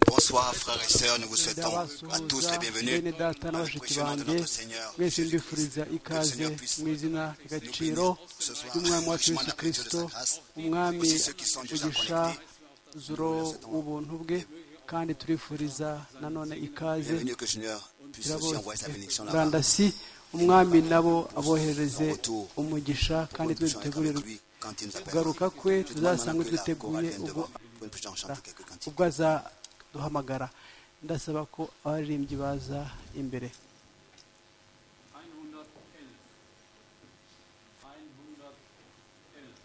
Bonsoir frères et sœurs, nous vous souhaitons à tous la bienvenue bene data dans le n'abashiki prochain de banjye notre Seigneur. mwese mbifuriza ikaze mu izina ry'agaciro ry'umwami wacu yesu kirisito umwami ugisha zuro ubuntu bwe kandi turifuriza nanone ikaze Bienvenue que le Seigneur puisse aussi turabose envoyer sa bénédiction là-bas. murandasi umwami nabo abohereze Retour. umugisha Pour kandi une twe prochaine dutegurire avec lui quand il nous appelle. kugaruka kwe Je demande maintenant tuzasange que la twiteguye chorale vienne ubwo devant pour une prochaine chanter quelques cantiques. ubwo azaduhamagara ndasaba ko abaririmbyi baza imbere 111. 111.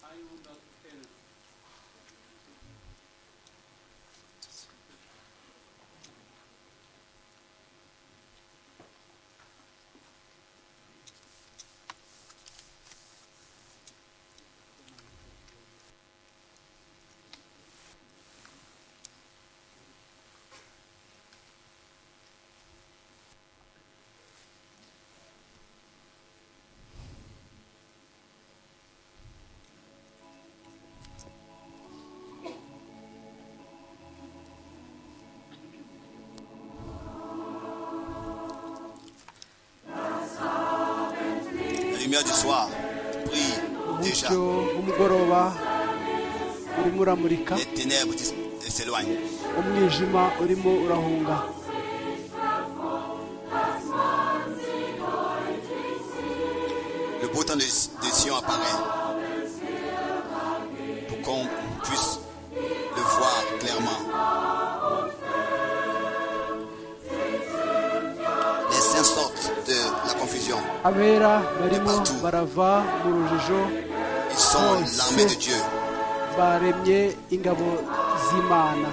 Einhundertelf. La lumière du soir brille déjà. umucyo w'umugoroba urimo uramurika Les ténèbres dis- s'éloignent. umwijima urimo urahunga Le beau temps de, de Sion apparaît pour qu'on puisse le voir clairement. Les saints sortent de la confusion. abera barimo barava mu rujijo Ils sont l'armée de Dieu. baremye ingabo z'imana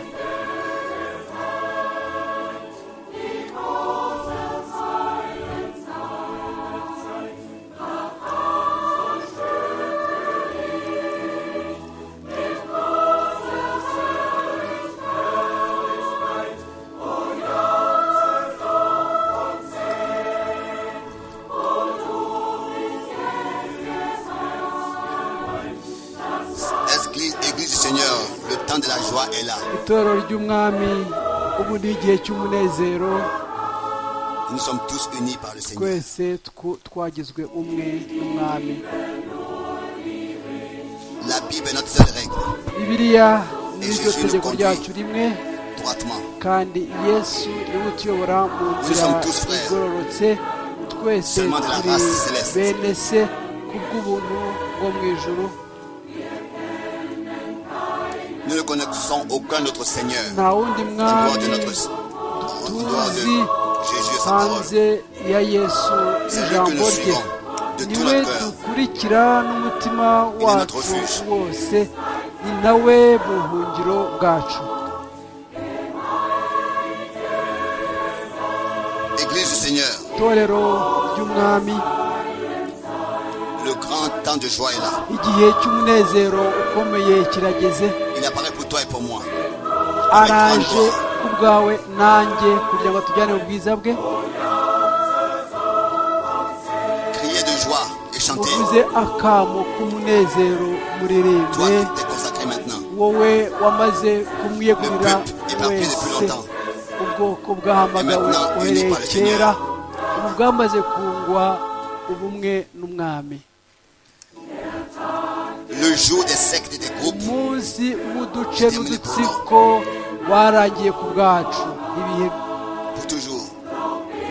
Église, église du Seigneur, le temps de la joie est là. itorero ry'umwami ubu ni igihe cy'umunezero Nous sommes tous unis par le Seigneur. twese twu- twagizwe umwe n'umwami La Bible est notre seule règle, bibiliya ni ryo tegeko ryacu rimwe droitement. kandi yesu niwe utuyobora mu nzira igororotse twese turi bene se kubw'ubuntu bwo mu ijuru Nous ne connaissons aucun autre Seigneur nta wundi en dehors de mwami notre en dehors de tuzi Jésus et sa parole. hanze ya yesu C'est lui que ijambo nous rye suivons de tout niwe notre cœur. dukurikira n'umutima est notre wacu refuge. wose ni nawe buhungiro bwacu Église du Seigneur, itorero ry'umwami le grand temps de joie est là. igihe cy'umunezero ukomeye kirageze Il apparaît pour toi et pour moi. araje ku bwawe nanjye kugira ngo atujyane mu bwiza bwe Criez de joie et chantez. uvuze akamo k'umunezero Toi muririmbe qui t'es consacré maintenant. wowe wamaze kumwiyegurira wese ubwoko bwahamagawe uhereye kera ubu bwamaze kungwa ubumwe n'umwami Le jour des sectes et des groupes umunsi w'uduce n'udutsiko warangiye ku bwacu ibihe pour toujours.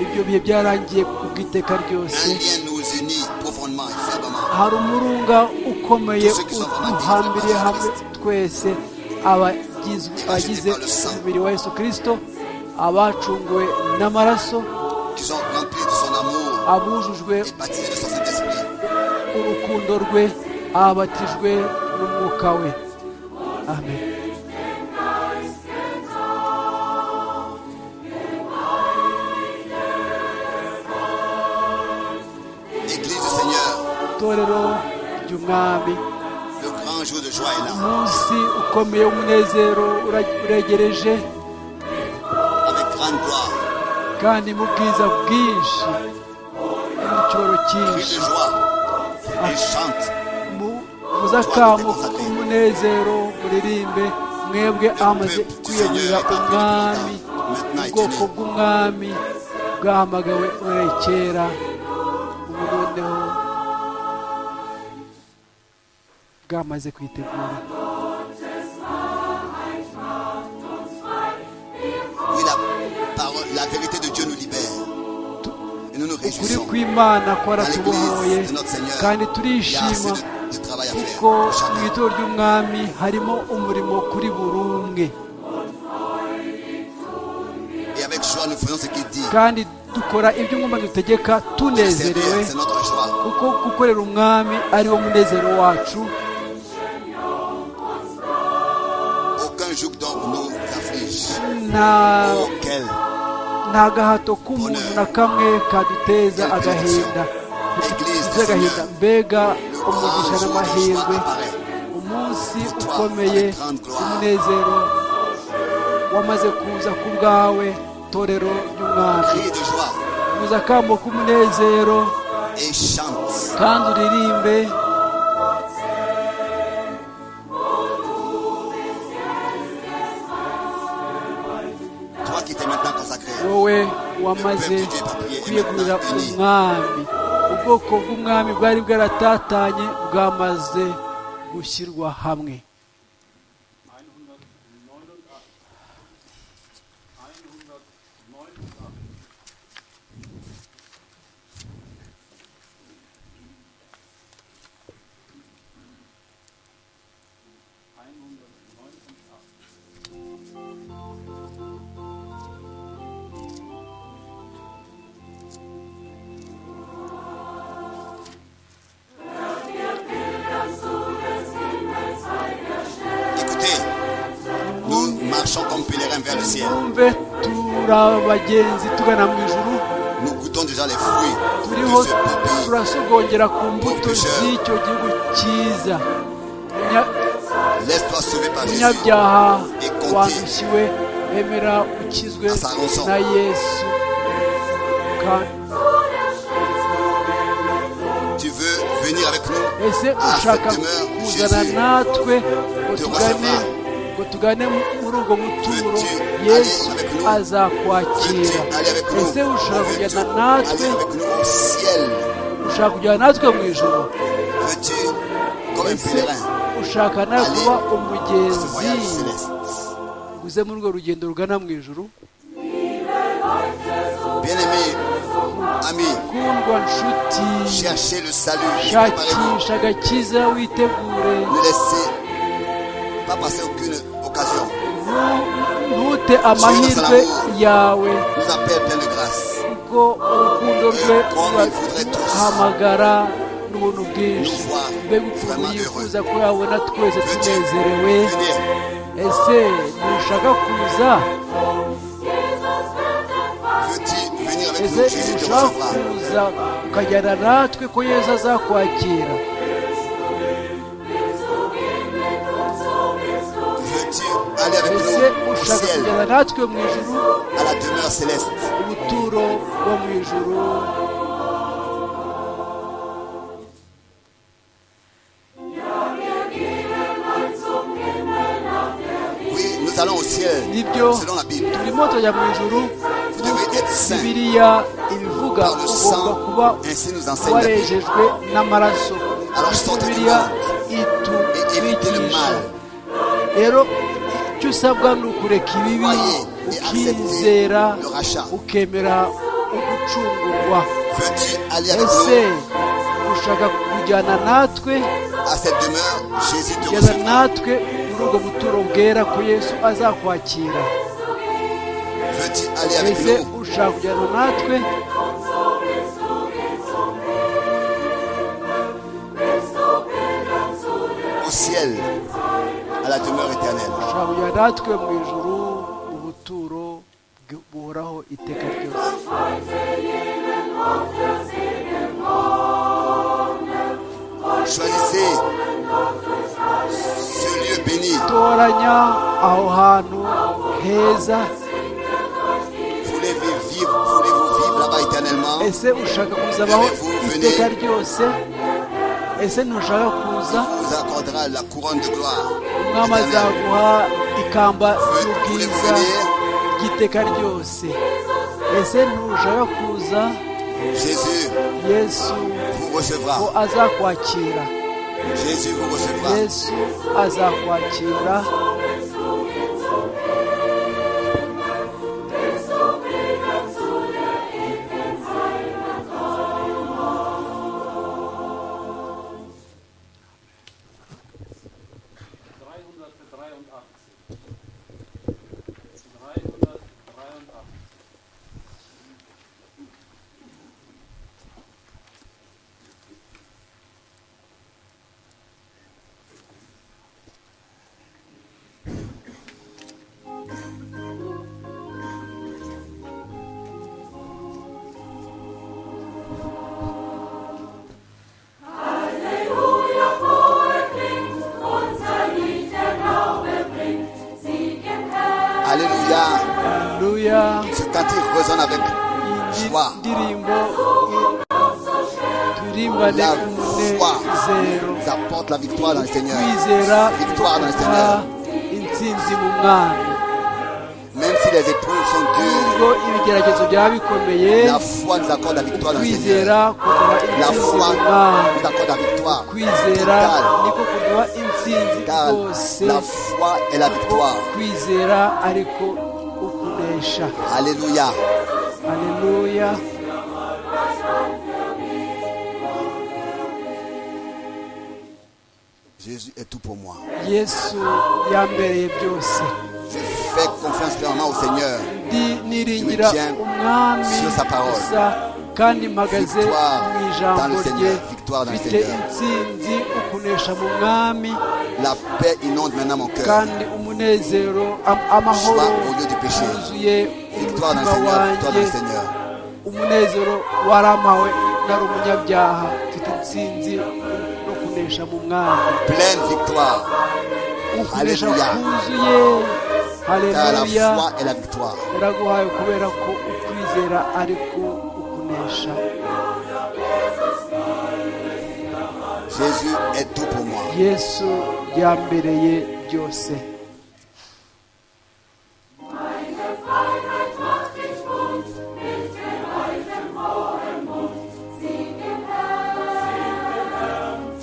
ibyo bihe byaragiye ku bw'iteka Un ryose lien nous unit profondément et fermement. hari umurunga ukomeye uduhambiriye hamwe twese abagize abagize umubiri wa yesu kirisito abacunguwe n'amaraso Qui sont remplis de son amour abujujwe et baptisés de son Saint-Esprit. urukundo rwe abatijwe n'umwuka we amen Église du Seigneur, itorero ry'umwami Le grand jour de joie est là. umunsi ukomeye w'umunezero ura- uregereje Avec grande gloire, kandi mu bwiza bwinshi no mu cyoro cri cyinshi de joie. Et chante. Mu- muzakamu k'umunezero muririmbe mwebwe amaze kwiyegurira umwami ubwoko bw'umwami bwahamagawe uhereye kera ubu noneho bwamaze kwitegura Oui, la parole, la vérité de Dieu nous libère. Et nous nous ukuri réjouissons. kw'imana Dans kwaratubohoye l'église de notre Seigneur, kandi il y a assez turishima de, de travail à kuko faire. mu Chacun. itorero ry'umwami harimo umurimo kuri buri umwe Et avec joie, nous faisons ce qu'il dit. kandi dukora ibyo umwami dutegeka Le Seigneur, tunezerewe c'est notre joie. kuko gukorera umwami ari wo munezero wacu Aucun joug donc nous afflige. nta Auquel nta gahato k'umuntu na kamwe kaduteza agahinda dufite agahinda mbega umugisha n'amahirwe umunsi ukomeye umunezero wamaze kuza ku bwawe torero ry'umwami cri de joie uza akambo k'umunezero et chante. kandi uririmbe Toi qui t'es maintenant consacré. wowe wamaze kwiyegurira umwami ubwoko bw'umwami bwari bwaratatanye bwamaze gushyirwa hamwe Écoutez, nous marchons comme pèlerins vers le ciel. twumve turi abagenzi tugana mu ijuru Nous goûtons déjà les fruits turiho de ce beau pays. turasogongera ku mbuto z'icyo gihugu cyiza Munya- Laisse-toi sauver par Jésus. umunyabyaha wandishywe emera ukizwe na yesu Ka- Tu veux venir avec nous ese à ushaka cette demeure de kuzana Jésus. natwe ngo tugane ngo tugane muri ubwo muturo yesu azakwakira Veux-tu aller avec nous ese ushaka Veux-tu kujyana aller natwe avec nous au ciel ushaka kujyana natwe mu ijoro Veux-tu, comme un ese pèlerin, ushaka nawe kuba à ce voyage umugenzi céleste uze muri urwo rugendo rugana mu ijoro Bien-aimés, amis, kundwa nshuti cherchez le salut. et préparez-vous. shakisha agakiza witegure Ne laissez pas passer aucune occasion. Nu- ntute amahirwe yawe Nous appelle plein de grâce. kuko urukundo rwe rurahamagara n'ubuntu bwinshi mbega ukuntu yifuza ko yabona twese Veux-tu tunezerewe venir ese ntushaka kuza Veux-tu venir avec ese nous Jésus te ntushaka recevra. kuza ukajyana natwe ko yesu azakwakira Veux-tu aller avec ese nous au ushaka ciel, kujyana natwe mu ijuru à la demeure céleste ubuturo bwo mu ijuru Oui, nous allons au ciel, nibyo selon la Bible. turimo tujya mu ijuru Vous devez être saints bibiliya ibivuga par le ugomba kuba sang. Ainsi nous enseigne la Bible. warejejwe n'amaraso bibiliya Et évitez le itwigisha mal. rero icyo usabwa ni ukureka ibibi Croyez et ukizera acceptez le rachat. ukemera ugucungurwa Veux-tu aller avec ese nous ushaka kujyana natwe à cette demeure Jésus te kugeza recevra. natwe muri ubwo buturo bwera ko yesu azakwakira Veux-tu aller avec ese nous ushaka kujyana natwe au ciel, à la demeure éternelle ushaka kujyana natwe mu ijuru ubuturo bw- buhoraho iteka ryose choisissez ce lieu béni toranya aho hantu heza voulez-vous vivre voulez-vous vivre là-bas éternellement ese ushaka kuzabaho iteka ryose ese ntushaka kuza vous accordera la couronne de gloire umwami azaguha ikamba ry'ubwiza ry'iteka ryose ese ntushaka kuza Jésus yesu vous recevra ngo azakwakira Jésus vous recevra yesu azakwakira Ce cantique résonne avec joie. La joie nous apporte la victoire dans le Seigneur. Victoire dans le Seigneur. Même si les épreuves sont dures, la foi nous accorde la victoire dans le Seigneur. La foi nous accorde la victoire. Totale. La foi est la victoire. Alléluia. Alléluia. Jésus est tout pour moi. Je fais confiance pleinement au Seigneur. Je me tiens sur sa parole. kandi mpagaze mu ijambo rye mfite intsinzi ukunesha mu mwami kandi umunezero amahoro yuzuye umutima wanjye umunezero warampawe nari umunyabyaha mfite intsinzi no kunesha mu mwami ukunesha kuzuye haleluya biraguhaye kubera ko ukwizera ariko Jésus est tout pour moi. Yesu yambereye byose.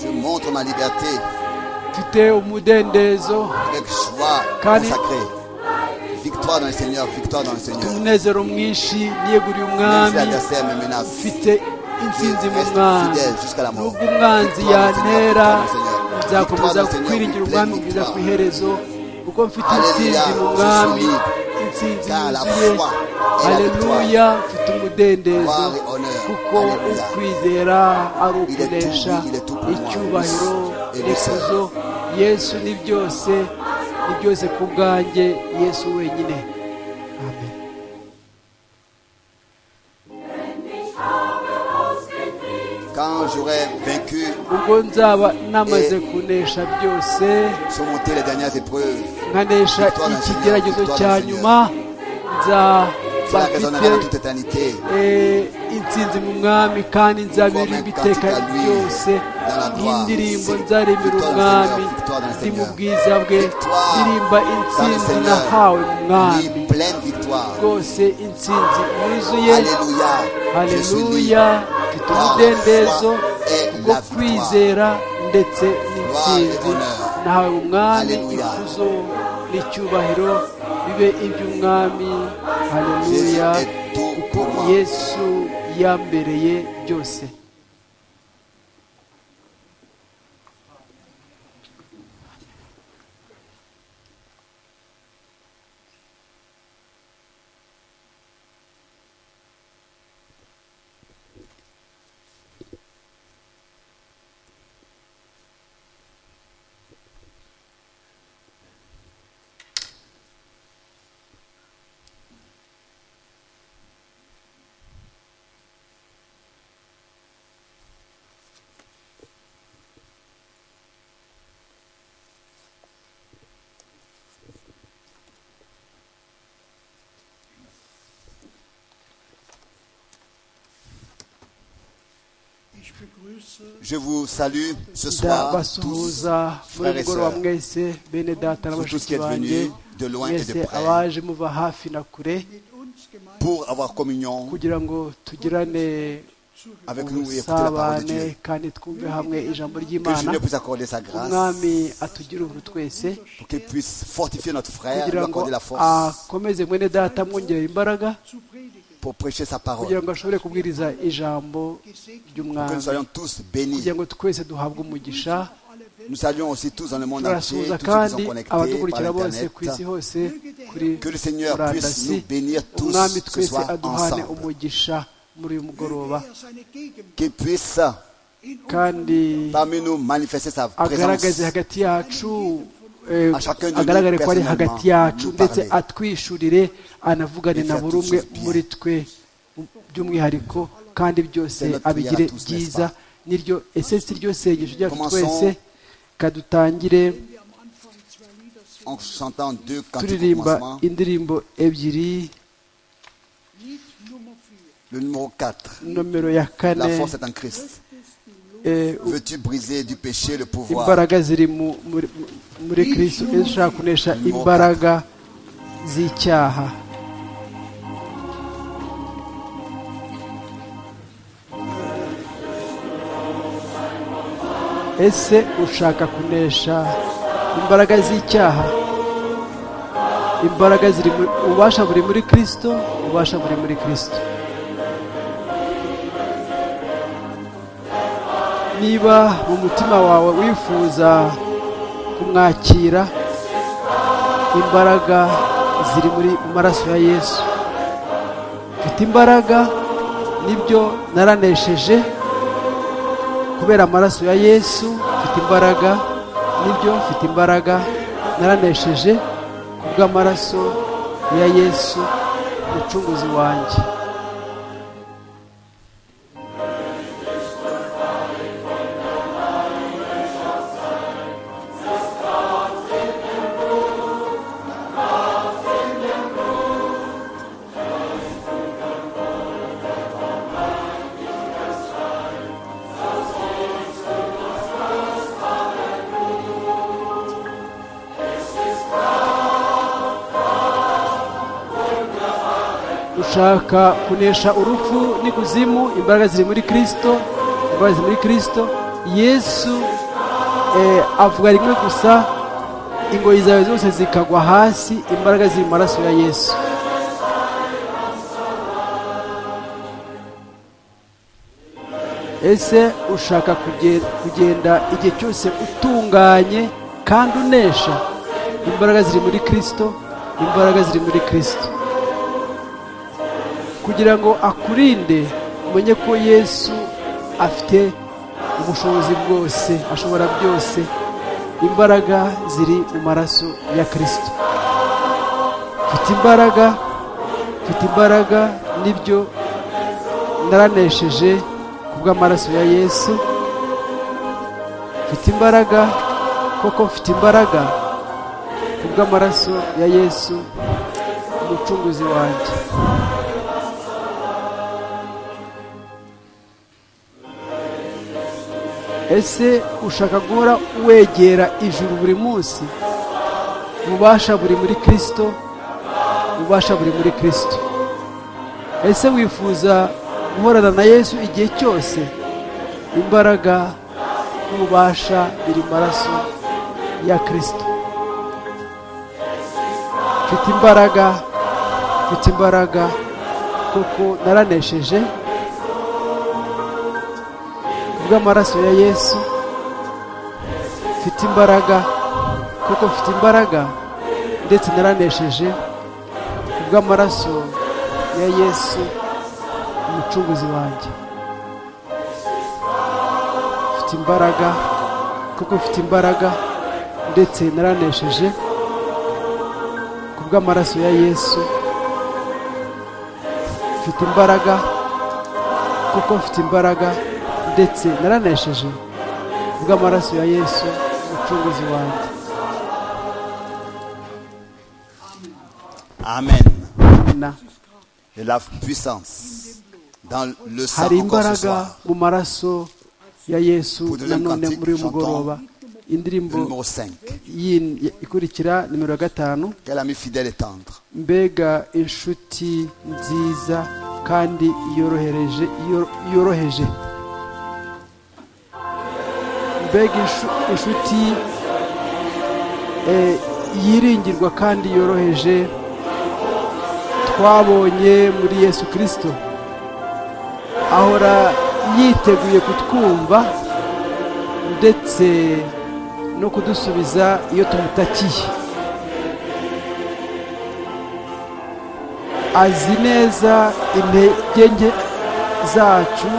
Je montre ma liberté. Mfite umudendezo. Avec joie consacrée. victoire dans le Seigneur, victoire dans le Seigneur. umunezero mwinshi niyeguriye umwami mfite intsinzi mu mwami nubwo umwanzi yantera nzakomeza kwiringira umwami kugeza ku iherezo kuko mfite intsinzi mu mwami intsinzi yuzuye haleluya mfite umudendezo kuko ukwizera ari ukunesha icyubahiro ikuzo yesu ni byose ni byose ku bwanjye yesu wenyine amen ubwo nzaba namaze kunesha byose nkanesha ikigeragezo cya nyuma nzaba mfite intsinzi mu mwami kandi nzabiririmba iteka ryose n'indirimbo nzaremera umwami ndi mu bwiza bwe ndirimba intsinzi nahawe mu mwami rwose intsinzi yuzuye haleluya mfite umudendezo bwo kwizera ndetse n'intsinzi nahawe mu mwami ikuzo n'icyubahiro bibe iby'umwami haleluya kuko yesu yambereye byose Je vous salue ce soir, tous, ndabasuhuza muri frères et sœurs. ubu mugoroba mwese bene data na vous tous qui bashiki êtes banjye venus de loin et de mwese près, abaje muva hafi na kure pour avoir communion kugira ngo tugirane avec nous et écouter la parole de ubusabane Dieu. kandi twumve hamwe ijambo Que ry'imana Dieu puisse accorder sa grâce, umwami atugire ubuntu twese pour qu'il puisse fortifier notre frère, lui kugira ngo accorder la force akomeze mwene data amwongerera imbaraga pour prêcher sa kugira parole. ngo ashobore kubwiriza ijambo Que nous ry'umwami soyons tous bénis. kugira ngo twese duhabwe umugisha Nous saluons aussi tous dans le monde entier, turasuhuza tous ceux qui kandi sont connectés par abadukurikira bose Internet. ku isi hose kuri Que le Seigneur puisse murandasi nous bénir tous umwami ce twese soir aduhane ensemble. umugisha muri uyu mugoroba Qu'il puisse kandi parmi nous manifester sa agaragaze présence. hagati yacu eh, À chacun de nous agaragare ko ari hagati yacu personnellement, ndetse nous parler. atwishurire anavugane Et na faire buri umwe toutes choses muri twe by'umwihariko kandi byose C'est notre prière abigire à tous, n'est-ce byiza pas? niryo esensi ry'iryo sengesho ryacu Commençons. twese kadutangire En chantant deux cantiques au turirimba commencement, indirimbo ebyiri le numéro 4. nomero ya La kane force est en Christ. eh, u- Veux-tu briser du péché le pouvoir imbaraga ziri mu- muri- muri kristo ishaka kunesha imbaraga z'icyaha ese ushaka kunesha imbaraga z'icyaha imbaraga ziri muri ububasha buri muri kristo ububasha buri muri kristo niba mu mutima wawe wifuza kumwakira imbaraga ziri muri mu maraso ya yesu mfite imbaraga nibyo naranesheje kubera amaraso ya yesu mfite imbaraga nibyo mfite imbaraga naranesheje kubw'amaraso ya yesu umucunguzi wanjye ushaka kunesha urupfu n'ikuzimu imbaraga ziri muri kirisito imbaraga ziri muri kirisito yesu eh, avuga rimwe gusa ingoyi zawe zose zikagwa hasi imbaraga ziri mu maraso ya yesu ese ushaka kuge- kugenda igihe cyose utunganye kandi unesha imbaraga ziri muri kirisito imbaraga ziri muri kirisito kugira ngo akurinde umenye ko yesu afite ubushobozi bwose ashobora byose imbaraga ziri mu maraso ya kirisito mfite imbaraga mfite imbaraga nibyo naranesheje ku bw'amaraso ya yesu mfite imbaraga koko mfite imbaraga ku bw'amaraso ya yesu umucunguzi wanjye ese ushaka guhora wegera ijuru buri munsi ububasha buri muri kirisito ububasha buri muri kirisito ese wifuza guhorana na yesu igihe cyose imbaraga n'ububasha biri mu maraso ya kirisito mfite imbaraga mfite imbaraga kuko naranesheje kubw'amaraso ya yesu mfite imbaraga kuko mfite imbaraga ndetse naranesheje kubw'amaraso ya yesu umucunguzi wanjye mfite imbaraga kuko mfite imbaraga ndetse naranesheje kubw'amaraso ya yesu mfite imbaraga kuko mfite imbaraga ndetse naranesheje kubw'amaraso ya yesu umucunguzi wanjye Amen. na De la puissance dans le sang hari encore ce imbaraga soir. mu maraso ya yesu Pour le deuxième nanone cantique, muri uyu chantons mugoroba le indirimbo numéro 5. yindi ikurikira nimero ya gatanu Quel ami fidèle et tendre. mbega inshuti nziza kandi yorohereje yor- yoroheje mbega inshu- inshuti eh, yiringirwa kandi yoroheje twabonye muri yesu kirisito ahora yiteguye kutwumva ndetse no kudusubiza iyo tumutakiye azi neza intege nke zacu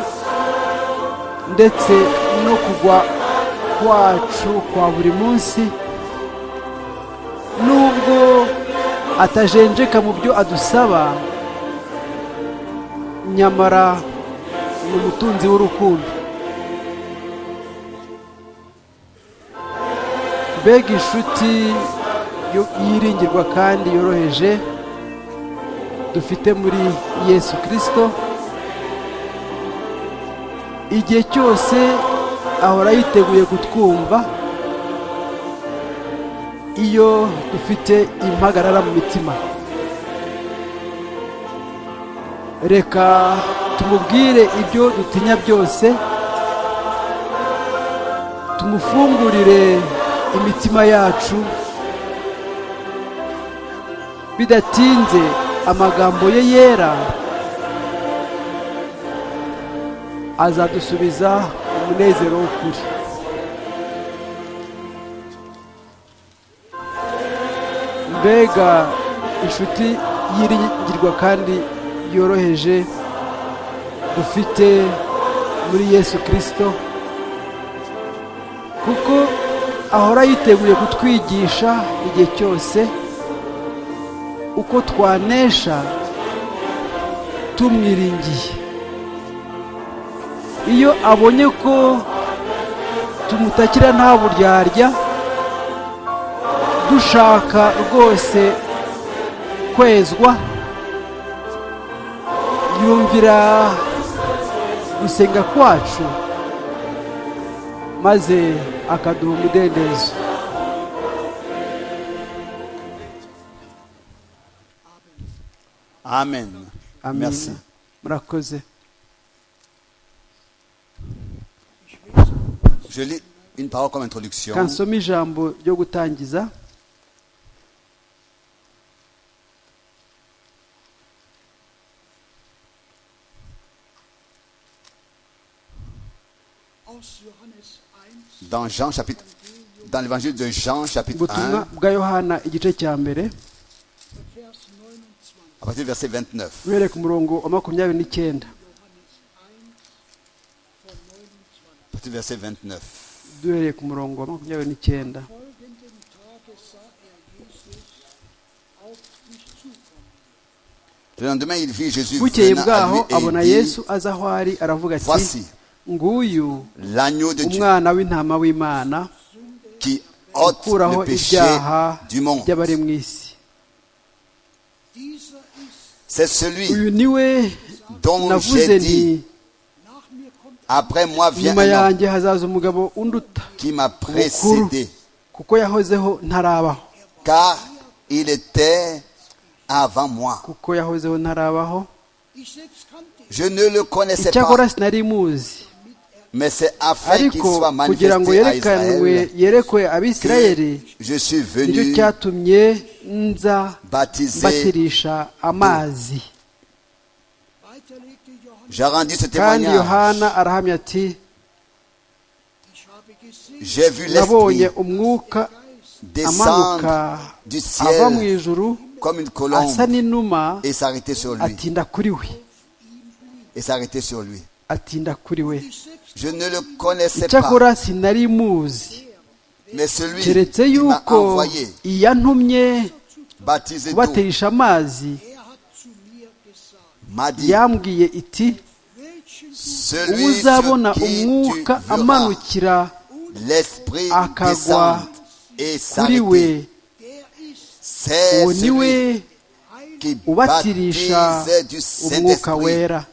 ndetse no kugwa kwacu kwa buri munsi nubwo atajenjeka mu byo adusaba nyamara ni umutunzi w'urukundo mbega inshuti yo- yiringirwa kandi yoroheje dufite muri yesu kirisito igihe cyose ahora yiteguye kutwumva iyo dufite impagarara mu mitima reka tumubwire ibyo dutinya byose tumufungurire imitima yacu bidatinze amagambo ye yera azadusubiza umunezero w'ukuri mbega inshuti yiringirwa kandi yoroheje dufite muri yesu kirisito kuko ahora yiteguye kutwigisha igihe cyose uko twanesha tumwiringiye iyo abonye ko tumutakira nta buryarya dushaka rwose kwezwa yumvira gusenga kwacu maze akaduha umudendezo Amen. Amen. Merci. murakoze Je lis une parole comme introduction. kansoma ijambo ryo gutangiza Dans Jean chapitre dans l'évangile de Jean chapitre ubutumwa 1 bwa yohana igice cya mbere à partir du verset 29. uhereye ku murongo wa makumyabiri n'icyenda À partir du verset 29. duhereye ku murongo wa makumyabiri n'icyenda folgenden Tage sah er Jesus auf sich zukommen. Le lendemain, il vit Jésus bukeye venant à lui bwaho et abona il dit, yesu aza aho ari aravuga ati voici nguyu l'agneau de Dieu umwana w'intama w'imana qui ôte ukuraho le péché ibyaha du monde. by'abari mu isi Dieser ist, C'est celui uyu ni we dont navuze j'ai nti dit, nach mir kommt après moi vient nyuma un homme yanjye hazaza umugabo unduta qui m'a mukuru précédé, kuko yahozeho ntarabaho car il était avant moi. kuko yahozeho ntarabaho ich selbst kannte ihn, Je ne le connaissais icyakora pas, sinari muzi mais c'est afin qu'il ariko soit kugira ngo manifesté à yerekanwe Israël yerekwe que abisirayeli je suis nicyo venu cyatumye nza baptiser. mbatirisha amazi weiter legte Johannes, J'ai rendu ce kandi témoignage. yohana arahamya ati ich habe gesehen, J'ai vu l'Esprit nabonye umwuka descendre amanuka du ava mu ciel ijuru comme une asa colombe n'inuma et s'arrêter sur lui. atinda kuri we Et s'arrêter sur lui. atinda kuri we ich selbst Je ne le connaissais pas, icyakora sinari muzi mais celui keretse qui m'a yuko envoyé, iyantumye baptisé d'eau, kubaterisha amazi er hat zu mir gesagt, m'a dit yambwiye iti welchen du Celui uzabona sur qui tu umwuka verras amanukira l'esprit akagwa descendre et kuri we s'arrêter. der ist, C'est uwo ni we celui qui ubatirisha baptise du umwuka Saint-Esprit. wera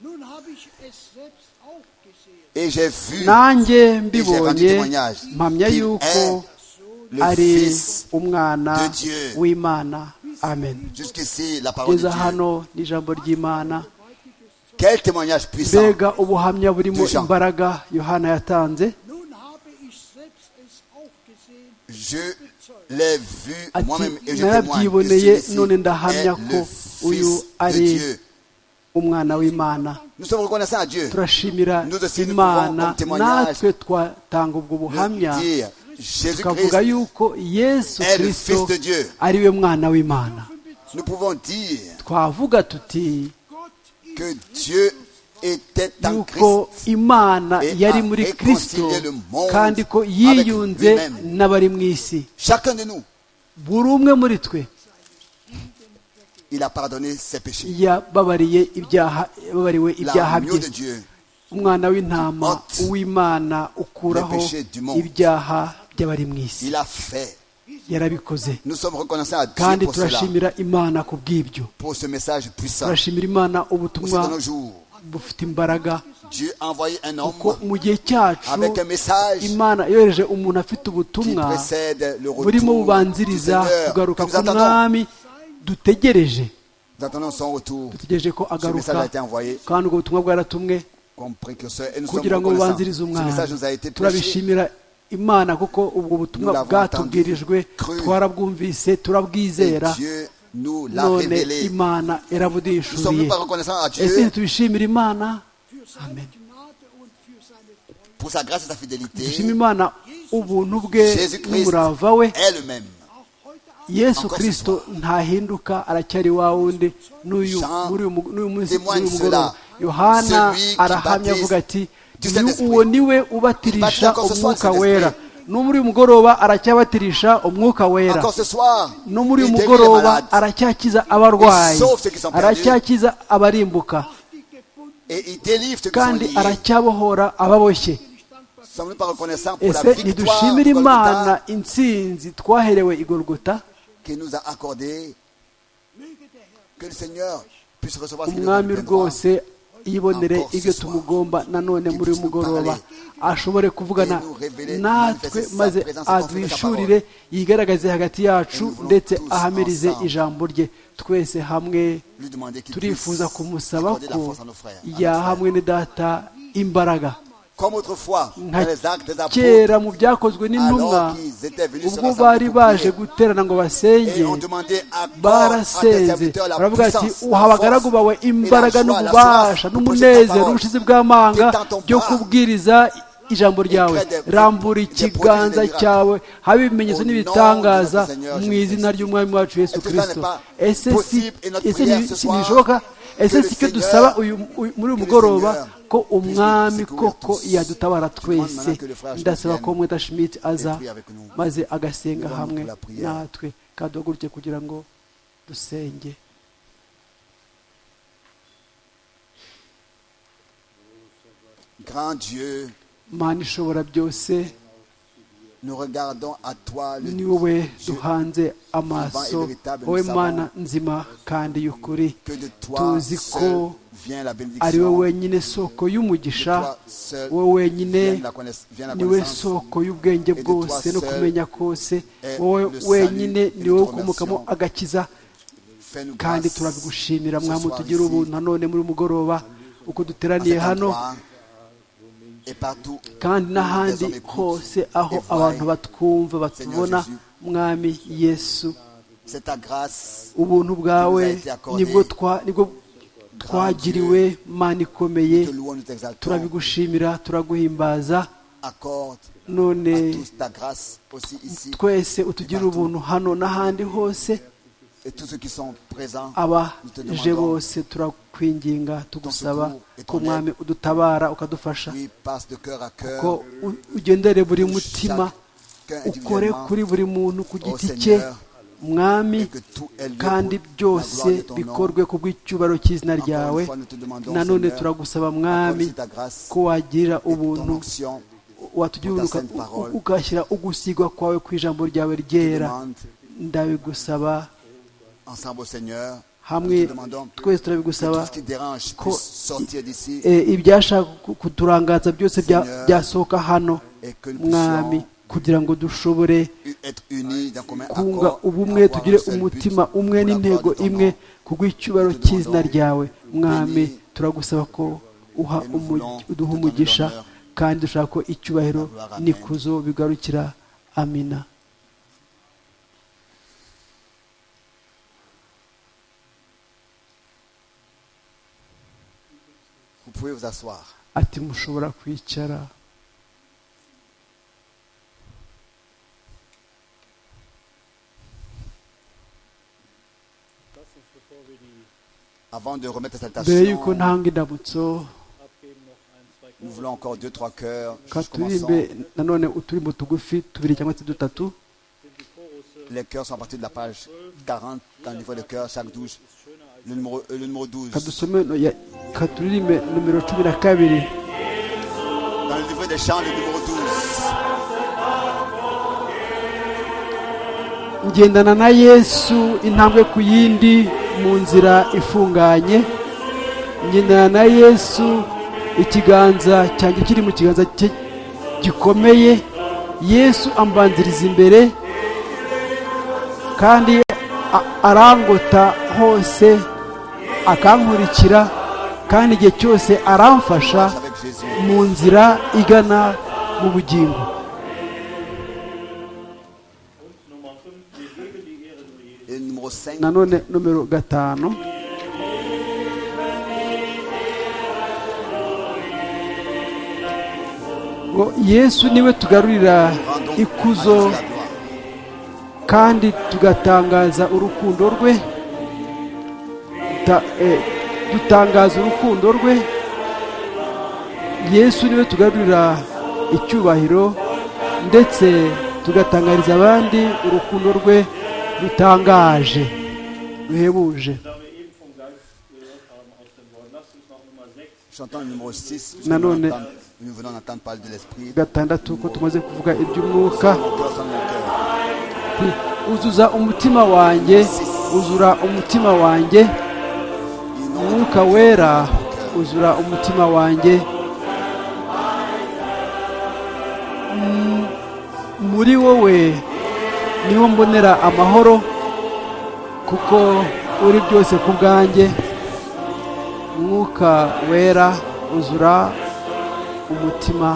nun habe ich es selbst auch gesehen. Et Et j'ai vu nanjye rendu mbibonye témoignage mpamya qu'il yuko est le ari Fils. umwana de Dieu. w'imana amen Jusqu'ici, la parole de ngeze Dieu. hano ni ijambo ry'imana Quel témoignage puissant. mbega ubuhamya burimo Déjà. imbaraga yohana yatanze Nun habe ich selbst es auch gesehen. Je l'ai vu Ati, moi-même et je témoigne que narabyiboneye celui-ci none est ndahamya ko le uyu Fils de ari Dieu. umwana w'imana Nous sommes reconnaissants à Dieu turashimira Nous aussi, nous imana pouvons, comme témoignage, natwe twatanga ubwo buhamya de dire tukavuga Jésus-Christ. yuko yesu est le kirisito Fils de Dieu. ari we mwana w'imana Nous pouvons dire twavuga tuti Gott ist que Dieu était en yuko Christ. imana et yari a muri réconcilié kirisito le monde kandi ko avec yiyunze lui-même. n'abari mu isi Chacun de nous, buri umwe muri twe il a pardonné ses péchés. yababariye ibyaha yababariwe ibyaha L'agneau de bye Dieu umwana w'intama Ôte uw'imana ukuraho les péchés du monde. ibyaha by'abari mu isi Il a fait. yarabikoze Nous sommes reconnaissants à kandi Dieu pour cela, turashimira imana ku bw'ibyo pour ce message puissant. turashimira imana Pour ubutumwa de nos jours, bufite imbaraga Dieu a envoyé un kuko homme mu gihe cyacu avec un message imana yohereje umuntu afite qui ubutumwa précède le retour burimo du bubanziriza Seigneur. kugaruka Que nous attendons. k'umwami dutegereje Nous attendons son retour dutegereje ko agaruka message a été envoyé. kandi ubwo butumwa bwaratumwe comme précurseur. Et nous sommes kugira ngo reconnaissants. bubanzirize Ce umwana message nous a été prêché. turabishimira imana kuko ubwo butumwa Nous l'avons bwatubwirijwe entendu, cru. twarabwumvise Et turabwizera Dieu nous l'a none révélé. imana Nous sommes erabuduhishuriye même pas reconnaissants à ese Dieu ntitubishimira imana für seine Amen. Gnade und für seine Treue. pour sa grâce et sa dushima fidélité. imana ubuntu bwe Jésus-Christ n'umurava we est le même. Auch heute Abend yesu Encore kirisito ntahinduka aracyari wa wundi n'uyu Jean muri uyu mu- n'uyu munsi témoigne n'uyu mugoroba cela. yohana Celui qui arahamya baptise avuga ati du Saint-Esprit. uwo ni we ubatirisha Baptise encore ce soir umwuka Saint-Esprit. wera no muri uyu mugoroba aracyabatirisha umwuka wera Encore ce soir, no muri uyu il guérit les mugoroba malades. aracyakiza abarwayi sauve ceux qui sont perdus. aracyakiza abarimbuka die gebunden et il délivre ceux qui sont kandi liés. aracyabohora ababoshye Nous sommes même pas reconnaissants pour la ese victoire ntidushimire imana Golgotha intsinzi twaherewe i Golgotha qui nous a accordé que le Seigneur puisse recevoir ce qu'il nous a umwami rwose yibonere Encore ce ibyo soir. tumugomba nanone muri uyu mugoroba ashobore kuvugana Et nous révéler, natwe manifester sa maze présence et confirmer sa adwishurire yigaragaze hagati yacu nous voulons ndetse tous ahamirize ensemble ijambo rye twese hamwe lui demander qu'il turifuza puisse kumusaba accorder la ko force à nos frères. à nos frères. yahamwe ni data imbaraga Comme autrefois, dans nka les actes des apôtres, kera mu byakozwe alors n'intumwa qu'ils étaient venus se ubwo rassembler bari pour prier, baje guterana ngo et basenge on demandait à corps à tes barasenze serviteurs la baravuga ati puissance, uha la abagaragu bawe force et la imbaraga joie, la n'ububasha soif de prêcher ta n'umunezero parole. n'ubushizi bw'amanga Étends ton byo bras. kubwiriza ijambo ryawe des- rambura des prodiges ikiganza des miracles. cyawe habe ibimenyetso Au nom de n'ibitangaza notre Seigneur mu Jésus izina Christ. ry'umwami wacu yesu Est-ce que ça kirisito n'est pas ese si possible et notre ese prière ni- ce si soir ntibishoboka ese que le si cyo Seigneur- dusaba uyu uyu- muri uyu que le mugoroba Seigneur ko puisse nous umwami secourir koko tous. yadutabara twese maintenant que le frère Schmidt ndasaba ko vienne mweta shimiti aza prier avec nous. maze Nous agasenga allons hamwe pour la prière. natwe kandi duhaguruke kugira ngo dusenge Grand Dieu, mana ishobora byose nous regardons à toi le ni wowe duhanze amaso wowe mana nzima kandi y'ukuri que de toi tuzi seul ko vient la ari bénédiction. we wenyine soko y'umugisha De toi seul wowe wenyine vient la connaiss- vient la niwe connaissance. soko y'ubwenge Et de toi bwose no seul kumenya kose est wowe le wenyine salut et ni wowe notre ukomokamo nation. agakiza Fais-nous kandi grâce turabigushimira ce mwami soir utugire ici, ubuntu nanone muri uyu mugoroba uko à duteraniye cet hano endroit, et partout kandi n'ahandi les hommes écoutent hose aho et voient abantu batwumva batubona Jésus. mwami yesu c'est ta grâce ubuntu bwawe Qui nous a été accordé. nibwo twa- nibwo twagiriwe mana ikomeye que louons nous t'exaltons. turabigushimira turaguhimbaza Accorde none à tous ta grâce aussi ici twese utugirire ubuntu hano n'ahandi hose et tous ceux qui sont présents. Nous te abaje demandons, bose turakwinginga tugusaba secours et ton ko aide. mwami udutabara ukadufasha oui, passe de cœur à cœur. ko u- ugendere buri touche mutima chacun ukore individuellement, kuri buri muntu ku giti Seigneur, cye mwami et que tout ait lieu kandi pour la byose gloire de ton nom. bikorwe ku bw'icyubahiro cy'izina Encore ryawe une fois, nous te demandons, nanone Seigneur, turagusaba accorde mwami aussi ta grâce ko wagira et ubuntu ton onction. watugira pour ta uruka- sainte parole. u- ugashyira ugusigwa kwawe ku ijambo ryawe Je te ryera demande ndabigusaba ensemble au Seigneur hamwe demandons twese que tout turabigusaba ce qui dérange Ko- puisse sortir d'ici eh, ibyashaka ku- kuturangaza byose bya- Seigneur, byasohoka hano et que nous mwami puissions kugira ngo dushobore u- être unis d'un commun kunga accord. ubumwe avoir un tugire seul but, umutima umwe pour la n'intego gloire de ton imwe nom. kubw'icyubahiro cy'izina ryawe mwami turagusaba ko uha Et nous umu- voulons uduha te donner umugisha l'honneur. kandi dushaka ko icyubahiro La gloire, amen. n'ikuzo bigarukira amina Vous pouvez vous asseoir. ati mushobora kwicara Lass uns, bevor wir die Avant de remettre la mbere y'uko salutation, ntanga indamutso abgeben, noch ein, zwei nous voulons encore deux, trois cœurs. ka Juste turirimbe commençons. nanone uturimbo tugufi tubiri cyangwa se dutatu Les cœurs sont à partir de la page 40 dans le niveau de cœur, chaque 12. Le numéro, euh, le numéro 12. ka dusome no- ya- ka turirimbe numero cumi na kabiri Dans le livre des chants, le numéro 12. ngendana na yesu intambwe ku yindi mu nzira ifunganye ngendana na yesu ikiganza cyanjye kiri mu kiganza cye gikomeye yesu ambanziriza imbere kandi a- arangota hose akankurikira kandi igihe cyose aramfasha Avec Jésus. mu nzira igana mu bugingo Und Nummer 5, wir geben die Ehre nur jedem. Et le numéro 5. nanone nomero gatanu ngo yesu niwe tugarurira Rendons à ikuzo Jésus la gloire. kandi tugatangaza urukundo rwe Ta- eh, dutangaza urukundo rwe yesu niwe tugarurira icyubahiro ndetse tugatangariza abandi urukundo rwe rutangaje ruhebuje Da wir eben vom Geist gehört haben aus dem Wort, lasst uns noch Nummer 6, Chantons le numéro 6. Nanone. Nous venons d'entendre parler de l'esprit. gatandatu ko tumaze kuvuga iby'umwuka Mon cœur sans mon cœur. ati, uzuza umutima wanjye uzura umutima wanjye Inonde umwuka wera uzura umutima wanjye Mm, muri wowe niwo mbonera amahoro kuko uri byose ku bwanjye umwuka wera uzura umutima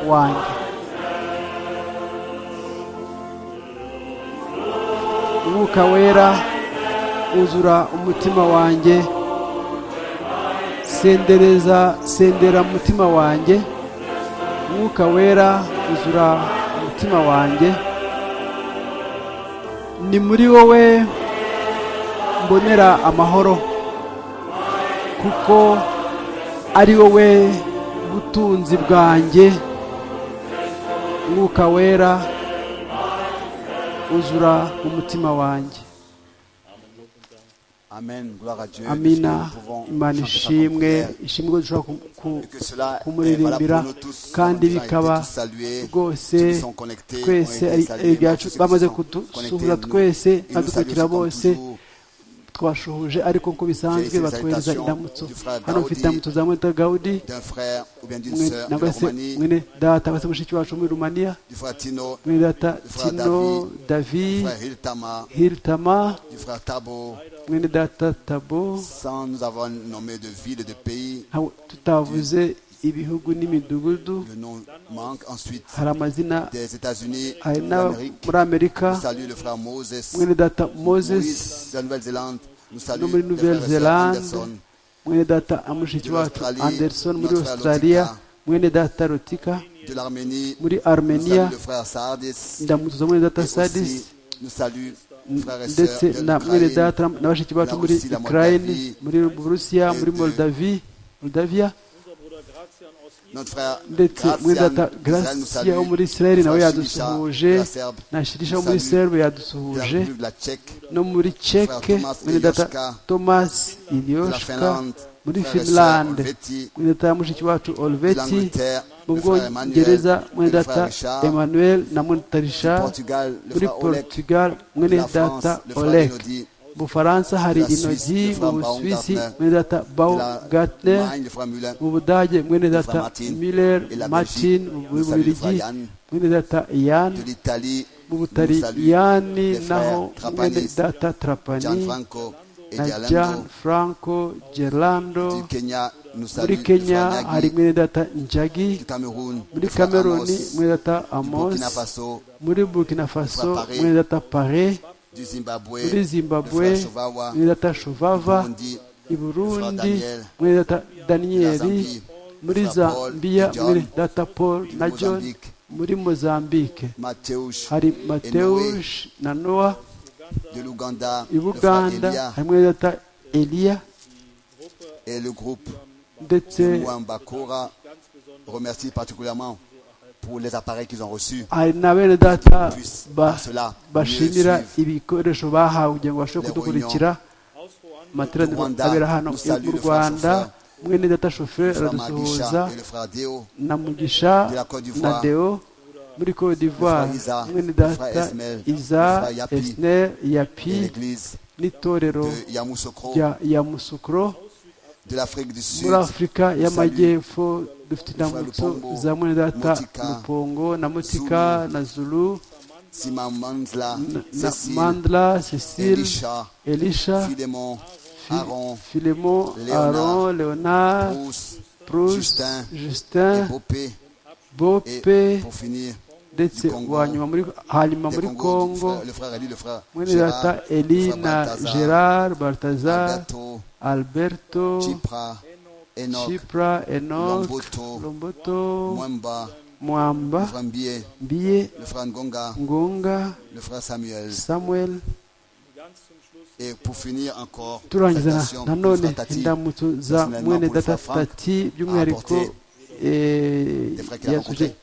wanjye umwuka wera uzura umutima wanjye sendereza sendera mutima wanjye umwuka wera uzura umutima wanjye ni muri wowe mbonera amahoro kuko ari wowe butunzi bwanjye umwuka wera uzura umutima wanjye Amen. Gloire à Dieu. amina Nous pouvons chanter imana ça comme ishimwe prière. ishimwe ko dushobora ku- ku- Et que cela est valable kumuririmbira pour nous tous. kandi Nous avons été bikaba tous salués. rwose Ceux qui sont connectés ont twese été ari ari salués. ibyacu Ceux qui bamaze sont connectés, kudusuhuza nous- twese ils nous badukukira saluent comme bose toujours. twashuhuje ariko uko bisanzwe J'ai laissé batwohereza salutation indamutso du frère hano mfite Daudi, indamutso za mwita gawudi d'un frère ou bien d'une mwe- sœur de nangwa la se Roumanie, mwene data basa mushiki wacu wo muri rumaniya du frère Tino, mwene data frère tino davi du frère Hiltama, hiltama du frère Tabo, mwene data tabo sans nous avoir nommé de ville et de pays, ntawe- tutavuze ibihugu n'imidugudu le nom manque. Ensuite, hari amazina des États-Unis, hari n'aba d'Amérique, muri amerika nous saluons le frère Moses, mwene data moses Moïse de la Nouvelle-Zélande, nous no saluons muri le frère et sœur nouvelle-zélande Anderson, mwene data amushiki Muri wacu Australie, anderson muri notre australia Lotika. mwene data rotika de l'Arménie, muri nous saluons armenia le frère Sardis, ndamutuza mwene et data aussi, sadis nous saluons le frère et sœur ndetse de na mwene l'Ukraine, data na bashiki bacu la muri Russie, la ukraine Moldavie, muri burusiya muri de- moldavi moldavia unser Bruder Grazian aus Israel. notre frère ndetse Gracian, mwene data d'Israël, nous gracia wo saluons muri israeli le nawe frère Shilisha, de yadusuhuje la Serbe, na shirisha nous wo muri saluons serbe de la yadusuhuje République de la Tchèque, no muri ceke Thomas mwene Ilioshka, data thomas de la ilioshka Finlande, muri frère et sœur finlande Olveti, mwene data mushiki wacu de olveti l'Angleterre, mu le frère Emmanuel, bwongereza mwene le frère data Richard, emmanuel na monita du richard Portugal, le muri frère Oleg, portugal de mwene la France, data le frère olek Elodie, bufaransa hari La Suisse, intogi le mu Flamand, busuwisi Gartner, mwene data bau la gatne Allemagne, le frère Müller, mu budage mwene le data frère Martin, miller et la martin Belgique, mu nous saluons le bubirigi frère Yann, mwene data yan de l'Italie, nous mu butaliyani saluons les naho frères mwene Trapanis, data trapani Gianfranco et na Gerlando, jan franco gerlando du Kenya, nous muri saluons kenya le frère hari Nagui, mwene data njagi du Cameroun, muri le frère kameruni Amos, mwene data du amos Burkina Faso, muri burkina faso Paris. mwene data pare du Zimbabwe, muri le zimbabwe frère Shovawa, mwene data shovava Burundi, i Frère burundi Daniel, mwene data daniyeli Zambie, muri Frère Paul zambiya et John, mwene data paul na john Mozambique, muri mozambike Mateusz, hari Noé. mateush na noa de l'Ouganda, i le frère buganda Elia hari mwene data eliya et le groupe ndetse Mwambakora remercie particulièrement pour les appareils qu'ils ont reçus. hari na bene data puisse ba- par cela bashimira mieux suivre ibikoresho bahawe kugira ngo babashe les kudukurikira amateraniro Rwanda, abera hano nous saluons mu le frère rwanda mwene data Le shoferi frère Magisha aradusuhuza et le frère Deo, na mugisha de la Côte na d'Ivoire, deo muri cote d'ivoire frère Isa, mwene le frère data Esmel, iza le frère Yapi, esner yapi et l'église n'itorero de Yamoussoukro, rya ya musukro de l'Afrique du Sud, muri afurika y'amajyepfo dufite indamutso Lupombo, za mwene data Mutika, lupongo na mutika Zulu, na zulu Sima Manzla, na Cécile, mandla cecile Elisha, elisha Philémon, Fi- Aaron, Philémon, Léonard, Aaron, Léonard, Bruce, Proust, Justin, Justin, Épopée, et Bope, pour finir, ndetse du Congo, uwa nyuma muri hanyuma des muri Congos, du Congo, frère- le frère Eli, le frère mwene Gérard, data le Eli frère na Balthazar, Gerard Baltazar, Alberto, Alberto, Chipra, Enoch, Chipra, Enoch, Lomboto, Lomboto, Mwamba, le Mwamba, frère Mbié, Biye, le frère Ngonga, Ngonga, le frère Samuel. Samuel. Et pour finir encore, turangiza na- salutations, nanone frère Tati, indamutso za personnellement mwene pour le data frère Franck, tati by'umwihariko eh, des frères qu'il a yatuje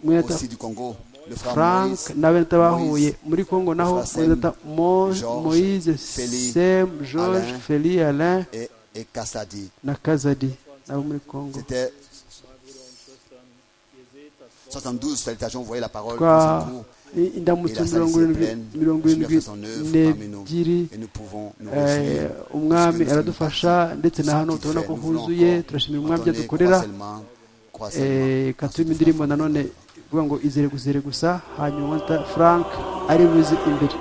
mwene data aussi du Congo, le frère frank Moïse, na bene data bahuye Moïse, muri congo naho Frère Sem, mwene data Mo- Georges, moise Félix, sem george Alain, feli alain et, et Kassadi. na kazadi nabo muri congo C'était 72 salutations, vous voyez la parole twa qui s'encourt, i- indamutso et la salle mirongo s'est irindwi pleine, mirongo Jésus a irindwi fait son œuvre parmi nous, n'ebyiri et nous pouvons nous Eh, réjouir. umwami Parce que nous sommes aradufasha partis. ndetse na Ce hano qu'il tubona fait, ko nous voulons huzuye encore turashimira umwami entonner, byadukorera crois seulement, crois seulement. Eh, ikatuma indirimbo nanone ivuga ngo izere guzere gusa hanyuma ta- frank ari buze imbere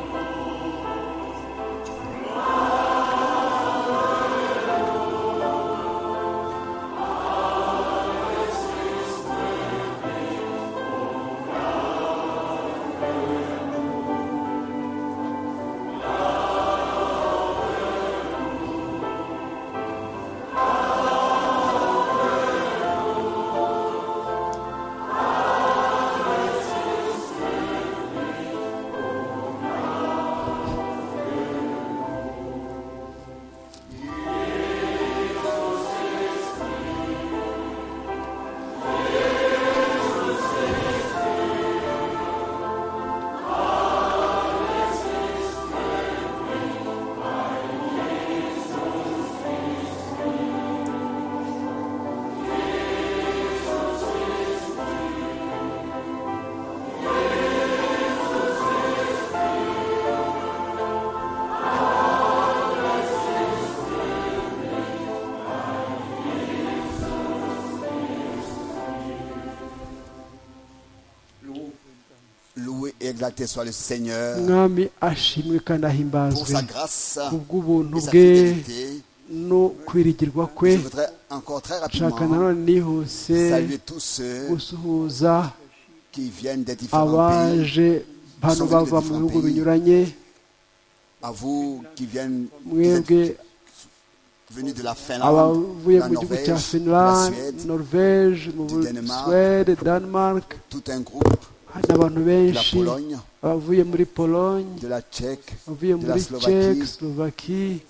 Loué et exalté soit le Seigneur umwami ashimwe kandi pour ahimbazwe sa grâce ku et bw'ubuntu sa bwe fidélité. no kwirigirwa kwe Je voudrais encore très nshaka rapidement nanone nihuse saluer tous ceux gusuhuza qui viennent des différents pays, abaje hano bava mu bihugu binyuranye à vous qui viennent qui êtes mwebwe venus de la Finlande, abavuye la mu gihugu Norvège, cya la finland Suède, norvege mu du Danemark, suwede denmark tout un groupe hari abantu de la benshi Pologne, abavuye muri pologne de la Tchèque, bavuye de la muri Czech, Slovaquie, Slovaquie,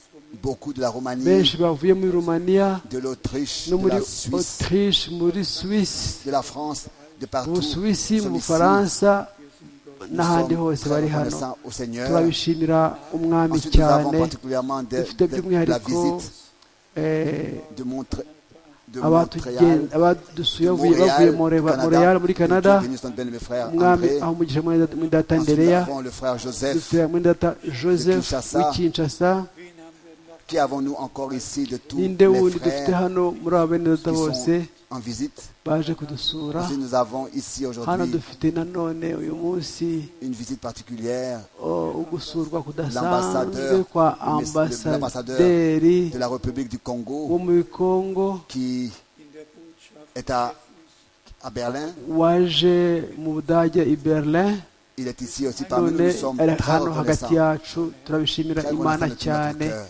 beaucoup de la Roumanie, benshi bavuye muri Romania de l'Autriche, no de muri la Suisse, Autriche, muri Suisse, de la France, de mu partout. Busuwisi, mu Nous sommes ici, Bufaransa nous n'ahandi sommes hose très bari hano reconnaissants au Seigneur. turabishimira umwami Ensuite, nous avons cyane particulièrement de, dufite de- de la by'umwihariko visite eh, de, Montre- de Montréal, abatugen- abadusuye bavuye Montréal, bavuye mu Reba- Canada, Montreal muri que canada Dieu bénisse notre belle mes frères umwami André. aho umugisha muri data- muri data Ensuite, nous ndereya avons le frère Joseph. dufite muri data joseph Kinshasa. w'ikinshasa Qui avons-nous encore ici de tous ninde les wundi dufite frères hano muri aba bene qui data bose sont en visite baje kudusura Ensuite, nous avons ici hano aujourd'hui dufite nanone uyu munsi une visite particulière oh, ugusurwa L'ambassadeur, kudasanzwe kwa le- ambasaderi de la République du wo Congo muri kongo qui est à, à Berlin. waje mu budage i berlin Il est ici aussi parmi nous. none Nous sommes ari très hano hagati reconnaissants. yacu turabishimira Très imana reconnaissants de tout notre cyane cœur.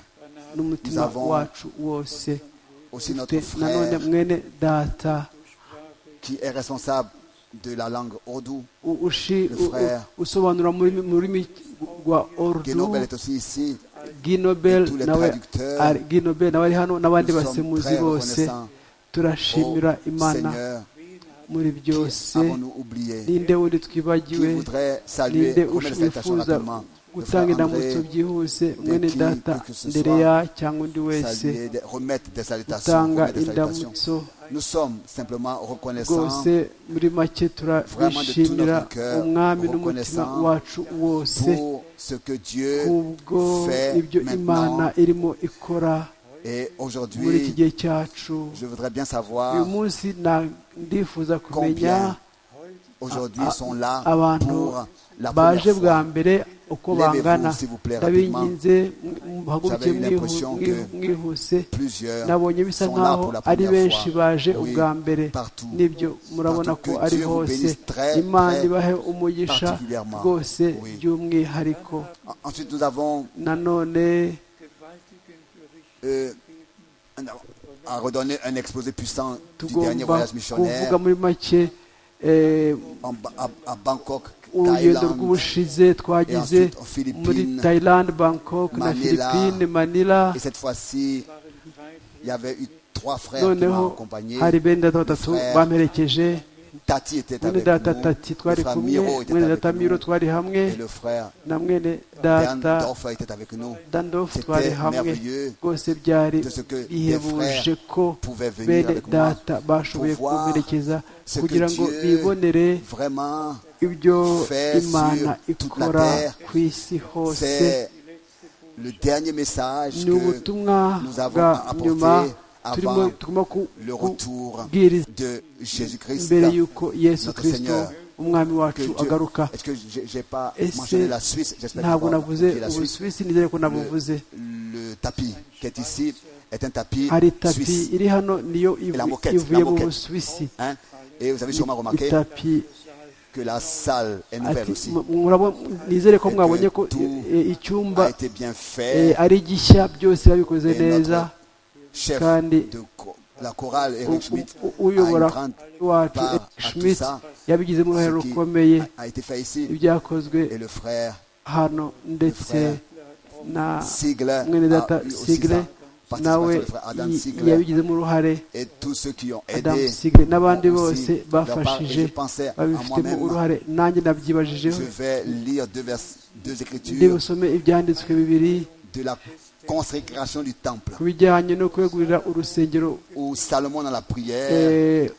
n'umutima Nous avons wacu wose Aussi notre dufite nanone frère mwene data qui est responsable de la langue Odou. u- ushi- Le u- u- frère. usobanura mu rurimi- mu rurimi rwa ordu Genobel est aussi ici. ginobel tous les nawe traducteurs. ari- ginobel nawe ari hano n'abandi Nous sommes basemuzi très bose reconnaissants. Oh, turashimira imana Seigneur, muri byose avons-nous oublié ninde wundi Qui twibagiwe voudrait saluer, ninde remettre cette action wifuza rapidement Le frère gutanga André, indamutso byihuse mwene qui data que ce soit, ndereya cyangwa undi wese saluer, des- remettre des salutations. utanga remettre des salutations. indamutso Nous sommes simplement reconnaissants rwose muri make Vraiment de tout turabishimira notre cœur, umwami n'umutima reconnaissant wacu wose pour ce que Dieu kubwo ibyo fait imana maintenant. irimo ikora Et muri iki aujourd'hui, gihe cyacu je voudrais bien uyu savoir munsi na- ndifuza kumenya combien aujourd'hui sont là abantu pour la baje première bwa fois. mbere uko Levez-vous, bangana s'il vous plaît, ndabinginze muhaguruke J'avais eu l'impression mwihu- que mwihuse Plusieurs nabonye bisa sont là nkaho pour la ari première benshi fois. baje Oui, ubwa mbere partout. nibyo murabona ko Partout. Que ari Dieu vous hose bénisse très, imana très ibahe umugisha particulièrement. rwose Oui. by'umwihariko En- Ensuite, nous avons nanone euh, un- à redonner un exposé puissant du dernier tugomba voyage kuvuga missionnaire muri make eh, en Ba- à, à Bangkok, urugendo Thaïlande, rw'ubushize twagize ensuite aux Philippines, muri Thailand, Bangkok na Manila. Philippines, Manila Et cette fois-ci, il y avait eu trois frères qui noneho m'ont accompagné. hari bene data batatu frère bamperekeje Tati était mwene avec data nous, le tati twari frère kumwe Miro était mwene avec data miro nous, twari hamwe et le frère na mwene Dan data Dorfer était avec nous. dandofu C'était twari hamwe merveilleux rwose byari de ce que des bihebuje frères ko pouvaient venir bene avec moi data bashoboye pour voir kumperekeza ce que kugira ngo Dieu bibonere Vraiment, ibyo fait sur imana toute la ikora terre. ku isi hose c'est le dernier message ni que ubutumwa nous avons bwa à apporter nyuma avant turimo tugomba ku- le retour kubwiriza de Jésus-Christ. mbere y'uko yesu notre kirisito Seigneur, umwami Que wacu Dieu- agaruka Est-ce que j'ai j'ai pas mentionné ese la Suisse J'espère ntabwo que navuze j'ai la Suisse. ubusuwisi nizere ko nabuvuze Le, le tapis qui est ici est un tapis hari tapi suisse. iri hano niyo ivu- la moquette, ivuye la mu moquette. busuwisi hein. Et vous avez sûrement remarqué itapi que la salle est nouvelle ati aussi. mu- murabo- nizere ko Et que mwabonye ko tout eh, icyumba a été bien eh, fait. ari gishya byose babikoze Et neza notre chef kandi de cho- la chorale, u- Eric Schmidt, u- a une uyobora grande wacu part à Eric tout schmidt ça, yabigizemo uruhare ce rukomeye qui a, a été fait ici. ibyakozwe Et le frère hano ndetse frère na Sigler mwene a data eu aussi sigre sa nawe participation, le frère Adam y- Sigler yabigizemo uruhare et tous ceux qui ont Adam aidé. Sigre n'abandi ont bose aussi leur part. Et bafashije je pensais à babifitemo moi-même, uruhare nanjye je nabyibajijeho vais lire deux, vers, deux ndi écritures busome ibyanditswe bibiri de la consécration du temple ku bijyanye no kwegurira urusengero où Salomon dans la prière eh,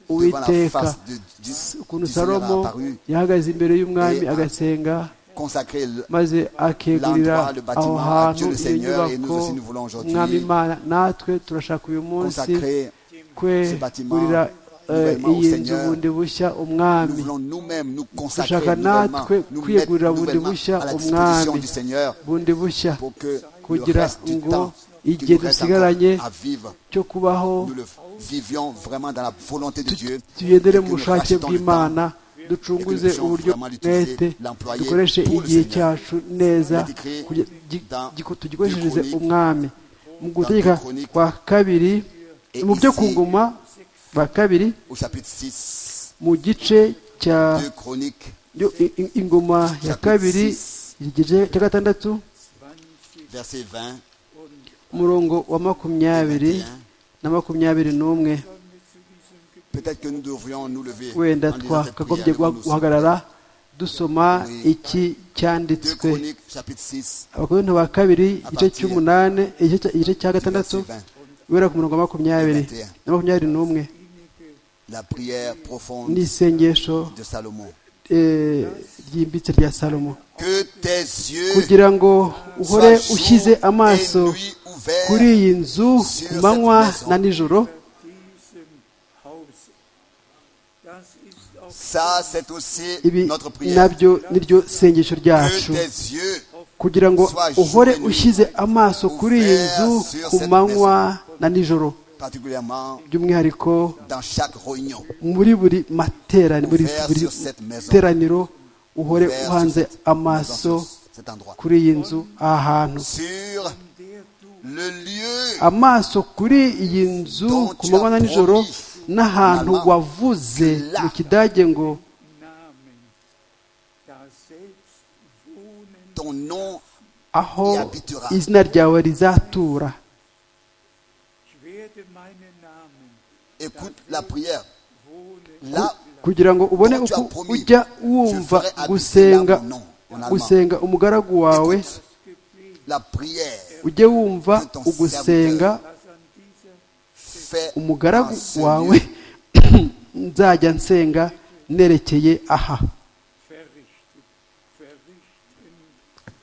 devant la uwiteka face de, du, ukuntu du Seigneur salomo a apparu, yahagaze imbere y'umwami Et- agasenga consacré le- maze akegurira L'endroit, le bâtiment, aho à hantu Dieu le iyo Seigneur, et nyubako nous aussi nous voulons aujourd'hui umwami imana natwe turashaka uyu munsi consacrer. bâtiment kwegurira eh, nouvellement au iyi nzu Seigneur. bundi bushya Nous umwami voulons nous-mêmes nous consacrer dushaka nouvellement, natwe nous mettre kwiyegurira bundi nouvellement bushya à la disposition umwami du Seigneur bundi bushya pour que le kugira reste du ngo temps qui igihe nous reste dusigaranye encore à vivre, cyo kubaho nous le vivions vraiment dans la volonté de tu- Dieu. tugendere et que mu nous bushake rachetons le temps bw'imana et ducunguze que nous puissions uburyo vraiment l'utiliser, mwete l'employer dukoreshe pour le igihe Seigneur. cyacu neza Il est écrit kugira- gi- dans gi- tugikoreshereze Chroniques, umwami mu gutegeka deux Chroniques, kwa kabiri et mu byo ici- ku ngoma kwa kabiri au chapitre 6 mu gice cya de Chronique, yo- i- i- ingoma ya Chapitre kabiri six. igice cya gatandatu verset 20 umurongo wa makumyabiri et 21. na makumyabiri n'umwe Peut-être que nous devrions nous lever wenda en lisant cette twakagombye prière devant nous. guhagarara dusoma Oui. iki Deux cyanditswe Chroniques, chapitre 6, abakorinto ba kabiri igice cy'umunani igice cya- igice cya gatandatu verset 20. guhera ku murongo wa makumyabiri na makumyabiri n'umwe la prière ni profonde isengesho de Salomon. eh, ryimbitse rya salomo Que tes yeux kugira ngo soient uhore jour ushyize et amaso nuit ouverts kuri iyi nzu ku manywa na nijoro diesem Haus. Das ist auch Ça, c'est aussi ibi notre prière. nabyo niryo sengesho Que ryacu tes yeux kugira ngo uhore ushyize amaso kuri iyi nzu ku manywa na nijoro particulièrement by'umwihariko dans chaque réunion. muri buri materaniro buri buri teraniro uhore uhanze amaso cet endroit. kuri iyi nzu aha hantu Sur le lieu amaso kuri iyi nzu ku manywa na nijoro n'ahantu wavuze mu kidage ngo Namen. Das Selbstwohnen ton nom aho izina ryawe rizatura Ich werde meinen Namen écoute la prière. wohnen. Là, kugira ngo ubone dont tu as uko promis, ujya je wumva ferai habiter gusenga là mon nom, en allemand. gusenga umugaragu wawe la prière ujye wumva ugusenga Das an dieser fait umugaragu en ce wawe lieu nzajya nsenga nerekeye aha verrichtet, verrichten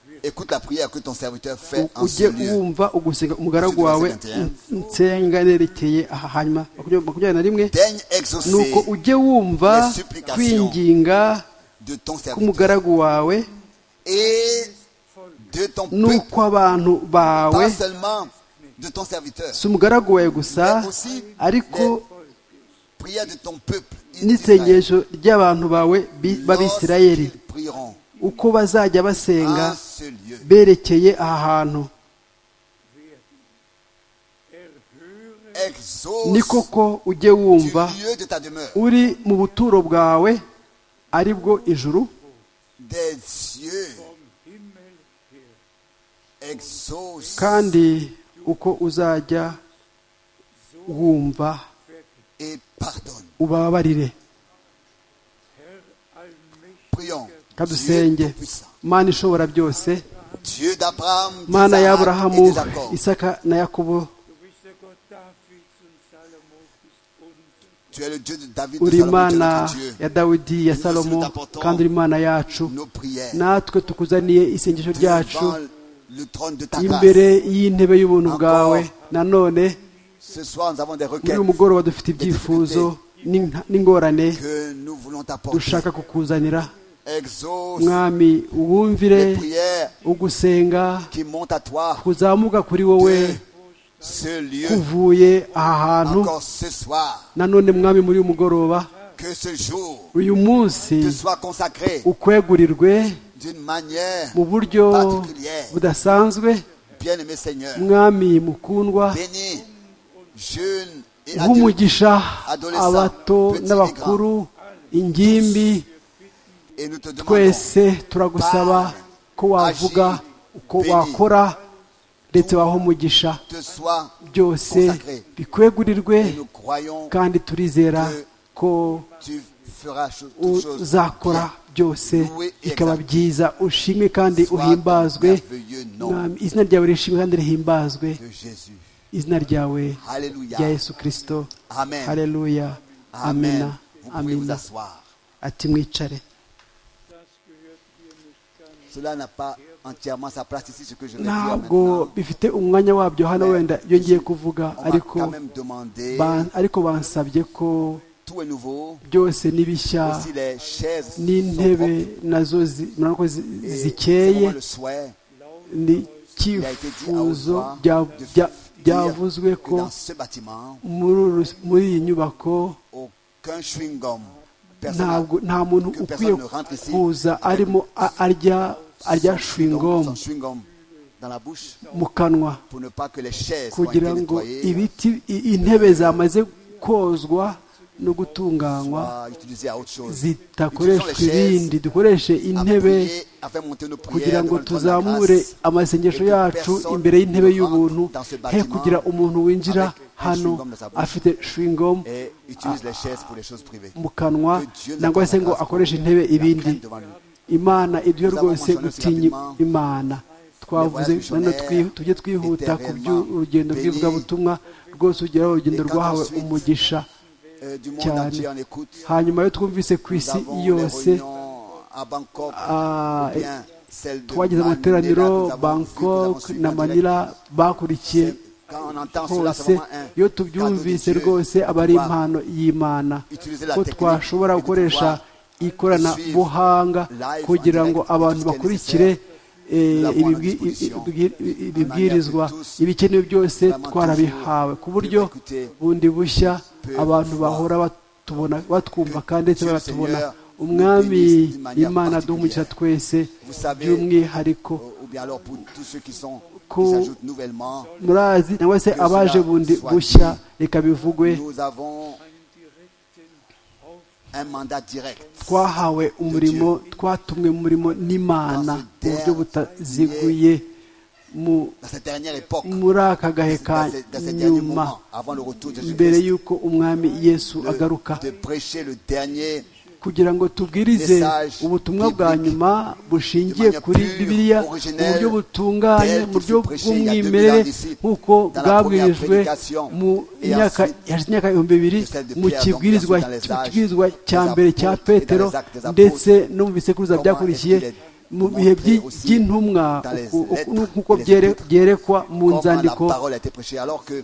wird. Écoute la prière que ton serviteur fait en ce ujye lieu. wumva ugusenga umugaragu Verset wawe 21. nsenga nerekeye aha hanyuma makumyabiri makumyabiri na rimwe Daigne ni exaucer uko ujye wumva les supplications kwinginga de ton serviteur k'umugaragu wawe et de ton peuple, n'ukw'abantu bawe pas seulement de ton serviteur. si umugaragu wawe gusa ariko Prière de ton peuple. d'Israël. n'isengesho ry'abantu bawe bi- b'abisirayeli Lorsqu'ils prieront uko bazajya basenga en ce lieu, berekeye aha hantu Erhöre exauce ni koko ujye du wumva lieu de ta demeure uri mu buturo bwawe ari bwo ijuru des cieux, vom Himmel her. exauce kandi uko uzajya wumva et pardonne. ubabarire Herr Allmächtiger, Prions. kadusenge Dieu tout-puissant, mana ishobora byose Dieu d'Abraham, mana d'Isaac et y'aburahamu de Jacob. isaka na yakobo du bist der Gott Davids und Salomos, bist unser Tu es le Dieu de David, de uri Salomon, tu es imana notre Dieu. ya dawidi ya salomo kandi uri imana yacu Nos prières natwe tukuzaniye isengesho ryacu devant le trône de ta imbere grâce. y'intebe y'ubuntu bwawe nanone Ce soir, nous avons des muri requêtes uyu mugoroba dufite ibyifuzo n'inka- n'ingorane que nous voulons t'apporter. dushaka kukuzanira Exauce mwami uwumvire les prières ugusenga qui montent à toi kuzamuka kuri wowe de ce lieu kuvuye aha hantu encore ce soir. nanone mwami muri uyu mugoroba Que ce jour uyu munsi te soit consacré ukwegurirwe d'une manière mu buryo particulière. budasanzwe Bien-aimé Seigneur, mwami mukundwa bénis jeunes et adultes nk'umugisha Adolescent, abato petit n'abakuru ingimbi et nous te demandons twese turagusaba ko wavuga uko wakora ndetse waha umugisha te sois byose consacré. bikwegurirwe Et nous croyons que kandi turizera ko tu feras cho- toutes choses. uzakora byose bikaba byiza ushimwe kandi uhimbazwe Mwami, izina ryawe rishimwe kandi rihimbazwe de Jésus. izina ryawe Alléluia. rya yesu kirisito Amen. hareruya amena Amen. Vous pouvez vous amina asseoir. ati mwicare Cela n'a pas entièrement sa place ici, ce que je vais dire ntabwo maintenant. bifite umwanya wabyo hano wenda iyo ngiye kuvuga On m'a ariko quand même demandé, ba- ariko bansabye ko tout est nouveau, byose n'ibishya aussi les chaises sont n'intebe propres. nazo zi- murabona ko zi- Et c'est zikeye vraiment le souhait ni icyifuzo bya- bya- byavuzwe dire que ko dans ce bâtiment, muri uru- muri iyi nyubako aucun chewing-gum, personne n'a- ntabwo nta muntu que ukwiye personne ne rentre ici kuza avec arimo a- arya arya donc, shwingomu son chewing-gum dans la bouche mu kanwa pour ne pas que les chaises soient été kugira ngo nettoyées, ibiti i- intebe zamaze kozwa no gutunganywa soient utilisées à autre chose. zitakoreshwa Utilisons les chaises ibindi dukoreshe à intebe prier, à faire monter nos prières kugira ngo devant le trône de la tuzamure grâce. amasengesho et que yacu personne imbere y'intebe ne rentre y'ubuntu dans ce he bâtiment kugira umuntu winjira avec un hano chewing-gum dans sa bouche. afite shwingom et utilise les chaises pour les choses privées. mu kanwa Que Dieu nous nangwa se ngo accorde grâce akoreshe intebe La ibindi crainte devant lui. imana ibyo Nous avons rwose mentionné aussi utinye rapidement imana twavuze none twi- tujye twihuta ku by'urugendo bw'ivugabutumwa rwose ugeraho urugendo rwahawe umugisha euh, du monde cyane entier en écoute. hanyuma yo twumvise ku Nous isi avons des yose réunions à Bangkok, ah, ou bien celle de twagize amateraniro Manila, nous avons bangkok vu, nous avons suivi na en direct. manila bakurikiye Quand on entend cela, hose c'est vraiment un iyo cadeau de tubyumvise Dieu rwose de aba ari pouvoir impano y'imana utiliser la ko technique twashobora et de gukoresha pouvoir ikoranabuhanga suivre kugira ngo live en abantu direct bakurikire eh, la voix à ibibwi- disposition, ibibwi- ibibwirizwa de tous, ibikenewe byose vraiment twarabihawe ku toujours buryo d'écouter bundi bushya peu abantu voir. bahora batubona batwumva kandi ndetse Dieu le baratubona Seigneur nous umwami bénisse d'une manière imana duhumukira twese Vous savez, by'umwihariko ou- ou bien alors pour tous ceux qui sont Ko- qui s'ajoutent nouvellement, murazi cyangwa se Que cela abaje bundi soit bushya dit. reka bivugwe nous avons un mandat direct. twahawe umurimo twatumwe mu murimo n'imana mu buryo butaziguye mu- Dans cette dernière époque, muri aka gahe ka dans ce- dans ces derniers nyuma moments, avant le retour de mbere Jésus-Christ, y'uko umwami yesu le- agaruka de prêcher le dernier kugira ngo tubwirize Message ubutumwa bwa biblique nyuma bushingiye de manière kuri pure, bibiliya mu originelle, buryo butunganye telle mu que buryo fut prêchée il y a 2000 bw'umwimerere ans d'ici, nk'uko dans la bwabwirijwe première prédication, mu et myaka ensuite, hashize imyaka ibihumbi bibiri de celle de mu Pierre, donc, kibwirizwa dans les mu âges kibwirizwa cya des mbere cya apôtres et dans les petero actes des ndetse no mu bisekuruza Comment byakurikiye est-ce qu'il est mu bihe by'i- montré aussi by'intumwa dans les uku- uku- lettres, nk'uko les byere- épîtres, byerekwa mu comment la nzandiko parole a été prêchée, alors que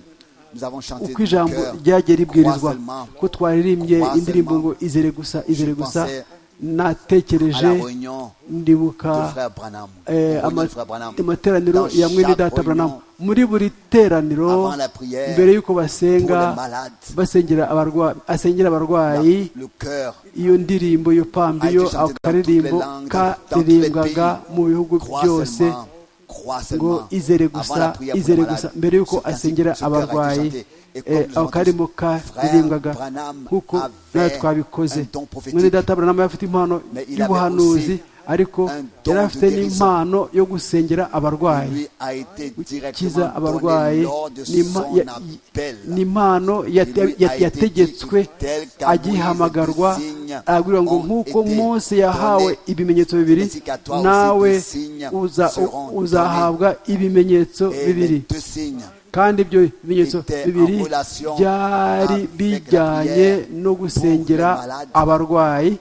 nous avons chanté uko du ijambo cœur, ryagiye crois ribwirizwa seulement ko twaririmbye crois indirimbo ngo seulement. izere gusa izere gusa pensais à natekereje la réunion ndibuka de frère Branham. eh, Au ama- renom de frère Branham. amateraniro Dans ya mwene chaque data Branham réunion, muri buri teraniro avant la prière, mbere y'uko pour basenga les malades, basengera abarwayi asengera la- abarwayi le cœur iyo ndirimbo iyo pambi a iyo été chanté ako dans toutes les karirimbo langues, dans tous les karirimbwaga mu bihugu pays. Crois byose seulement, crois ngo seulement. izere Avant gusa la prière pour les izere gusa malades, mbere y'uko ce principe, asengera ce cœur a été abarwayi chanté. Et eh, comme nous ako avons karimo dit, frère karirimbwaga Branham nk'uko avait natwe twabikoze un don prophétique. mwene data Branham yari afite impano Mais il avait y'ubuhanuzi aussi ariko un don yari de afite guérison. n'impano yo gusengera abarwayi lui a été gukiza directement donné abarwayi lors de ni impa- son ya- appel. ni impano yate- Lui a ya- été yategetswe dit tel qu'à agihamagarwa Moïse, des signes arabwira ngo ont nk'uko été mose yahawe donnés, ibimenyetso bibiri ainsi qu'à toi aussi nawe des signes uza- seront uzahabwa ibimenyetso Et les bibiri deux signes kandi ibyo bimenyetso étaient en bibiri relation byari avec la bijyanye prière no gusengera pour les malades. abarwayi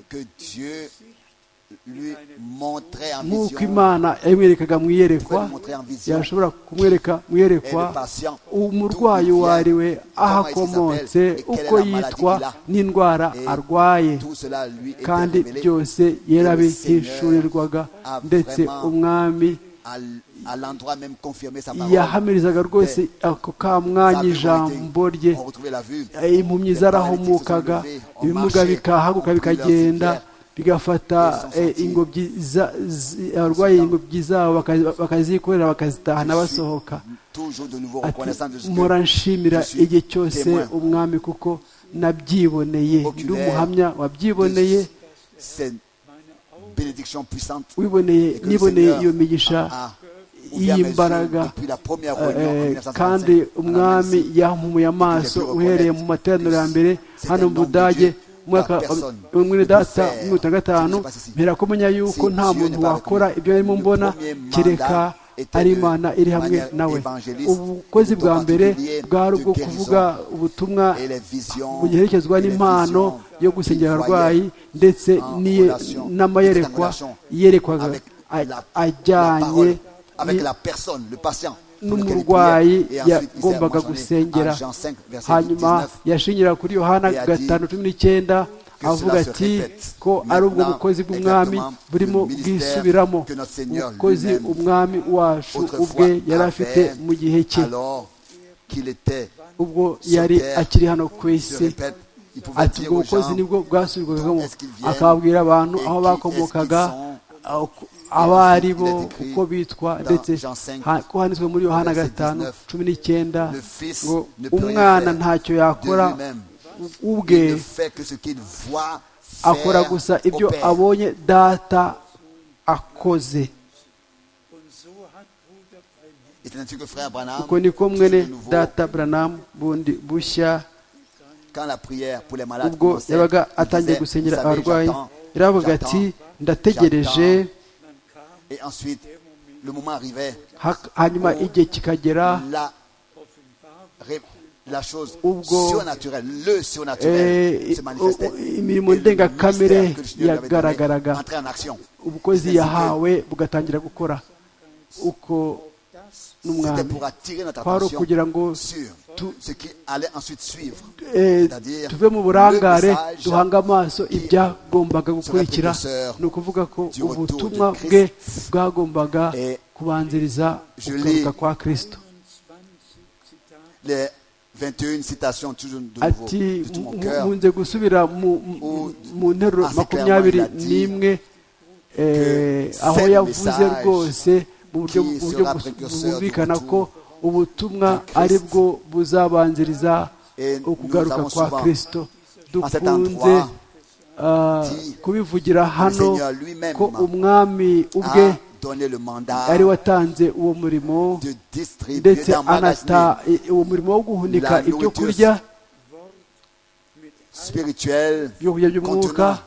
que Dieu lui montrait en nk'uko vision imana yamwerekaga mu iyerekwa Pourrait montrer en vision. yashobora kumwereka mu iyerekwa Et le patient, d'où umurwayi il vient, wariwe aho comment akomotse il s'appelle, et uko quelle est la yitwa maladie qu'il a. n'indwara Et arwaye tout cela lui était kandi révélé byose yarabihishurirwaga a ndetse vraiment umwami à l- à l'endroit même confirmé sa parole. yahamirizaga rwose ako ka mwanya ijambo rye On retrouvait la vue. impumyi zarahumukaga ibimuga bikahaguka bikagenda bigafata eh, ingobyi za- zi- abarwayi ingobyi zabo baka- bakazikorera bakazitahana basohoka Toujours de nouveau Ati, reconnaissant de ce mpora que nshimira Je suis igihe cyose témoin. umwami kuko nabyiboneye ndi umuhamya wabyiboneye cette bénédiction puissante wiboneye que le niboneye Seigneur iyo migisha a ouvert mes yeux y'imbaraga depuis la première Eh, réunion en kandi 1945. umwami yampumuye amaso uhereye mu materaniro ya mbere hano mu budage mu mwaka wa mwene data mirongo itanu na gatanu mpera kumenya yuko nta muntu wakora ibyo arimo mbona kereka ari imana iri hamwe nawe ubukozi bwa mbere bwari ubwo kuvuga ubutumwa Et les visions, buherekezwa et les n'impano visions yo gusengera qu'il abarwayi voyait ndetse en n'iye- relation, n'amayerekwa était en relation yerekwaga avec la- a- la ajyanye parole, avec ni- la personne, le patient. pour lequel il n'umurwayi priait. Et ensuite, il s'est yagombaga mentionné gusengera en Jean 5, verset hanyuma 19. yashingira kuri yohana Et a gatanu cumi n'icyenda que avuga cela se ati répète. ko ari ubwo Maintenant, bukozi bw'umwami exactement, burimo le ministère bwisubiramo que notre Seigneur ubukozi lui-même, umwami wacu ubwe Autrefois yari afite avait, mu gihe cye alors qu'il était ubwo sur yari terre, akiri hano ku se isi répète, il pouvait ati dire ubwo aux bukozi gens, nibwo bwasubirwagamo est-ce qu'ils viennent, akababwira abantu et aho qui bakomokaga est-ce qu'ils aho- abo ari bo il est écrit uko bitwa dans ndetse Jean 5, ha- ko handitswe muri yohana verset gatanu 19, cumi n'icyenda le fils ngo ne peut rien umwana faire ntacyo de yakora lui-même. ubwe Il ne fait que ce qu'il voit faire akora gusa ibyo au Père. abonye data akoze Und so hat Bruder Brennan Et c'est ainsi que frère Branham, uko niko toujours mwene de nouveau, data buranamu bundi bushya quand la prière pour les malades ubwo commençait, yabaga il atangiye disait, gusengera Vous savez, abarwayi j'attends, yaravuga ati j'attends, ndategereje Et ensuite, le moment arrivait, Hak- hanyuma igihe kikagera la, ré- la chose Ubwo- surnaturelle, le surnaturel eh, se manifestait. u- imirimo ndengakamere yagaragaraga entrait en action. ubukozi yahawe bugatangira gukora uko C'était n'umwami pour attirer notre kwari attention ukugira ngo sur tu- ce qui allait ensuite suivre. eh, C'est-à-dire, tuve mu burangare le message duhange amaso ibyagombaga gukurikira précurseur ni ukuvuga ko du retour de ubutumwa Christ. bwe bwagombaga Et kubanziriza je ukugaruka l'ai- kwa kristo 21 Zitate. Les 21 citations, toujours de nouveau, ati de tout mon mu- cœur, munze gusubira mu- mu- mu nteruro assez makumyabiri clairement, il a dit n'imwe eh, que aho c'est le yavuze message rwose mu buryo qui mu buryo sera bus- précurseur bwumvikana du ko ubutumwa Christ. ari bwo buzabanziriza Et nous ukugaruka avons kwa souvent, kristo cet dukunze endroit, ah, dit, kubivugira hano Seigneur lui-même ko umwami ubwe a donné le mandat ari watanze uwo murimo de distribuer, ndetse d'emmagasiner anata i- uwo murimo wo guhunika La ibyo nourriture kurya spirituel ibyo kurya by'umwuka contenant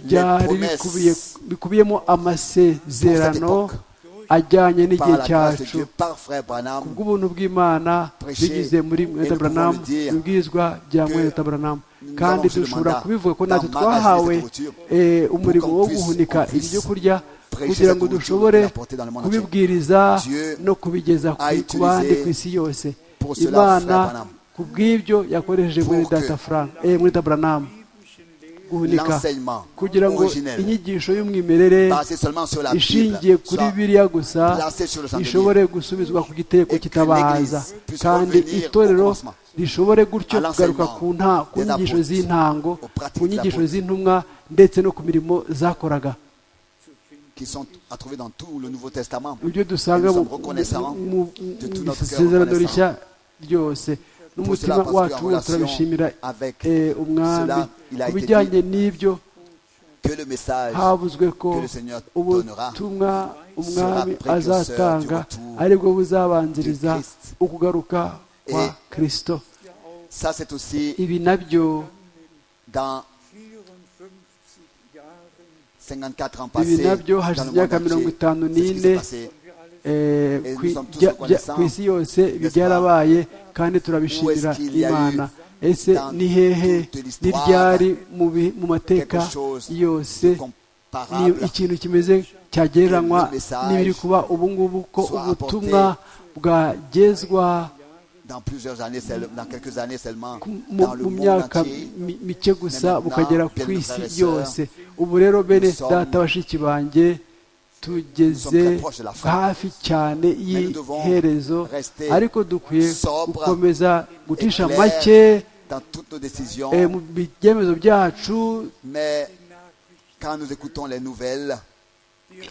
byari les promesses bikubiye- bikubiyemo amasezerano Pour cette ajyanye par n'igihe la grâce de cyacu Dieu, par frère Branham, kubw'ubuntu bw'imana Prêcher bigize muri et mweta nous buranamu pouvons le dire ibwirizwa bya que mweta buranamu nous kandi avons reçu le dushobora mandat kubivuga ko natwe d'emmagasiner twahawe cette nourriture eh, umurimo qu'on wo puisse- guhunika qu'on puisse ibyo kurya prêcher kugira cette ngo nourriture dushobore et l'apporter dans le monde entier. kubibwiriza Dieu no kubigeza a ku- ku bandi utilisé ku isi yose pour cela imana Frère Branham. ku bw'ibyo yakoresheje muri Pour que data Fran- eh, mweta buranamu guhunika l'enseignement kugira ngo originel, inyigisho y'umwimerere basé seulement sur la Bible, ishingiye kuri soit biriya gusa placée sur le chandelier. ishobore gusubizwa ku giteko Et que kitabaza l'Église puisse kandi revenir au itorero commencement. rishobore gutyo À l'enseignement kugaruka ku nta ku des nyigisho apôtres, z'intango aux pratiques ku nyigisho des apôtres. z'intumwa ndetse no ku mirimo zakoraga qui sont à trouver dans tout le Nouveau Testament. ibyo dusanga Et nous mu sommes reconnaissants mu- de tout mu notre cœur isezerano reconnaissant. rishya ryose cela, n'umutima parce que wacu en wose relation turabishimira avec eh, umwami cela, il a ku été bijyanye n'ibyo Que le message havuzwe ko que le Seigneur donnera ubutumwa umwami précurseur azatanga du retour ari bwo buzabanziriza de Christ. ukugaruka kwa Et- kirisito Ça, c'est aussi ibi nabyo dans 54 Jahren 54 ans passés. ibi nabyo Dans hashize le monde imyaka mirongo entier, itanu c'est ce qui s'est n'ine passé. eh, Et nous ku- sommes tous bya- bya- reconnaissants, ku isi yose ibi n'est-ce pas? byarabaye kandi turabishimira Où est-ce qu'il y a eu imana ese dans ni hehe toute l'histoire ni ryari mu bi- mu mateka quelque chose yose ni Comparable ikintu kimeze cyagereranywa n'ibiri kuba ubu ngubu ko soit ubutumwa bwagezwa dans plusieurs années, seul- dans quelques années seulement, ku- mu dans le mu monde myaka entier. mi- mike Maintenant, gusa bukagera bien ku mes isi frères et yose ubu rero bene sommes- data bashiki banjye tugeze très proches de la fin. hafi cyane nous devons y'iherezo rester ariko dukwiye sobres gukomeza gucisha et clairs make dans toutes nos décisions, eh, mu byemezo byacu mais quand nous écoutons les nouvelles,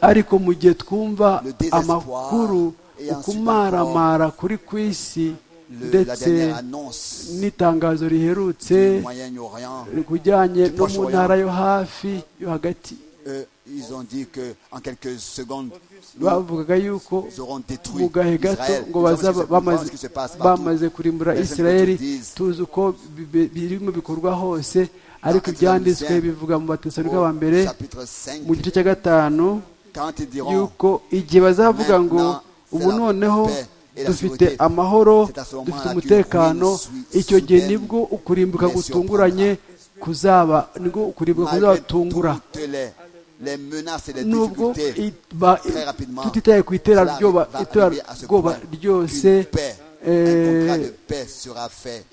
ariko mu gihe twumva Le désespoir amakuru et ensuite ukumaramara kuri ku isi le- la ndetse dernière annonce n'itangazo riherutse du Moyen-Orient, kujyanye no mu Proche-Orient. ntara yo hafi yo hagati euh, ils ont dit qu'en quelques secondes, nous bavugaga yuko aurons détruit mu gahe gato Israël. ngo Nous savons ce bazaba qui se- nous savons bamaze ce qui se passe partout. bamaze kurimbura Personne isirayeli ne te dise. tuzi uko bi- bi- birimo bikorwa hose ariko Dans ibyanditswe Thessaloniciens, bivuga mu batesalonike ba mbere Au chapitre 5, mu gice cya gatanu quand ils diront yuko igihe bazavuga ngo Maintenant, ubu c'est la noneho paix et la dufite sécurité. amahoro C'est à ce moment-là que dufite umutekano nous suis- icyo gihe soudaine nibwo ukurimbuka blessure gutunguranye kuzaba nibwo ukurimbuka malgré kuzatungura toutes les, les menaces et les nubwo difficultés, i- ba- très rapidement, tutitaye ku cela iterabwoba va arriver à ce iterabwoba point ryose qu'une paix, un contrat de eh, paix sera fait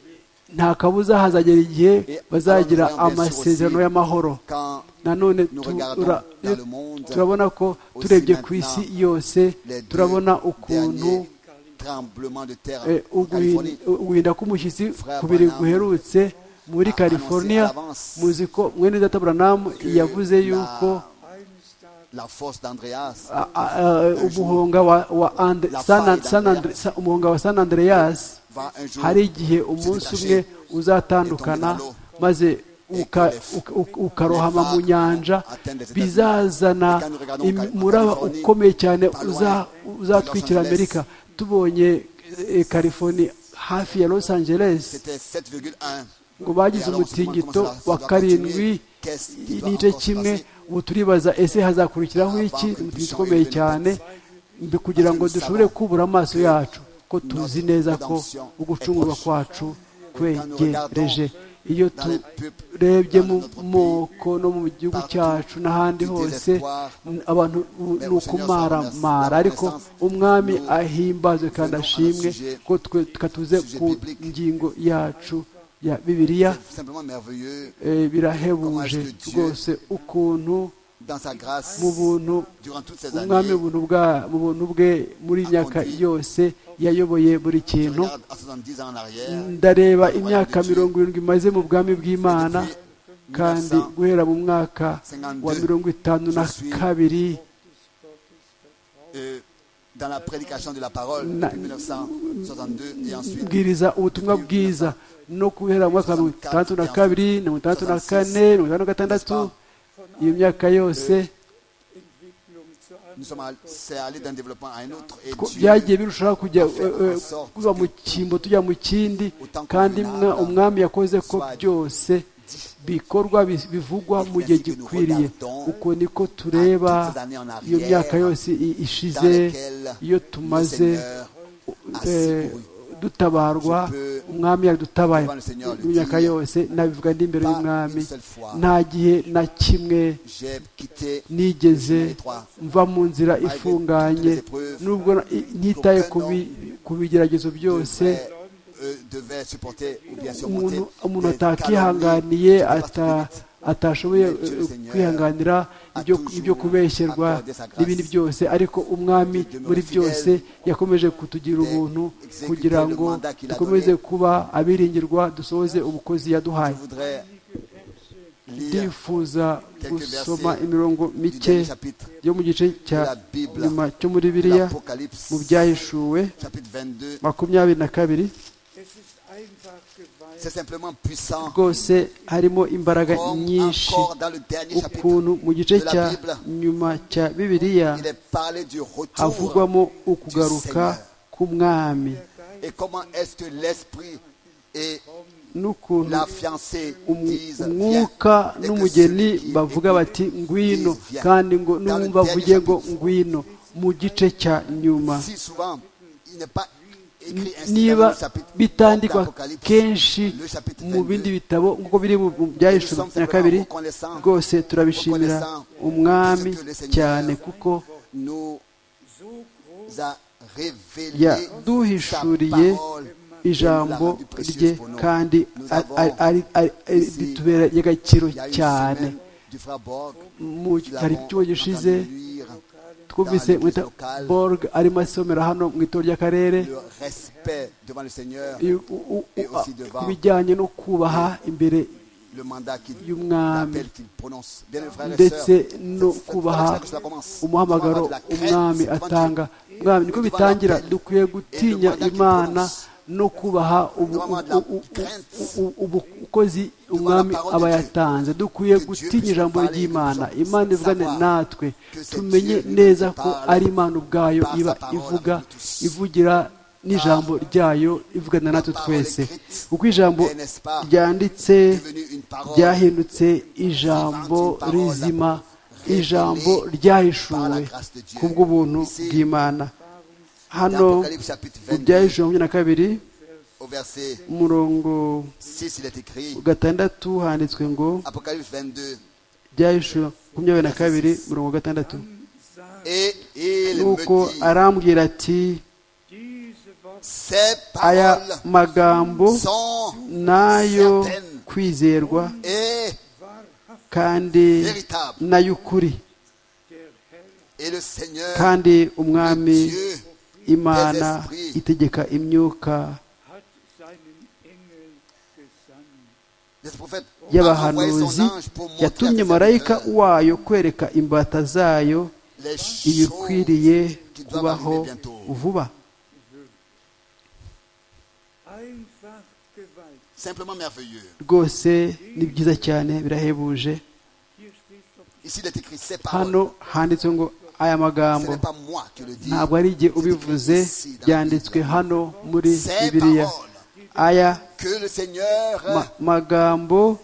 nta kabuza hazagera igihe Et bazagira alors, nous regardons bien sûr amasezerano aussi y'amahoro quand nanone nous tu- regardons ura- dans le monde, turabona ko aussi turebye ku isi maintenant, yose les deux turabona ukuntu derniers tremblements de terre eh, en uguhin- Californie. uguhinda k'umushyitsi Frère ku biri Branham guherutse muri a california annoncé à l'avance muzi ko mwene data buranamu que yavuze la- yuko eines Tages La force d'Andreas, a- a- a- umuhonga wa- wa Andre- La San- faille San Andre- d'Andreas. Sa- umuhonga wa san andreas va un jour hari igihe umunsi se umwe détacher. uzatandukana maze uka- uka- uka- ukarohama mu nyanja bizazana imi- umuraba ukomeye cyane uza- uzatwikira amerika tubonye eh, california hafi ya los angeles C'était 7,1. ngo bagize umutingito wa karindwi n'igice kimwe ubu turibaza ese hazakurikiraho iki umutingito ukomeye cyane mbi kugira ngo dushobore kubura amaso yacu ko tuzi neza ko ugucungurwa kwacu kwegereje iyo turebye mu moko no mu gihugu cyacu n'ahandi hose abantu ni ukumaramara ariko umwami ahimbazwe kandi ashimwe ko twe tukatuze ku ngingo yacu ya bibiliya eh, birahebuje rwose ukuntu mu buntu umwami ubuntu bwa mu buntu bwe muri iyi myaka yose yayoboye buri kintu ndareba imyaka mirongo irindwi imaze mu bwami bw'imana kandi guhera mu mwaka wa mirongo itanu na kabiri dans la prédication de la parole depuis 1962 et ensuite bwiriza ubutumwa bwiza no guhera mu mwaka wa mirongo itandatu na kabiri mirongo itandatu na kane mirongo itandatu na gatandatu iyo myaka yose Entwicklung zu einem nous sommes all- c'est allé d'un développement à un autre et ko Dieu byagiye birushaho kujya eh, eh, kuva mu cyimbo tujya mu kindi kandi mwa- umwami yakoze ko byose bikorwa bi- bivugwa mu gihe gikwiriye uko niko tureba iyo myaka yose i- ishize iyo tumaze eh, dutabarwa umwami yadutabaye mu myaka yose nabivuga ndi imbere y'umwami nta gihe na kimwe j'ai quitté nigeze mva mu nzira ifunganye nubwo na- i- ntitaye ku bi- ku bigeragezo byose devait, euh, devait supporter ou bien surmonter umuntu umuntu des calomnies atakihanganiye ata particulières. atashoboye eh, kwihanganira ibyo- ibyo kubeshyenwa n'ibindi byose ariko umwami muri byose yakomeje kutugira ubuntu kugira ngo dukomeze kuba abiringirwa dusohoze ubukozi Je yaduhaye voudrais lire ndifuza gusoma imirongo du mike dernier chapitre yo mu gice cya nyuma cyo muri de biriya l'Apocalypse, mu byahishuwe chapitre 22. makumyabiri na kabiri Es ist einfach C'est Gewalt. simplement puissant rwose harimo imbaraga comme nyinshi encore dans le dernier ukuntu chapitre. mu gice de la cya Bible, nyuma cya bibiliya Il est parlé du retour havugwamo ukugaruka k'umwami et comment est-ce que l'esprit et n'ukuntu la fiancée umu- disent viens. umwuka Et que n'umugeni ceux qui bavuga écoutent bati ngwino disent, viens. kandi ngo n'uwumva Dans le avuge ngo dernier ngwino mu gice cya nyuma Si souvent, il n'est pas écrit ainsi dans niba le chapitre bitandikwa d'Apocalypse. kenshi mu bindi bitabo nk'uko biri mu mu byahishe na kabiri rwose turabishimira umwami cyane kuko nous So groß a révélé sa yaduhishuriye parole. ijambo rye kandi a- a- ari- ari- ari- ritubera ry'agaciro Il y a une cyane semaine du frère Borg, mu nous l'avons hari icyuho gishize entendu lire twumvise dans l'église mwita locale, borg arimo asomera hano mu itorero ry'akarere le respect devant le Seigneur, i- u- u- et aussi u- devant ku bijyanye no kubaha imbere le mandat qu'il y'umwami. l'appel qu'il prononce. Bien, mes frères et sœurs, ndetse c'est- no c'est par kubaha là que cela commence. umuhamagaro Devant la crête, umwami devant Dieu. atanga umwami niko bitangira dukwiye gutinya imana no kubaha ubu- ubu- ubu- ubu- ubukozi umwami aba yatanze dukwiye gutinya ijambo ry'imana imana ivugane natwe tumenye neza ko ari imana ubwayo iba ivuga ivugira n'ijambo ryayo ivugana natwe twese kuko ijambo ryanditse Devenu une parole ryahindutse ijambo rizima ijambo ryahishuwe kubw'ubuntu bw'imana hano dans Apocalypse chapitre mu 22, byahishuwe makumyabiri na kabiri au verset umurongo 6, il est écrit, gatandatu handitswe ngo Apocalypse 22, byahishuwe makumyabiri na kabiri umurongo gatandatu sagt, et il nuko me dit, arambwira ati diese Worte ces aya paroles magambo sont nayo kwizerwa et kandi véritables. n'ay'ukuri Et le Seigneur, kandi umwami Dieu, imana itegeka imyuka hat seinen Engel gesandt. le prophète, a envoyé y'abahanuzi son ange pour montrer à yatumye ses marayika serviteurs wayo kwereka imbata zayo les choses ibikwiriye qui doivent kubaho arriver bientôt. vuba Einfach Gewalt. Simplement merveilleux. rwose ni byiza cyane birahebuje Hier steht doch Ici, il est écrit, ces paroles, hano handitswe ngo aya ce magambo n'est pas moi qui le dis, ntabwo ari igihe ubivuze byanditswe hano muri ces bibiliya paroles aya que le Seigneur ma- magambo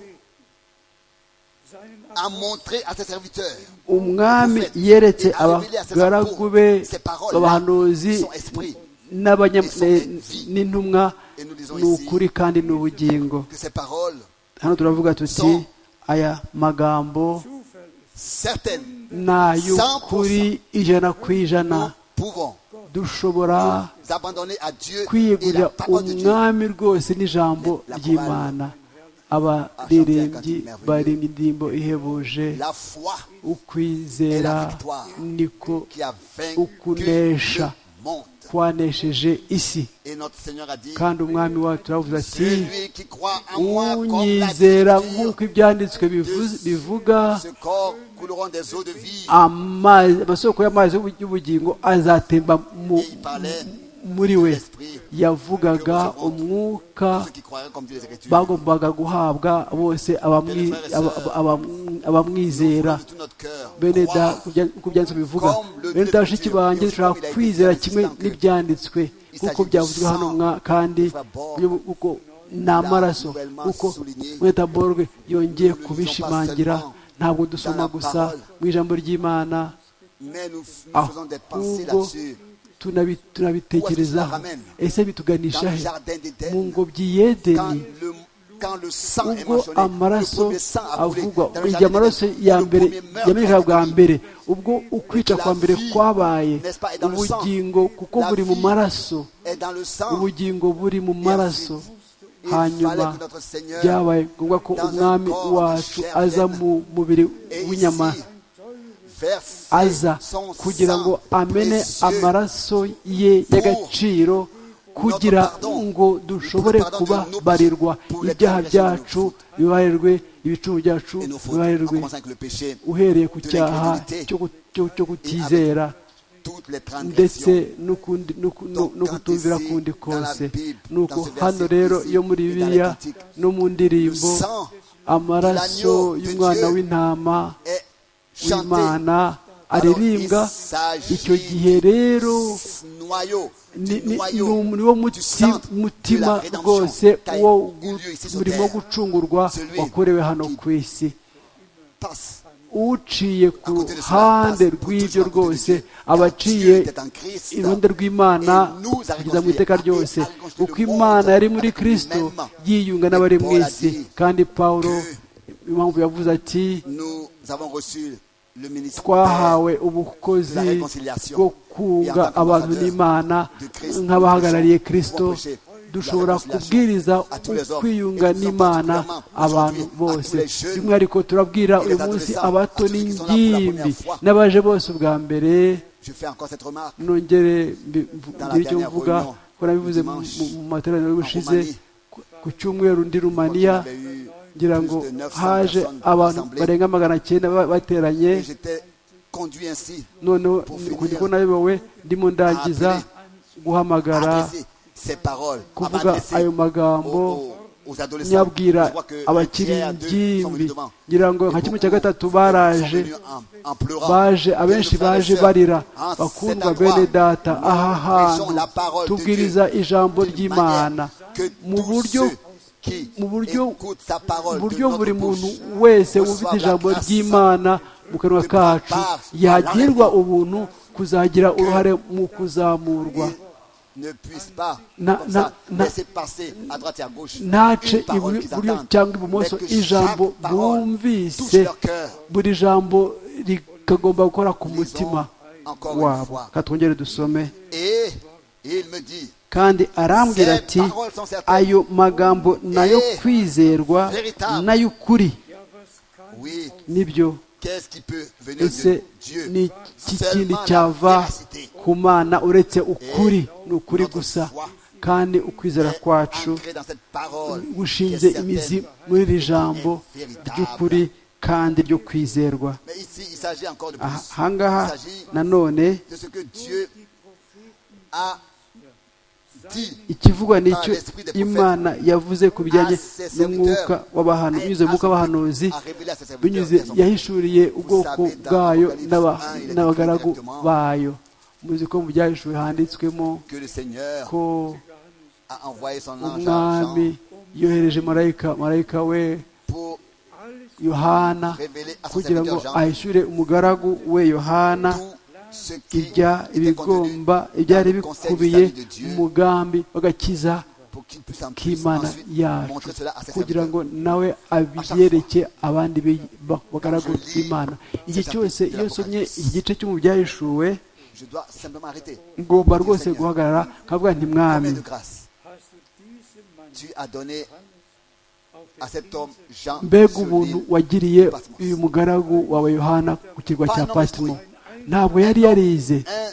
a montré à ses serviteurs umwami yeretse abagaragu be abahanuzi n'abanya- ne- n'intumwa ni ukuri kandi ni ubugingo que ces paroles, hano turavuga tuti aya magambo certaines, ni ay'ukuri ijana ku ijana nous pouvons dushobora nous abandonner à Dieu et kwiyegurira la parole de Dieu. umwami rwose n'ijambo ry'imana abaririmbyi baririmba indirimbo ihebuje La foi ukwizera niko qui a vaincu Ukunesha. le monde. kwanesheje isi Et notre Seigneur a dit, kandi umwami wacu aravuze ati celui qui croit en moi comme la unyizera Scripture, nk'uko ibyanditswe bivuze- bivuga ce corps couleront des eaux de vie. amazi amasoko y'amazi y'ubu- y'ubugingo azatemba mu- Et il parlait muri we l'esprit yavugaga umwuka ceux qui croiraient comme dit les Écritures. bagombaga guhabwa bose abamwi- aba- aba- abamwi- abamwizera De tout notre cœur, bene da croire ku byanditswe bivuga bene da bashiki banjye dushobora kwizera kimwe n'ibyanditswe kuko byavuzwe hano mwa kandi y'ubu- kuko ni amaraso kuko mweta borwe yongeye kubishimangira ntabwo dusoma gusa mu ijambo ry'imana mais nous, nous faisons des pensées ahubwo là-dessus. tunabi- tunabitekerezaho ese bituganisha Dans le he jardin mu d'Éden, ngobyi quand y'edeni le, quand le sang est ubwo mentionné, le amaraso premier sang a coulé avugwa dans le igihe jardin amaraso d'Éden, ya le mbere premier meurtre yamenyekana bwa a été mbere ubwo ukwica kwa mbere kwabaye ubugingo kuko buri mu maraso commis. Et dans le sang, ubugingo buri mu maraso il hanyuma fallait que notre Seigneur byabaye ngombwa ko umwami wacu aza mu mubiri ait w'inyama ici versé aza son kugira ngo sang amene précieux. amaraso ye y'agaciro kugira ngo dushobore kuba barirwa ibyaha byacu bibarirwe ibicumbi byacu Et nos fautes, en bibarirwe commençant avec le péché, uhereye ku de cyaha l'incrédulité, cyo ku- cyo- cyo kutizera toutes les ndetse transgressions, no kundi- no ku- no- no kutumvira kundi kose nuko Dans ce verset hano rero précis, yo muri et dans la bibiliya critique, no mu le ndirimbo sang amaraso l'agneau de y'umwana Dieu w'intama est chanté w'imana aririmbwa icyo gihe rero noyau, ni- du ni- ni noyau, um- ni wo du muti- centre de la mutima rédemption rwose qui a wo eu lieu ici sur murimo wo terre. gucungurwa Celui wakorewe hano qui- ku isi passe. uciye ku côté de cela, ruhande passe rw'ibyo toujours à côté de rwose Dieu. aba Car Dieu aciye était en Christ, iruhande rw'imana et nous a kugeza mu iteka réconcilié, ryose a réconcilié uko le monde imana yari muri avec kristo lui-même. yiyunga Mais n'abari mu Paul a isi dit kandi pawulo que impamvu yavuze ati Nous avons reçu le ministère twahawe de la ubukozi réconciliation. bwo Et en kunga tant abantu qu'ambassadeur n'imana de Christ, nk'abahagarariye nous kristo pouvons prêcher la dushobora réconciliation kubwiriza à tous les hommes. kwiyunga Et nous sommes n'imana particulièrement abantu aujourd'hui à bose tous les jeunes by'umwihariko turabwira et les uyu munsi adolescents, abato à tous ceux qui sont là pour la première n'ingimbi fois. n'abaje bose ubwa mbere Je fais encore cette remarque. nongere mbi- mvu- Dans la ngire icyo dernière mvuga réunion ko nabivuze du mu dimanche mu- mu materaniro y'ubushize Roumanie. ku- ku cyumweru ndi rumaniya Quand il y avait eu ngira plus ngo de 900 haje personnes abantu rassemblées, barenga magana cyenda ba- bateranye et j'étais conduit ainsi. noneho Pour ni- finir, kuko nayobewe ndimo ndangiza guhamagara adresser ces paroles, à kuvuga m'adresser ayo aux, magambo aux- aux adolescents. Je nyabwira vois que un abakiri tiers à deux sont ingimbi venus devant. ngira ngo nka kimwe cya gatatu baraje baje abenshi baje barira bakundwa bene data aha hantu tubwiriza ijambo ry'imana mu buryo mu buryo mu buryo buri muntu wese wumvise ijambo ry'imana mu kanwa kacu yagirwa ubuntu kuzagira uruhare mu kuzamurwa ne puisse pas Na- comme na- ça, na- laisser passer à droite et à gauche ntace une parole iburyo qu'ils iburyo entendent, cyangwa mais ibumoso que ijambo chaque parole touche bumvise leur cœur. buri jambo rikagomba gukora ku mutima Encore une wabo fois. katwongere dusome Et il me dit, kandi arambwira ati ayo magambo nayo kwizerwa n'ay'ukuri oui, nibyo qu'est-ce qui peut venir de ese Dieu ni iki kindi Seulement la cyava véracité. ku mana uretse ukuri ni ukuri gusa kandi ukwizera est kwacu ancré dans cette parole gushinze qui est imizi certaine. muri iri jambo ry'ukuri kandi ryo kwizerwa Mais ici, il s'agit encore de plus. Aha- Il ahangaha s'agit nanone de ce que Dieu a dit ikivugwa nicyo imana yavuze ku bijyanye n'umwuka w'abahanu binyuze mu mwuka w'abahanuzi a révélé à ses serviteurs. binyuze et à son peuple. yahishuliye ubwoko bwayo n'aba- n'abagaragu bayo muzi ko mu byahishuwe handitswemo Que le Seigneur ko a envoyé son ange à Jean umwami yohereje marayika marayika we pour yohana révélé à ses kugira ngo serviteurs Jean ahishure umugaragu we yohana tout ce qui irya était contenu ibigomba ibyari dans le conseil du bikubiye salut de Dieu. mu mugambi w'agakiza pour qu'il puisse en plus k'imana ensuite yacu montrer cela à ses kugira serviteurs. ngo nawe abyereke abandi be- ba- bagaragu b'imana igihe cyose iyo nsomye igice cyo mu byahishuwe Je dois simplement arrêter. ngomba rwose guhagarara nkavuga nti mwami Combien de grâce hast du diesem Mann tu as donné auf à der cet homme Jean mbega sur ubuntu l'île. wagiriye uyu mugaragu wawe yohana ku kirwa cya patimo ntabwo yari yarize un,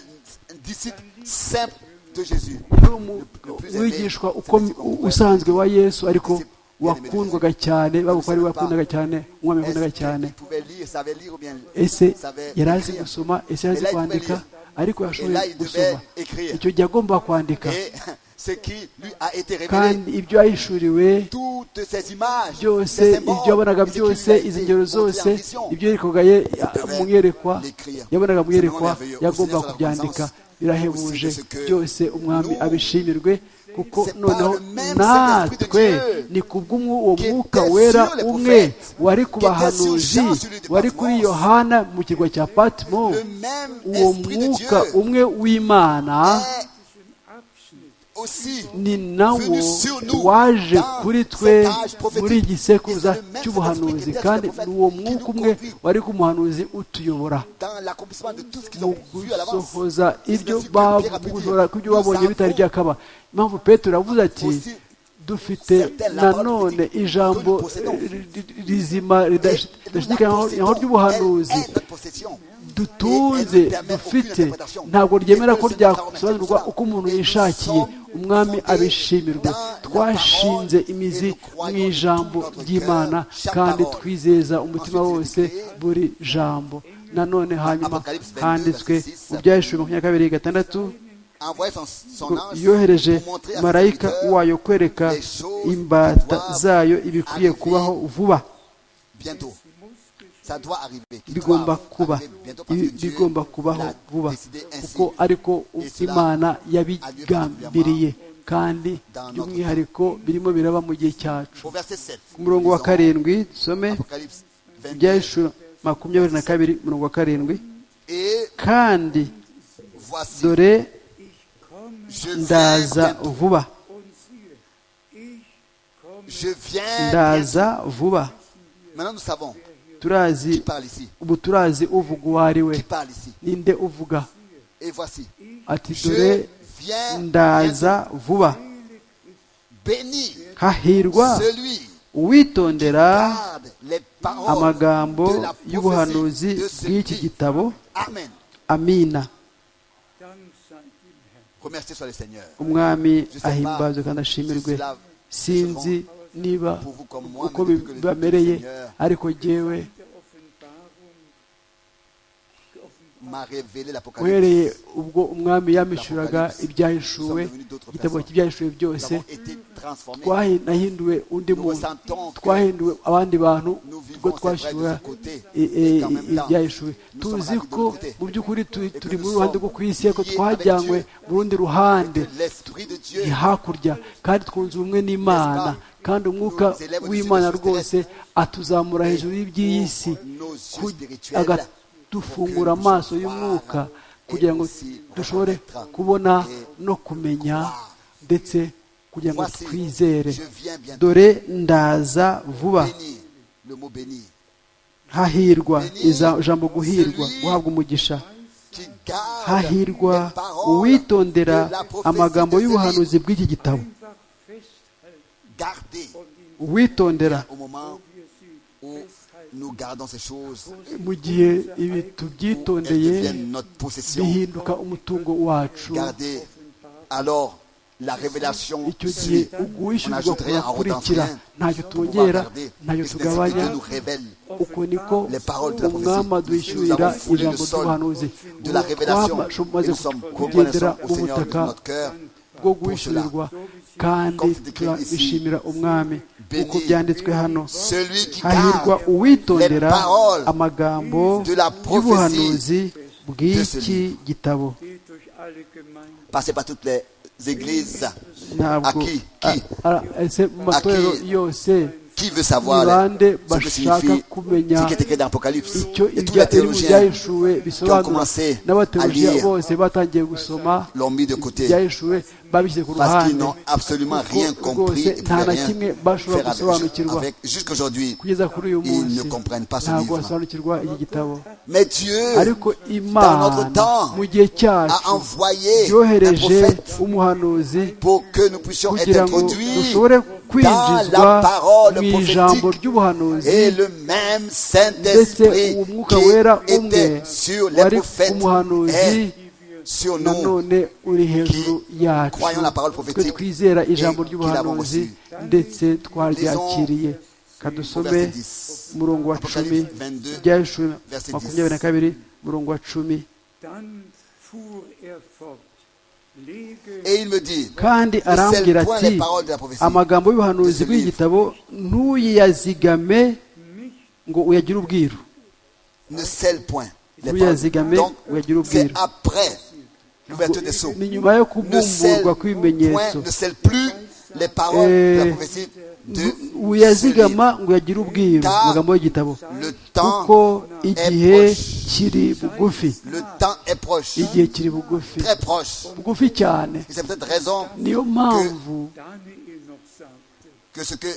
un disciple simple de Jésus. yari umu- uwigishwa uko- u- usanzwe wa yesu ariko wakundwaga cyane bavuga ko ari we wakundaga cyane umwami wakundaga cyane Il pouvait lire, savait lire ou bien ese savait yari azi écrire. gusoma ese yari azi kwandika ariko yashoboye Et là, il devait gusoma écrire. icyo gihe agomba kwandika Et ce qui lui a été révélé, kandi ibyo yahishuriwe toutes ces images, byose ces ibyo yabonaga symboles, byose izi ngero zose ibyo ibyo yerekoga ye mu mwerekwa yabonaga mu mwerekwa yagomba kubyandika birahebuje byose umwami abishimirwe kuko noneho natwe ni kubw'uwo mwuka wera umwe wari ku bahanuzi wari kuri yohana mu kirwa cya patimo le même uwo esprit de Dieu mwuka umwe w'imana est aussi ni nawo waje kuri twe muri iki sekuruza cy'ubuhanuzi kandi ni uwo mwuka umwe wari ku muhanuzi utuyobora dans l'accomplissement de tout ce qu'ils mu ont vu à l'avance. gusohoza ibyo C'est ce que Pierre a pu bavuga dire. ku byo babonye Nous bitari avons byakaba impamvu petero avuze ati aussi dufite nanone ijambo ri- ri- rizima ridashi- ridashidikanywaho ry'ubuhanuzi dutunze dufite ntabwo ryemera ko ryasobanurwa uko umuntu yishakiye umwami abishimirwe twashinze imizi mu ijambo ry'imana kandi twizeza umutima wose buri jambo nanone hanyuma handitswe mu byahishuriwe makumyabiri kabiri gatandatu yohereje marayika wayo kwereka imbata zayo ibikwiye kubaho vuba bientôt. Ça doit arriver. bigomba kuba Ibi bigomba kubaho vuba kuko ariko imana yabigambiriye kandi by'umwihariko birimo biraba mu gihe cyacu Au verset 7. ku murongo wa karindwi dusome Apocalypse 22. ibyahishura makumyabiri na kabiri umurongo wa karindwi Et kandi voici, dore je viens ndaza bientôt. vuba und siehe, ich komme Je viens bientôt. ndaza vuba Maintenant, nous savons turazi qui parle ici. ubu turazi uvuga uwo ari we Qui parle ici. ninde uvuga Et voici, ati dore je viens ndaza vuba béni hahirwa celui uwitondera garde les paroles amagambo de la y'ubuhanuzi prophétie de ce bw'iki qui- gitabo Amen. amina Dank sei dem Herrn. Remerciez soit le Seigneur. umwami ahimbazwe kandi ashimirwe sinzi niba uko bibamereye ariko jyewe Der Offenbarung M'a révélé l'Apocalypse. uhereye ubwo umwami yamishuraga ibyahishuwe igitabo cy'ibyahishuwe Nous byose avons été transformés. twahi- nahinduwe undi Nous muntu ressentons que twahinduwe abandi bantu nous ubwo vivons c'est vrai, de twashyura ce côté. i- i- Et en même temps, ibyahishuwe nous tuzi sommes ko ravis de l'autre mu by'ukuri tu- Et turi que mu nous ruhande sommes rwo ku isi ariko liés twajyanywe avec mu rundi ruhande que l'Esprit de Dieu ni hakurya kandi twunze ubumwe n'imana kandi umwuka w'imana rwose atuzamura hejuru y'iby'iyi si nos yeux ku- spirituels akadufungura amaso y'umwuka kugira ngo dushobore kubona no kumenya ndetse kugira ngo Voici, twizere je viens bientôt. dore ndaza vuba Béni, le mot béni, hahirwa iza- ijambo guhirwa guhabwa umugisha qui garde hahirwa les paroles uwitondera de la prophétie amagambo de ce y'ubuhanuzi livre. bw'iki gitabo einfach festhalten Gardez uwitondera au moment où nous gardons ces choses, mu gihe ibi où elles tubyitondeye deviennent notre possession. bihinduka umutungo wacu Gardez alors la révélation. icyo gihe suit. On uwishyurwa n'ajoute rien, on rentre kurakurikira rien. ntacyo Pour pouvoir twongera garder. Qu'est-ce ntacyo que tugabanya Dieu nous révèle uko niko les paroles de la umwami prophétie. Nous adwishyurira avons foulé le ijambo sol ry'ubuhanuzi de la révélation et twamaze nous sommes kugendera reconnaissants au mu Seigneur de butaka notre cœur. bwo guhishurirwa kandi turabishimira umwami uko byanditswe hano Celui qui hahirwa garde uwitondera les paroles amagambo de la y'ubuhanuzi de ce bw'iki livre. gitabo geht durch alle Gemeinden. passez par toutes les églises. ntabwo Aki, ki? a- a- ese mu matorero Aki? yose Qui veut savoir ni là, bande ce que bashaka signifie kumenya ce qui est écrit dans l'Apocalypse icyo Et tous les ibya- ibintu théologiens byahishuwe qui ont bisobanura commencé à n'abateolojiya lire bose batangiye gusoma l'ont mis de côté ibyahishuwe babishyize ku parce qu'ils ruhande n'ont absolument kuko rien compris rwose et nta pouvaient na rien kimwe bashobora faire avec. gusobanukirwa avec Jusqu'aujourd'hui, kugeza kuri uyu ils munsi ne comprennent pas ce ntabwo livre. basobanukirwa iki gitabo Mais Dieu ariko imana notre temps, mu gihe a cyacu envoyé un yohereje prophète umuhanuzi pour que nous puissions être kugira ngo introduits dushobore dans kwinjizwa la parole mu ijambo prophétique ry'ubuhanuzi Et le même ndetse Saint-Esprit uwo mwuka wera qui umwe était sur les wari prophètes umuhanuzi est sur nous. nanone uri hejuru yacu croyons la parole twe prophétique twizera ijambo et ry'ubuhanuzi qui ndetse twaryakiriye kadusome Verset 10. umurongo wa cumi Apocalypse 22, ibyahishuri verset 10. makumyabiri na kabiri umurongo wa cumi Dann fuhr er fort. Lege Et il me dit, kandi arambwira le point ati des paroles de la prophétie. amagambo y'ubuhanuzi De ce bw'iki livre. gitabo ntuyazigame nicht ngo uyagire ubwiru ne scelle point les paroles. ntuyazigame Donc, uyagire c'est ubwiru après l'ouverture des sceaux. ni nyuma yo Ne scelle point, kubumburwa kw'ibimenyetso ne scelle plus les paroles de Eh, la prophétie de ce livre. uyazigama ngo uyagire ubwiru Ta- amagambo y'igitabo Le kuko temps, igihe proche. kiri bugufi le temps est proche, igihe kiri bugufi très proche. bugufi cyane Et c'est peut-être raison niyo mpamvu Daniel noch sagte. que ce que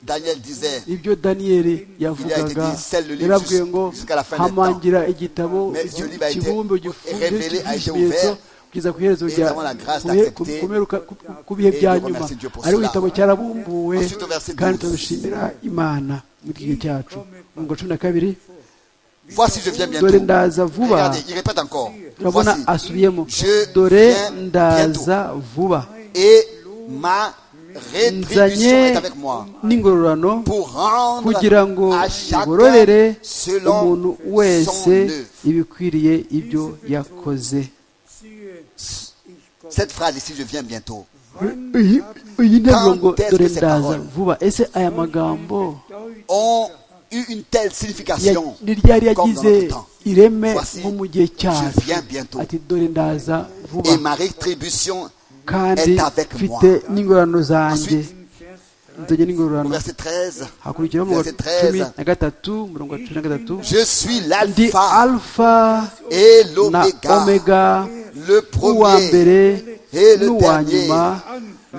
Daniel disait, ibyo daniyeli Il yavugaga a été dit, celle le livre yarabwiye ngo jusqu'à la fin des temps. hamangira igitabo Mais ce livre a été kibumbe gifunze révélé, a été cy'ikimenyetso ouvert, kugeza ku iherezo et rya nous avons la grâce ku bihe- d'accepter ku- ku mperuka- ku- ku- ku bihe et bya de nyuma remercier Dieu pour ariko cela. igitabo cyarabumbuwe Ensuite, au verset kandi 12. turabishimira imana mu gihe cyacu ngo cumi na kabiri voici je viens dore bientôt. ndaza vuba Regardez, il répète encore. urabona Voici, asubiyemo Je dore viens ndaza vuba et ma rétribution nzanye est avec moi n'ingororano pour rendre kugira ngo à chacun igororere selon umuntu son wese œuvre. ibikwiriye ibyo yakoze Siehe, ich komme. Cette phrase ici, je viens bientôt. iyi iyi nteruro ngo Quand est-ce dore que ces ndaza paroles vuba ese aya magambo Deutsch Ont eu une telle ya- signification. ni ryari comme dans yagize notre temps. ireme Voici, nko mu gihe cyacu je viens bientôt. ati dore ndaza vuba Et ma rétribution, kandi est avec moi. mfite n'ingororano zanjye Ensuite, nzajya n'ingororano au verset 13, hakurikiraho umurongo wa verset 13. cumi na gatatu umurongo wa cumi na gatatu je suis ndi l'alpha alfa et na l'oméga, omega le uwa premier mbere et le n'uwa dernier, nyuma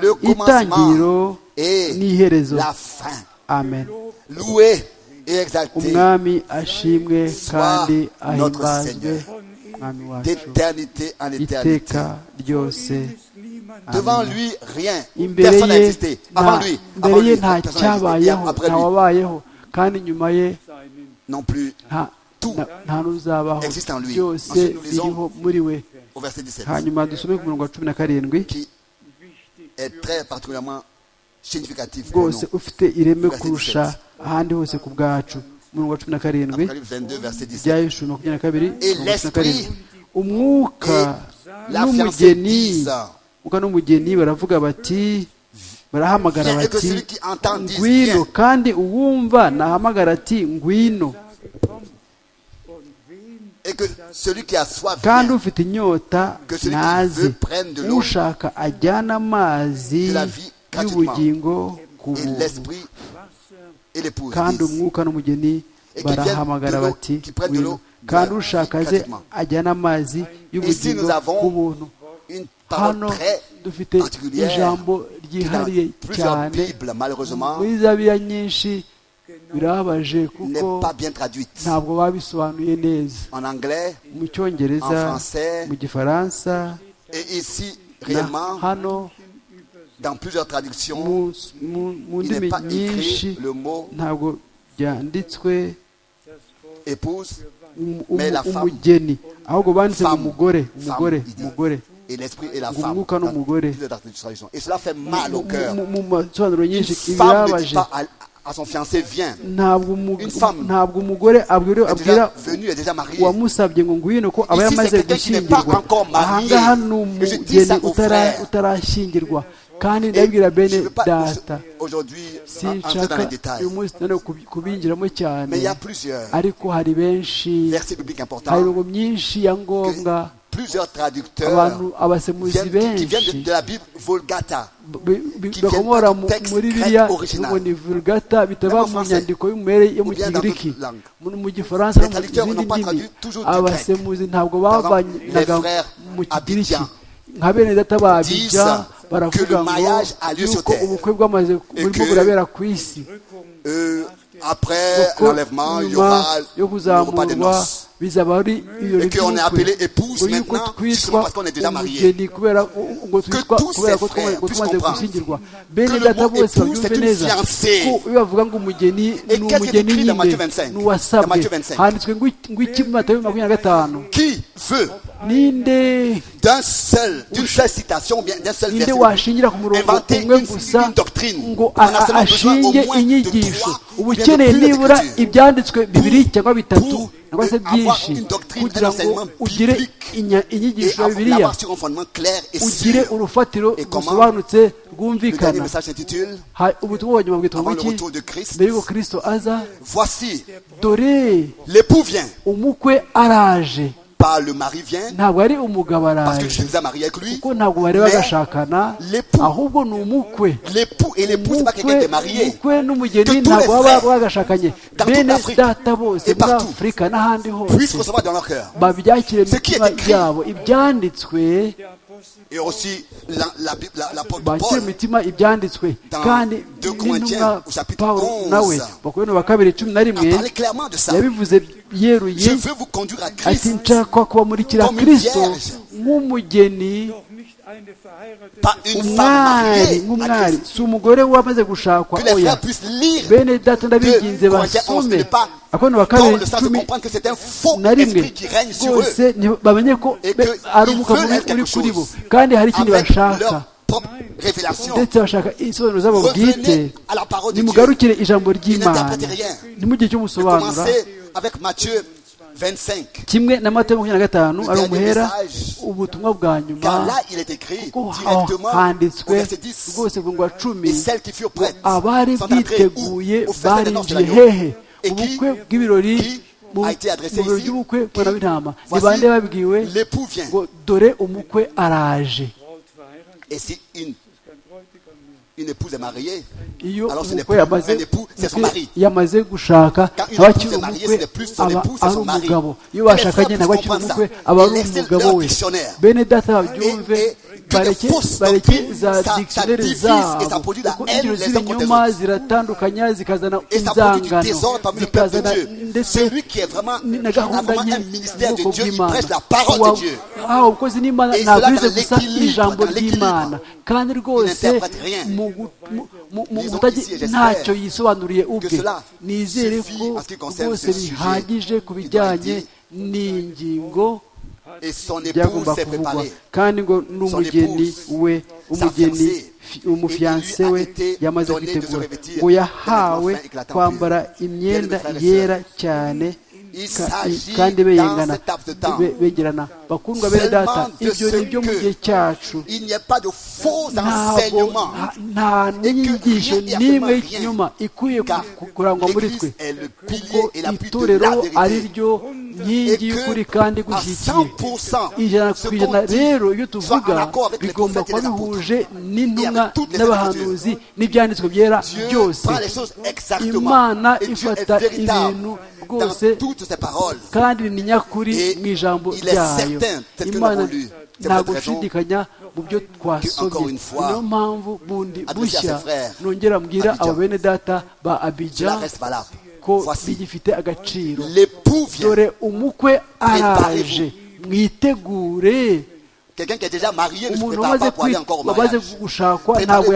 le commencement itangiriro et n'iherezo la fin. amen Loué et exalté umwami ashimwe kandi notre ahimbazwe Seigneur. mwami wacu d'éternité en éternité. iteka ryose ist niemand Devant lui, rien. imbere Personne n'a ye existé. Avant nta- lui, imbere avant ye lui, nta personne n'a existé. Et cyabayeho après nta lui, wabayeho kandi inyuma ye seinen non plus. nta- Tout. na- nta n'uzabaho Existe en lui. byose Ensuite, nous lisons- biriho muri we Au verset 17, hanyuma dusome ku murongo wa cumi na karindwi qui wichtig. est très particulièrement significatif pour rwose nous. ufite ireme Verset kurusha 17. ahandi hose ku bwacu umurongo wa cumi na karindwi Apocalypse 22, verset 17. ibya yeshua makumyabiri na kabiri Et umurongo wa cumi na karindwi l'esprit umwuka et la fiancée n'umugeni disent, umwuka n'umugeni baravuga bati barahamagara Viens, et que bati celui qui entend dise, ngwino viens. kandi uwumva nahamagara ati ngwino Und wen Et que celui qui a soif, kandi vienne. ufite inyota Que celui qui naze veut prenne de l'eau. ushaka ajyane amazi De la vie gratuitement. y'ubugingo ku Et buntu l'esprit et l'épouse kandi disent, umwuka n'umugeni Et que barahamagara vienne de l'eau, bati qui prenne de ngwino l'eau de kandi la vie ushaka aze gratuitement. ajyane amazi Ici, y'ubugingo nous avons ku buntu une hano parole très dufite particulière ijambo qui est dans ryihariye plusieurs cyane Bibles, malheureusement, muri za biya nyinshi birababaje kuko n'est pas bien traduite. ntabwo babisobanuye neza En anglais, mu cyongereza En français. mu gifaransa et ici, na réellement, hano dans plusieurs traductions, mu- mu- mu il ndimi n'est pas nyinshi écrit le mot ntabwo byanditswe épouse um- Mais la um- femme. umugeni ahubwo banditse ngo Femme. umugore umugore il dit. umugore et l'esprit et la Ngo femme. umwuka dans n'umugore. plusieurs traductions. Et cela fait mal au Mu- cœur. mu- mu masobanuro nyinshi Une femme ne dit ibirabaje pas à, à son fiancé, viens. ntabwo umu- Une femme. ntabwo umugore abwira Elle est abwira déjà venue, elle est déjà mariée. wamusabye ngo ngwino ko aba Ici, yamaze c'est quelqu'un qui n'est pas gushyingirwa encore marié. ahangaha ni Et je dis umugeni ça aux utara- frères. utarashyingirwa kandi Et je ndabwira bene ne veux pas data aujourd'hui entrer dans sinshaka les détails. uyu munsi nanone kubi- kubinjiramo cyane Mais il y a plusieurs ariko hari benshi versets bibliques hari importants imirongo myinshi ya ngombwa plusieurs traducteurs abantu abasemuzi viennent- qui benshi viennent de la Bible Vulgata. be- be- qui bakomora viennent mu- du texte muri grec biriya original. ngo ni vulgata bitaba Même en mu français. nyandiko y'umubare yo mu Ou bien dans kigiriki d'autres langues. mu mu gifaransa no Les mu traducteurs zindi n'ont pas ndimi traduit toujours du abasemuzi ntabwo exemple, bavanaga les frères mu kigiriki Abidjan nka bene data ba disent abijya que le baravuga ngo mariage a lieu sur yuko terre. ubukwe bwamaze burimo que burabera ku isi Euh, après kuko l'enlèvement, il y nyuma aura le yo repas des kuzamurwa noces. bizaba ari ibirori Et qu'on est appelé épouse Uyu ko maintenant, justement twitwa parce qu'on est déjà marié. umugeni kubera ko- ngo twitwa tous kubera ces ko frères twamaze ko puissent twamaze comprendre gushyingirwa que bene le data mot bose épouse babyumve est une neza fiancée. ko iyo bavuga ngo umugeni Et ni qu'est-ce qui est umugeni écrit dans Matthieu nyine 25? Dans n'uwasabwe Matthieu 25. handitswe ngo iki- ngo iki mu matayo makumyabiri na gatanu Qui veut, ninde d'un seul, d'une seule citation, ou bien d'un seul ninde verset, washingira ku murongo inventer umwe une, gusa une doctrine ngo On a a- seulement besoin au ashinge moins de inyigisho trois ou uba bien de ukeneye plus nibura d'écritures. ibyanditswe bibiri cyangwa bitatu pour cyangwa se avoir byinshi une doctrine, kugira un ngo enseignement ugire biblique inya- et inyigisho ya avoir bibiliya l'avoir sur un fondement clair et ugire sûr. urufatiro Et comment rusobanutse Le dernier rwumvikana message s'intitule Ha- ubutumwa bwa nyuma bwitwa Avant le buki retour de Christ. mbere y'uko kristo aza Voici, dore l'époux vient, umukwe araje pas le mari vient, ntabwo ari umugabo parce que tu t'es araje déjà marié avec lui. kuko ntabwo bari Mais bagashakana l'époux- ahubwo ni umukwe L'époux et l'épouse, c'est pas quelqu'un qui est marié. umukwe n'umugeni Que tous ntabwo les baba frères bagashakanye dans toute bene l'Afrique data bose et muri partout afurika n'ahandi Puissent hose recevoir dans leur cœur. babyakire mu Ce qui est mitima écrit. yabo ibyanditswe Et aussi, la- la Bible- la- l'apôtre bakire mu Paul, mitima ibyanditswe Dans kandi deux n'intumwa Corinthiens, au chapitre pawulo 11, nawe bakorino ba kabiri cumi na a rimwe parlé clairement de ça. yabivuze yeruye Je veux vous conduire à ati Christ, nshaka kubamurikira Comme une kirisito vierge. nk'umugeni Doch nicht eine verheiratete pas une femme umwari mariée à nk'umwari Christ. si umugore wamaze gushakwa Que les oya frères puissent lire bene data ndabiginze de Corinthiens 11 basome ne pas akorano ba dans kabiri le sens de cumi comprendre que c'est un faux na rimwe esprit qui règne sur eux. rwose ni- bamenye ko Et be- que ari ils umwuka veulent mubi quelque uri kuri bo chose. kandi hari ikintu avec bashaka leur propre révélation. ndetse bashaka insobanuro zabo bwite Revenez à la parole de Dieu. nimugarukire ijambo ry'imana n'interprète rien. ntimugire icyo musobanura Commencez avec Matthieu 25. kimwe na mata makumyabiri na gatanu ari dernier umuhera message. ubutumwa bwa nyuma Car là, il est écrit ko directement au handitswe verset 10. rwose ku ngwa cumi Et celles qui furent ngo prêtes abari sont entrées où biteguye Au festin des noces de barinjiye l'agneau. hehe Et qui, ubukwe bw'ibirori qui mu a été adressé mu birori ici? by'ubukwe mbona b'intama ni Voici, bande babwiwe l'époux vient. ngo dore umukwe araje Braut verheiratet, Et si une, ist kein Bräutigam mehr. une épouse est mariée, iyo Alors, ce n'est umukwe plus yamaze un époux, c'est son umukwe mari. yamaze gushaka Quand une aba épouse akiri est mariée, umukwe ce n'est plus son aba époux, c'est ari son mari. umugabo iyo Que les bashakanye femmes ntabwo akiri comprennent ça. umugabo aba ari Laissez umugabo leur we dictionnaire. bene data Et- babyumve et que bareke fausse bareke doctrine, za ça- ça dictionnaire divise et ça zabo produit la kuko haine ingero les uns contre les z'ibinyoma autres. ziratandukanya zikazana et ça produit du inzangano désordre parmi le peuple de zikazana Dieu. ndetse Celui qui est vraiment, qui na a gahunda vraiment nke un ministère de ubwoko Dieu, il bw'Imana. prêche la parole Wa- de Dieu. aho umukozi n'imana Et cela ntabwiriza dans gusa l'équilibre, ijambo dans l'équilibre. ry'imana kandi rwose n'interprète rien. mu gu- mu- mu- mu Disons kutagira ici, j'espère ntacyo yisobanuriye que ubwe cela nizere suffit ko en ce qui concerne rwose ce sujet. bihagije ku bijyanye Il doit n'ingingo Et son épouse byagomba s'est kuvugwa préparée. kandi ngo n'umugeni épouse, we umugeni fiancée, fi- umufiyanse et il we lui a été yamaze donné de se kwitegura revêtir ngo de yahawe vêtements fins éclatants kwambara purs. imyenda Bien-aimés frères et yera cyane Il ka- s'agit kandi beyengana dans cet laps de temps be- begerana bakundwa bene seulement data de ibyo ce ni byo mu que gihe cyacu Il n'y a pas de faux ntabwo enseignement. nta- nta n'inyigisho rien et n'imwe absolument y'ikinyoma ikwiye Car ku- kurangwa muri twe l'Église est le kuko pilier et l'appui de itorero la ari vérité. ryo Et nkingi y'ukuri que kandi à gushyigikiye 100%, ijana ce ku ijana qu'on rero iyo dit soit tuvuga en accord avec les bigomba prophètes et kuba les apôtres. bihuje n'intumwa avec toutes les n'abahanuzi n'ibyanditswe byera Dieu byose prend les choses exactement. imana Et Dieu est ifata véritable ibintu dans rwose toutes ses paroles. kandi ni nyakuri Et mu ijambo il est ryayo certain, c'est que imana nous l'avons lu. C'est ntabwo pour cette raison nshidikanya mu byo encore twasomye une fois, niyo mpamvu bundi adressé à bushya ses frères, nongera mbwira Abidjan. abo bene data ba Cela abijya reste valable. ko Voici, bigifite agaciro l'époux vient. dore umukwe araje Préparez-vous. mwitegure Quelqu'un qui est déjà marié ne se umuntu prépare wamaze pas pour aller kwi- encore au wamaze mariage. gushakwa Préparez-vous ntabwo pour aller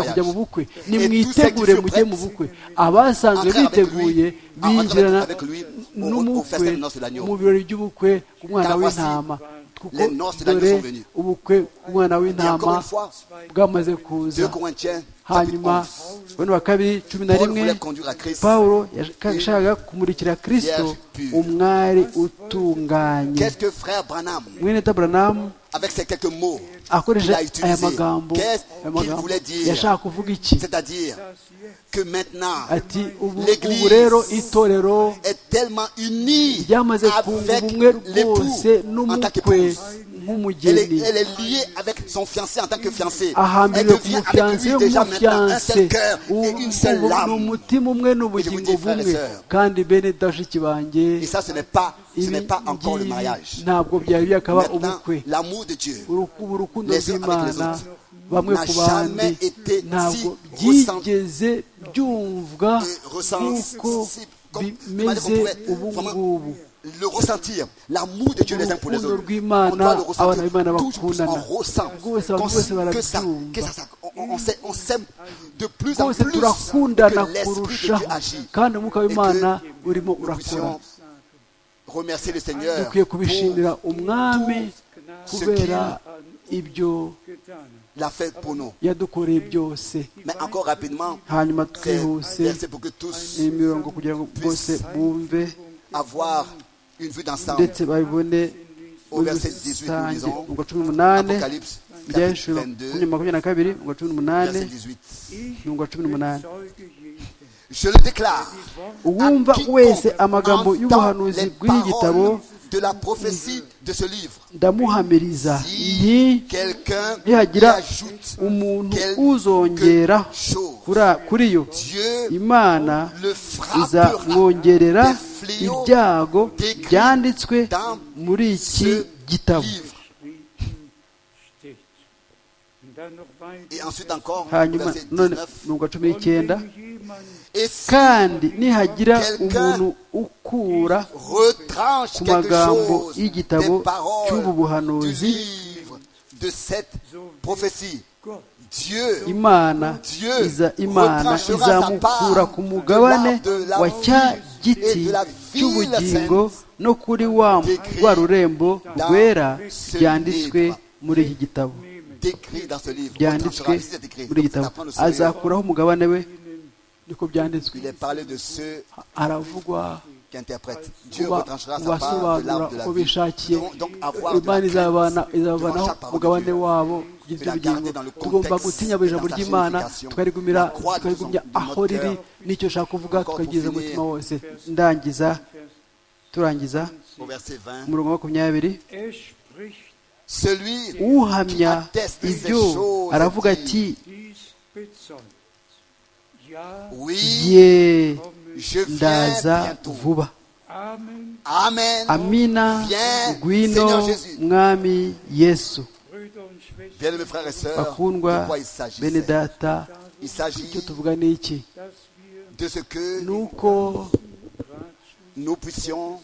au kujya mu mariage. bukwe Et nimwitegure tous ceux qui mujye se mu bukwe abasanzwe Entrez avec biteguye lui. Ah, entrez binjirana avec lui au- au n'umukwe festin des noces de l'agneau. mu birori by'ubukwe ku mwana Car voici, w'intama kuko les noces de l'agneau dore sont venues. ubukwe bw'umwana Et encore w'intama une fois, bwamaze 2 kuza Corinthiens, chapitre hanyuma 11. bane wa kabiri cumi na Paul rimwe voulait conduire à Christ. pawulo yashakaga kumurikira kirisito pure. umwari utunganye Qu'est-ce que frère Branham, mwene taburanamu avec ces quelques mots, qu'il akoresha a utilisés, aya magambo qu'est-ce aya qu'il magambo voulait dire yashaka kuvuga iki C'est-à-dire que maintenant, ati ubu L'Église ubu rero itorero est tellement unie ryamaze kunga avec ubumwe rwose l'époux en tant n'umukwe qu'épouse. Elle est, nk'umugeni elle est liée avec son fiancé en tant que fiancé. Elle ahambiriwe ku devient avec mufiyanse lui déjà maintenant un w'umufiyanse seul cœur et une seule ni âme. umutima umwe Je n'ubugingo vous dis, frères et bumwe sœurs, kandi bene dashiki banjye Et ça, ce n'est pas, ce ibi n'est pas encore le ngibi mariage. ntabwo byari byakaba Maintenant, ubukwe l'amour de Dieu Uruku- urukundo Les uns avec les rw'imana autres bamwe n'a ku jamais bandi été si ntabwo ressent- byigeze byumvwa et ressent- nk'uko si- comme- comment dire qu'on bimeze pourrait ubu vraiment ngubu le ressentir, l'amour de Dieu les uns pour les Urukundo autres. rw'Imana, On doit le abana b'Imana ressentir. Toujours plus on bakundana. ressent Rwose abantu qu'on- bose que ça, barabyumva. que ça, ça- on- on s'aime- on s'aime de plus en rwose plus turakundana que l'esprit de Dieu kurushaho agit. kandi umwuka w'imana urimo Nous urakora puissions remercier le Seigneur dukwiye pour kubishimira Gnade umwami kubera ibyo getan. la fête pour nous. yadukoreye byose Mais encore rapidement, hanyuma c'est twihuse verset pour que tous iyi mirongo kugira ngo bose bumve avoir une vue d'ensemble. ndetse babibone Au muri verset 18, nous rusange lisons ubwo cumi n'umunani Apocalypse, bya chapitre inshuro 22, makumyabiri na kabiri ubwo cumi n'umunani verset 18. n'ubwo cumi n'umunani Zeuge Jesu. Je le déclare. uwumva wese amagambo y'ubuhanuzi bw'iki gitabo de la prophétie de ce livre. ndamuhamiriza Si iyi quelqu'un y nihagira ajoute umuntu quelque uzongera chose, kura- kuri yo Dieu imana le izamwongerera frappera des fléaux ibyago décrits byanditswe dans muri iki ce gitabo livre. Frieden steht. Und dann noch weiter. Et ensuite encore, au hanyuma verset none 19. nunga cumi n'icyenda Und wenn jemand Et si kandi nihagira umuntu ukura retranche ku quelque magambo chose y'igitabo des paroles cy'ubu du buhanuzi livre de cette prophétie, Gott Dieu imana Dieu iza imana retranchera sa izamukura part ku mugabane de la- de la wa cya et giti de la cy'ubugingo ville no kuri wa décrit rwa rurembo dans rwera ce ryanditswe livre. muri iki gitabo décrit dans ce livre. byanditswe Retranchera, ici, c'est écrit. muri iki Donc, c'est gitabo à prendre au sérieux. azakuraho umugabane we niko byanditswe Il est parlé de ceux haravugwa qui interprètent. Dieu kuba retranchera sa part de basobanura l'arbre de uko la vie. bishakiye Nous devons Donc avoir de la imana crainte izabana- devant izabanaho chaque parole de umugabane Dieu. wabo kugeza la ubugingo garder dans le tugomba contexte gutinya et buri ijambo dans sa ry'imana signification. tukarigumira La croix de tukarigumya son- de notre aho riri cœur. n'icyo ushaka kuvuga Encore tukageza pour finir. umutima wose ndangiza turangiza Au verset 20. umurongo wa makumyabiri er spricht Celui uhamya ibyo aravuga ati dies bezeugt. Ja, oui, ye je ndaza viens bientôt. vuba Amen, Amen. amina ngwino mwami yesu Brüder und Schwestern, Bien-aimés frères et sœurs, de bakundwa quoi il bene s'agit data Il icyo s'agit tuvuga ni iki dass wir de ce que ni uko nous puissions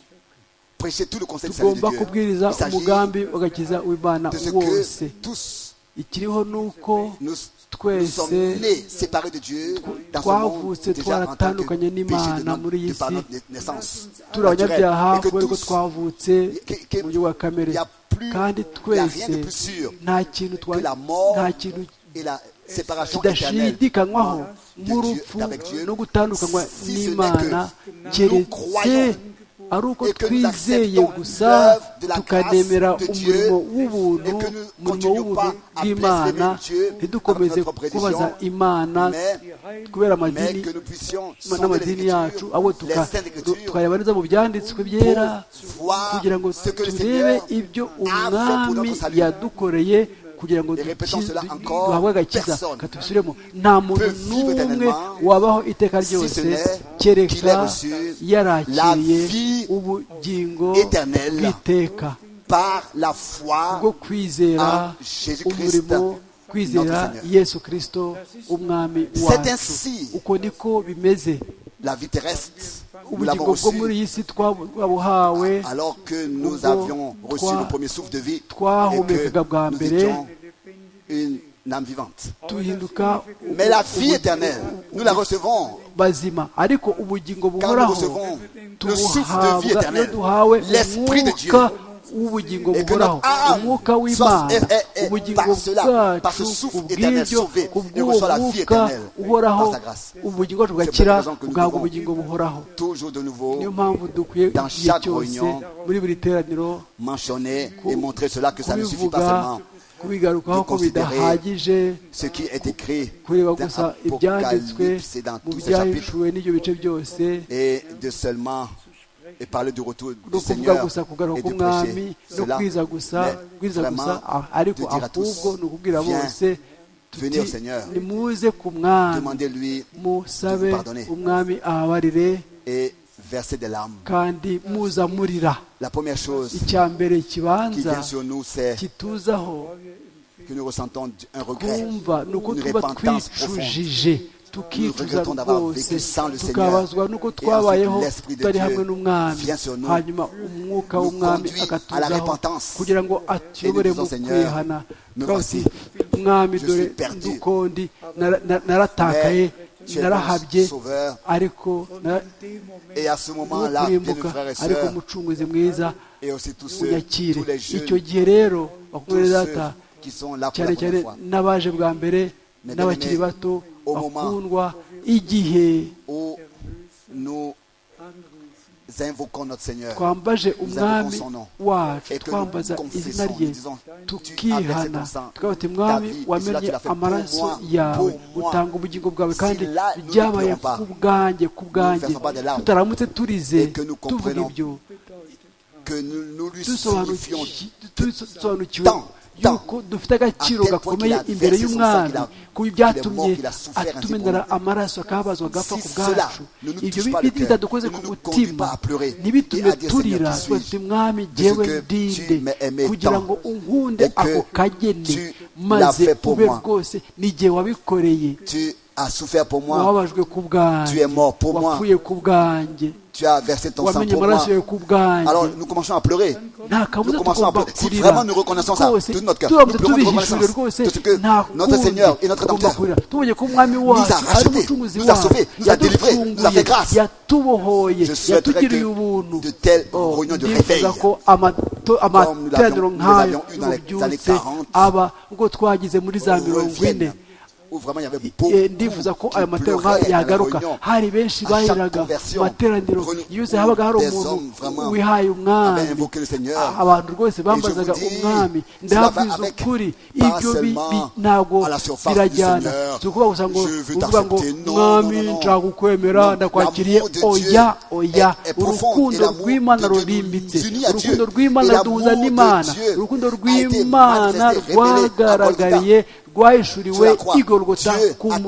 prêcher tout le conseil de salut de tugomba Dieu. kubwiriza Il s'agit umugambi w'agakiza w'imana de ce wose que tous ikiriho ni uko nous, nous sommes twese nés séparés de Dieu dans ce monde twavutse déjà en tant que twaratandukanye péché de, n'Imana notre, muri iyi de par si. notre naissance turi abanyabyaha naturelle. et kubera que ko tous twavutse que- que- mu buryo bwa kamere il y a plus- kandi il y a rien twese de plus sûr nta kintu twa que la mort nta kintu et la séparation éternelle. kidashidikanywaho Dieu, n'urupfu d'avec Dieu, no gutandukanywa si ce n'est n'imana que nous keretse croyons ari uko et que nous twizeye acceptons gusa l'œuvre de la tukanemera grâce de Dieu et umurimo w'ubuntu que nous umurimo continuons w'ubuntu pas à bw'imana blasphémer Dieu ntidukomeze avec notre prédiction, kubaza imana Mais, kubera mais amadini que nous puissions sonder les n'amadini yacu Écritures, abo les saintes Écritures, tukareba neza mu byanditswe byera voir kugira ngo ce que le turebe Seigneur ibyo a fait pour umwami notre salut. yadukoreye kugira ngo Et répétons dukize- cela encore, duhabwe agakiza personne katubisubiremo nta muntu peut vivre n'umwe éternellement wabaho iteka si ryose ce n'est qu'il kereka ait reçu la yarakiriye vie ubugingo éternelle bw'iteka par la foi bwo kwizera en Jésus-Christ, umurimo kwizera notre Seigneur. yesu kirisito umwami C'est wacu ainsi. uko niko bimeze la vie terrestre. Nous l'avons ubugingo bwo muri reçue iyi si twabuhawe alors que nous Ubwo avions reçu twa- le premier souffle de vie et twahumekaga bwa que nous mbere étions une âme vivante. duhinduka Mais la vie éternelle, nous la recevons bazima ariko ubugingo quand nous buhoraho recevons le souffle de vie tubuhabwa iyo éternelle, duhawe l'esprit de Dieu. umwuka w'ubugingo Et que buhoraho notre âme umwuka soit- w'imana est- est- est ubugingo par cela, par ce bwacu souffle ku éternel bw'ibyo sauvé, ku et bw'uwo reçoit la vie mwuka éternelle uhoraho par sa grâce. ubugingo bwacu C'est pour bugakira cette raison que nous bugabwa devons ubugingo buhoraho toujours de niyo nouveau mpamvu dukwiye dans igihe chaque cyose réunion, muri buri teraniro mentionner et montrer cela que ça ne suffit pas kubivuga seulement kubigarukaho de ko considérer bidahagije ce qui est écrit kureba dans gusa ibyanditswe Apocalypse et dans mu tous ces chapitres byahishuwe n'ibyo bice byose et de seulement et parler du retour ni du ukuvuga Seigneur gusa kugaruka et de k'umwami prêcher no cela. kwiza gusa Mais kwiza gusa vraiment, ah, ariko de dire à tous, ahubwo ni ukubwira viens, bose venez au Seigneur. nimuze ku mwami Demandez-lui musabe de vous pardonner. umwami ababarire et versez des larmes. kandi muzamurira La première chose icya mbere qui kibanza vient sur nous, c'est kituzaho que nous ressentons un regret, twumva ni uko une tuba repentance profonde. twicujije tukicuza regrettons d'avoir rwose vécu sans le Seigneur. tukabazwa n'uko Et twabayeho ensuite, l'Esprit de tutari Dieu hamwe n'umwami vient sur nous, hanyuma umwuka nous w'umwami conduit à la akatuzaho repentance. kugira ngo atuyobore Et nous disons, mu Seigneur, kwihana me Tukavuga voici. uti, mwami Je dore suis perdu. ndukondi nara- na- naratakaye Mais tu es mon narahabye sauveur. ariko na- Et à ce moment-là, bien mes nukurimbuka frères et ariko sœurs, umucunguzi mwiza et aussi tous ceux, unyakire tous les icyo jeunes, gihe rero tous bakumwe ceux data qui sont là pour cyane la cyane première fois. n'abaje bwa mbere Mesdames et n'abakiri messieurs, bato au moment- bakundwa igihe Où nous invoquons notre Seigneur. twambaje umwami son nom. wacu Et que nous twambaza confessons, izina rye nous disons, tu as versé tukihana ton sang, tukavuga tuti ta vie, mwami et wamennye cela tu l'as fait pour amaraso moi, yawe pour moi. utanga ubugingo bwawe Si kandi là, nous ne byabaye pleurons pas, ku bwanjye ku bwanjye versons pas de larmes. tutaramutse turize Et que nous tuvuga comprenons ibyo Que nous, nous lui dusobanuki- signifions dusobanukiwe tant, tant, yuko dufite agaciro à quel point gakomeye qu'il a imbere versé son sang, y'umwami qu'il a- ku qu'il est byatumye mort, qu'il a souffert atumenera ainsi pour nous. amaraso akabazwa agapfa Si ku cela bwacu ne nous ibyo touche pas le cœur, bitadukoze ne ku nous conduit mutima pas à pleurer ntibitume et à dire, turira Seigneur, qui tuti suis-je mwami de ce jyewe que tu ndinde m'as aimé kugira tant ngo unkunde et que ako kageni tu maze l'as fait pour ube moi. rwose n'igihe wabikoreye tu as souffert pour moi, wababajwe ku bwanjye Tu es mort pour moi. wapfuye ku bwanjye tu as versé ton sang wamenye pour moi. amaraso yawe ku bwanjye Alors nous commençons à pleurer. nta kabuza Nous commençons à tugomba pleurer. Si kurira vraiment nous reconnaissons ça, rwose de notre cœur, turamutse nous pleurons de tubihishurira reconnaissance rwose de ce que nta notre kundi Seigneur et notre tugomba Rédempteur kurira tubonye ko umwami wacu rachetés, ari umucunguzi nous a wacu sauvés, nous a délivrés, nous a fait yaducunguye, grâce. yatubohoye Je souhaiterais yatugiriye ubuntu que de telles Oh, réunions de réveil, ndifuza ko amato- amateraniro nous nk'ayo l'avions eu dans les années y'ububyutse 40, aba ubwo twagize muri za mirongo ine reviennent, où vraiment il y avait beaucoup Eh, ndifuza ko ayo qui matorero pleuraient nk'aya à la yagaruka réunion. hari benshi À chaque baheraga conversion, materaniro renu- yose habaga hari des umuntu hommes vraiment wihaye avaient umwami invoqué le Seigneur. Ah, abantu rwose bambazaga vous dis, umwami cela va ndababwiza avec- ukuri pas ibyo bi- seulement bi- ntabwo à la surface du birajyana Seigneur. si ukuvuga gusa ngo Je veux uvuga ngo t'accepter. Non, mwami non, non, non. nshaka Non, kukwemera ndakwakiriye l'amour de Dieu oya oya est- est profond, et urukundo l'amour rw'imana de Dieu rurimbitse nous unit à Dieu. urukundo Et rw'imana l'amour ruduhuza de n'imana Dieu urukundo a été rw'imana manifesté, révélé à rwagaragariye rwahishuriwe Sur la croix, i golgota Dieu ku a tant aimé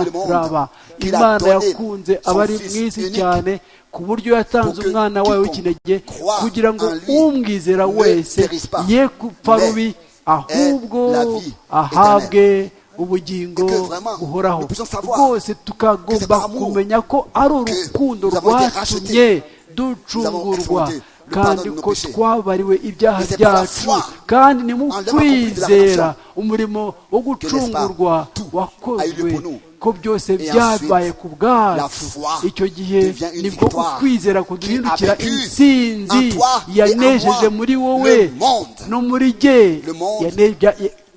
le monde musaraba qu'il a imana donné yakunze son abari Fils mu isi unique cyane ku buryo yatanze pour que umwana wayo quiconque w'ikinege croit kugira ngo en lui umwizera ne wese périsse pas, ye gupfa mais rubi ahubwo ait la vie ahabwe ubugingo Et que vraiment, buhoraho nous puissions savoir rwose que cet tukagomba amour kumenya ko ari que urukundo nous avons été rwatumye ducungurwa expérimenté le kandi pardon de nos ko péchés. twabariwe ibyaha Et c'est par la byacu foi kandi ni mu en l'avant accompli de la kwizera umurimo wo l'espace, gucungurwa tout a eu lieu wakozwe pour nous. ko byose Et byabaye ensuite, ku la bwacu foi icyo gihe devient une nibwo victoire ukwizera qui a kuduhindukira vécu intsinzi en toi et en yanejeje moi muri wowe le monde. no muri jye Le monde Yane- bya-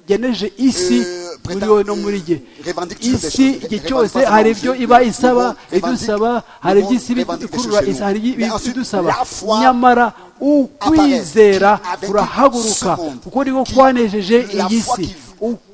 yaneje isi Euh, muri prétend- wowe no muri jye euh, revendique toujours des isi choses, igihe revendique cyose pas seulement hari aux ibyo yeux, iba le isaba monde idusaba revendique- hari le monde iby'isi revendique des bikurura choses chez nous. hari Mais ensuite, ibidusaba la foi nyamara ukwizera apparaît, qui a vaincu kurahaguruka ce monde, kuko niko qui- kwanejeje la iyi foi si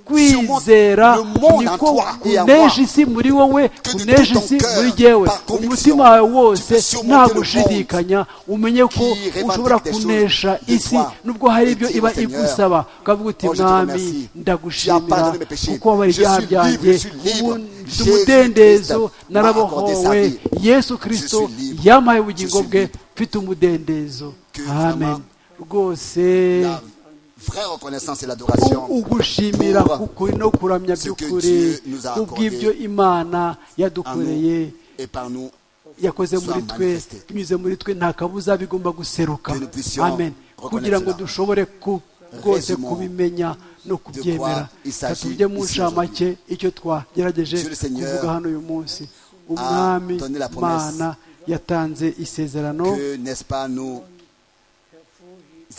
qui ukwizera surmonte le monde en niko toi et en kuneje moi. isi muri wowe Que de kuneje tout ton isi cœur, muri jyewe par conviction, umutima wawe wose tu peux surmonter nta le monde gushidikanya umenye ko qui revendique ushobora des choses kunesha de isi toi nubwo hari et ibyo dire au iba Seigneur, igusaba ukavuga uti oh, je te mwami remercie. Tu as ndagushimira pardonné mes péchés. kuko wabara Je ibyaha suis byanjye libre, je suis libre. ubu mfite Jésus umudendezo Christ m'a accordé sa narabohowe vie. yesu Je kirisito suis libre. yampaye ubugingo Je suis bwe libre. mfite umudendezo Que amen vraiment rwose La vraie reconnaissance et l'adoration ugushimira pour k'ukuri no kuramya ce que by'ukuri Dieu nous a accordé kubw'ibyo imana en yadukoreye nous et par nous. yakoze Soit muri twe manifesté. binyuze muri twe nta kabuza bigomba guseruka Que nous puissions amen kugira ngo reconnaître cela. dushobore ku- rwose Résumons kubimenya no kubyemera quoi il s'agit katujye mu ici ncamake icyo twagerageje Monsieur le Seigneur kuvuga hano uyu munsi umwami donné la promesse mana yatanze isezerano Que, n'est-ce pas, nous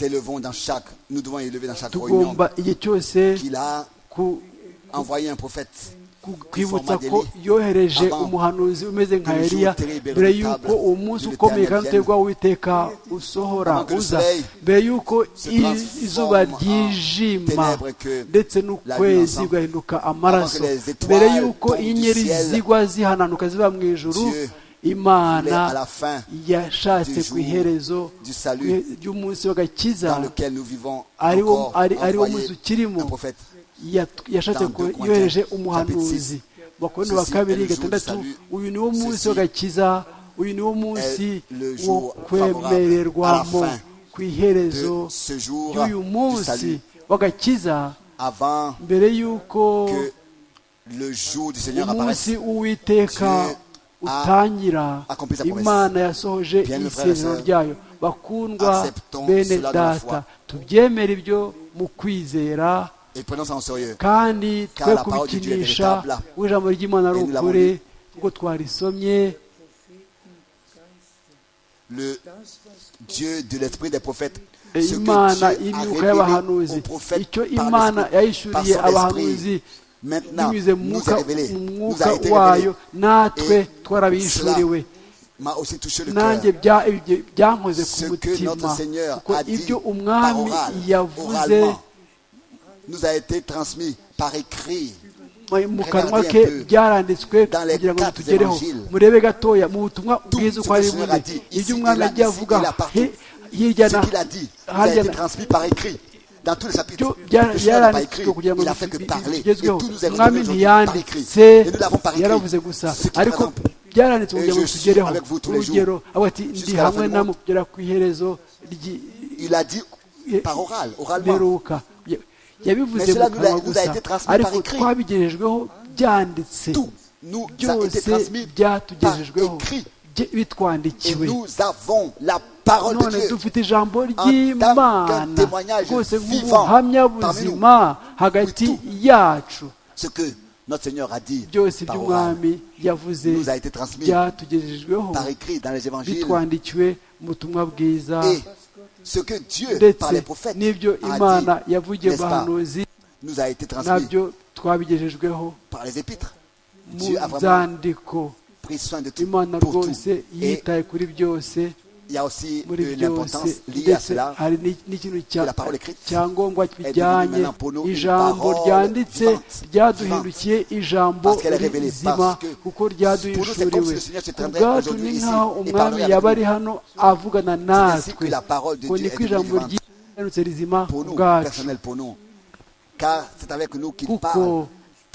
élevons dans chaque, nous devons élever dans chaque réunion tugomba igihe cyose qu'il a ku- envoyé un prophète. ku- kwibutsa Format ko d'Élie. yohereje Avant umuhanuzi umeze nka que le jour eliya terrible et mbere redoutable y'uko uwo munsi de ukomeye l'Éternel kandi uteye vienne. ubwoba witeka usohora Avant que le uza soleil mbere y'uko se i- transforme izuba en ryijima ténèbres que ndetse la n'ukwezi lumière ugahinduka amaraso les étoiles mbere y'uko tombent du inyenyeri ciel, zigwa zihananuka ziva mu ijuru Dieu Il est à la imana fin yashatse du ku jour iherezo du salut ry'umunsi w'agakiza dans lequel nous vivons ari wo encore ari- ari wo envoyé munsi ukirimo un prophète. yat- yashatse Dans ko deux Corinthiens, yohereje chapitre umuhanuzi six. bakorano ba Ceci est kabiri le jour du gatandatu salut. uyu niwo munsi Ceci w'agakiza uyu niwo munsi est le wo jour kwemererwamo favorable à la fin ku iherezo De ce jour y'uyu du munsi salut, w'agakiza avant mbere y'uko que le jour du Seigneur apparaisse, umunsi uwiteka Dieu a utangira accompli sa promesse. imana yasohoje Bien-aimés frères et isezerano sœurs, ryayo bakundwa acceptons bene cela de la data foi. tubyemere ibyo mu kwizera et prenons ça en sérieux. kandi Car twe la parole de Dieu est kubikinisha véritable. kuko ijambo ry'imana ari Et nous l'avons ukuri lu. kuko twarisomye Le Dieu de l'esprit des prophètes, E ce Imana que Dieu a imyuka révélé y'abahanuzi, aux prophètes icyo par Imana l'esprit, par yahishuriye son abahanuzi, esprit, maintenant binyuze mu nous mwuka est révélé, mu nous mwuka a été wayo révélé. natwe Et twarabihishuriwe cela m'a aussi touché le cœur. nanjye bya- ibyo byankoze ku Ce que mutima notre Seigneur kuko a dit ibyo par umwami oral, yavuze oralement, nous a été transmis par écrit. mu kanwa Regardez un ke peu byaranditswe dans les kugira ngo quatre bitugereho évangiles. murebe gatoya mu butumwa bwiza ce uko que ari le Seigneur bumwe a dit, ici, ibyo umwami il a- yagiye ici, avuga il a partout. hi- hirya na Ce qu'il a dit nous a harya été na transmis par écrit. Dans tous les chapitres, byo le Seigneur n'a pas écrit, byaranditswe kugira ngo il a fait que bi- parler. Et bigezweho tout nous est umwami redonné aujourd'hui par écrit. ntiyanditse Et nous l'avons par écrit. yaravuze gusa Ce qui ariko présente byaranditswe kugira ngo Et je suis tugereho avec vous tous les urugero avuga ati ndi jusqu'à la hamwe fin du namwe monde." kugera ku iherezo ry'i- Il a dit Ye- par oral, oralement. mperuka Ya- yabivuze Mais mu cela nous kanwa a- nous a gusa été transmis par ariko écrit. twabigerejweho byanditse Tout nous a été byose transmis par byatugejejeweho écrit. bye- Et bitwandikiwe nous avons la parole de none Dieu. dufite ijambo tant ry'imana qu'un témoignage rwose vivant nk'ubuhamya parmi buzima hagati Oui, yacu Ce que notre Seigneur a dit byose par oral by'umwami yavuze nous a été transmis byatugejejeweho par écrit dans les évangiles. bitwandikiwe mu butumwa bwiza Et ce que Dieu, par les ndetse prophètes, n'ibyo a imana dit, yavugiye mu n'est-ce pas, bahanuzi nous a été transmis nabyo twabigejejweho par les épîtres. mu Dieu a vraiment nzandiko pris soin de tout imana pour tout. rwose Et yitaye kuri byose il y a aussi muri euh, byose l'importance liée à ndetse cela. hari n'i- n'ikintu cya- que la parole écrite cyangombwa devenue bijyanye maintenant pour nous une ijambo parole ryanditse vivante, ryaduhindukiye ijambo Parce qu'elle est révélée, rizima parce que kuko pour nous, c'est comme ryaduhishuriwe si le Seigneur se Ku tiendrait bwacu aujourd'hui ni ici nk'aho et umwami parlerait yaba avec ari hano avugana ainsi que natwe la parole de ngo Dieu niko est ijambo vivante. ry'ihanutse rizima ku Pour nous, bwacu personnel pour nous. Car c'est avec nous qu'il parle kuko ni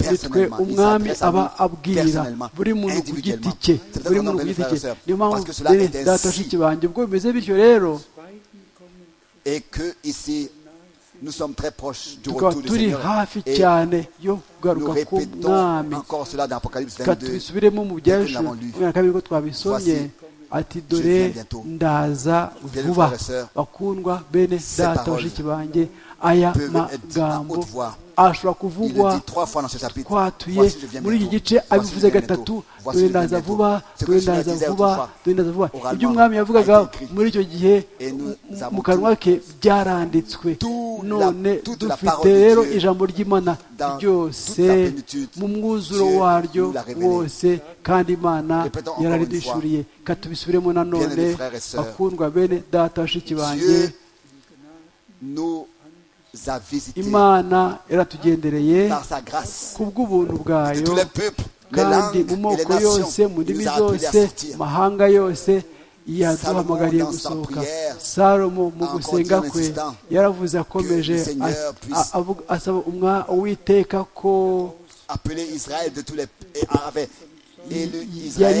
twe personnellement. Il umwami s'adresse à aba nous abwira personnellement, buri muntu ku giti individuellement. cye C'est peut-être buri un muntu ku appel, giti frères et cye sœurs, niyo parce mpamvu que cela rero est data ainsi. bashiki banjye ubwo bimeze bityo rero Et que ici, nous sommes très proches du tukaba retour du turi Seigneur. hafi Et cyane yo nous kugaruka répétons k'umwami encore cela dans Apocalypse reka 22. tubisubiremo mu que nous byacu l'avons lu. kubera kabiri ko twabisomye ati dore viens bientôt. ndaza Bien, vuba frères et sœurs, bakundwa bene ces data paroles bashiki banjye aya peuvent être à magambo haute voix. ashobora Il le kuvugwa dit trois fois dans ce chapitre. twatuye Voici, je viens muri iki bientôt. gice Voici, je abivuze viens gatatu bientôt. Voici, dore je viens ndaza bientôt. vuba Ce que dore le Seigneur ndaza disait vuba autrefois dore ndaza vuba oralement ibyo umwami yavugaga a été écrit. muri icyo gihe Et nous mu- avons mu kanwa ke byaranditswe Tout la- none toute la dufite parole de rero Dieu ijambo ry'imana dans ryose toute sa plénitude. mu mwuzuro Dieu waryo nous l'a révélé. wose kandi imana Répétons encore yararidishuriye ka tubisubiremo nanone Bien-aimés frères et sœurs, bakundwa bene data bashiki banjye Dieu nous a visités imana yaratugendereye par sa grâce. ku bw'ubuntu De bwayo tous les peuples, les kandi langues mu et les moko yose nations, mu il ndimi nous a appelés à zose sortir. mu mahanga yose yaduhamagariye Salomo dans sa gusohoka prière, salomo mu encore gusenga Dieu kwe insistant yaravuze que akomeje le Seigneur a- puisse a- avuga- asaba umwa- uwiteka ko Appelé Israël de tous les et avait élu yari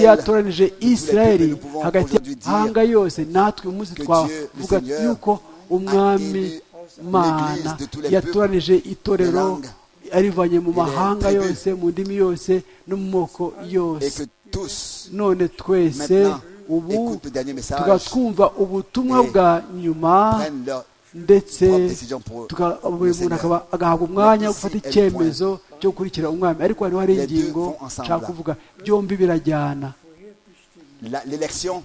Israël. yatoranije peuples, isirayeli nous pouvons hagati aujourd'hui dire y'amahanga yose natwe uyu munsi que Dieu, le twavuga Seigneur, yuko umwami élu mana l'Église de tous les yatoranije itorero les langues, arivanye mu les mahanga tribus, yose mu ndimi yose no mu moko Et yose que tous, none twese maintenant, ubu écoutent le dernier tukaba message, twumva ubutumwa et bwa nyuma prennent leur ndetse propre décision pour tuka- le buri muntu akaba Seigneur. agahabwa umwanya wo ici gufata est le icyemezo cyo gukurikira umwami ariko hano hari Les deux ingingo vont ensemble. nshaka kuvuga byombi birajyana La- L'élection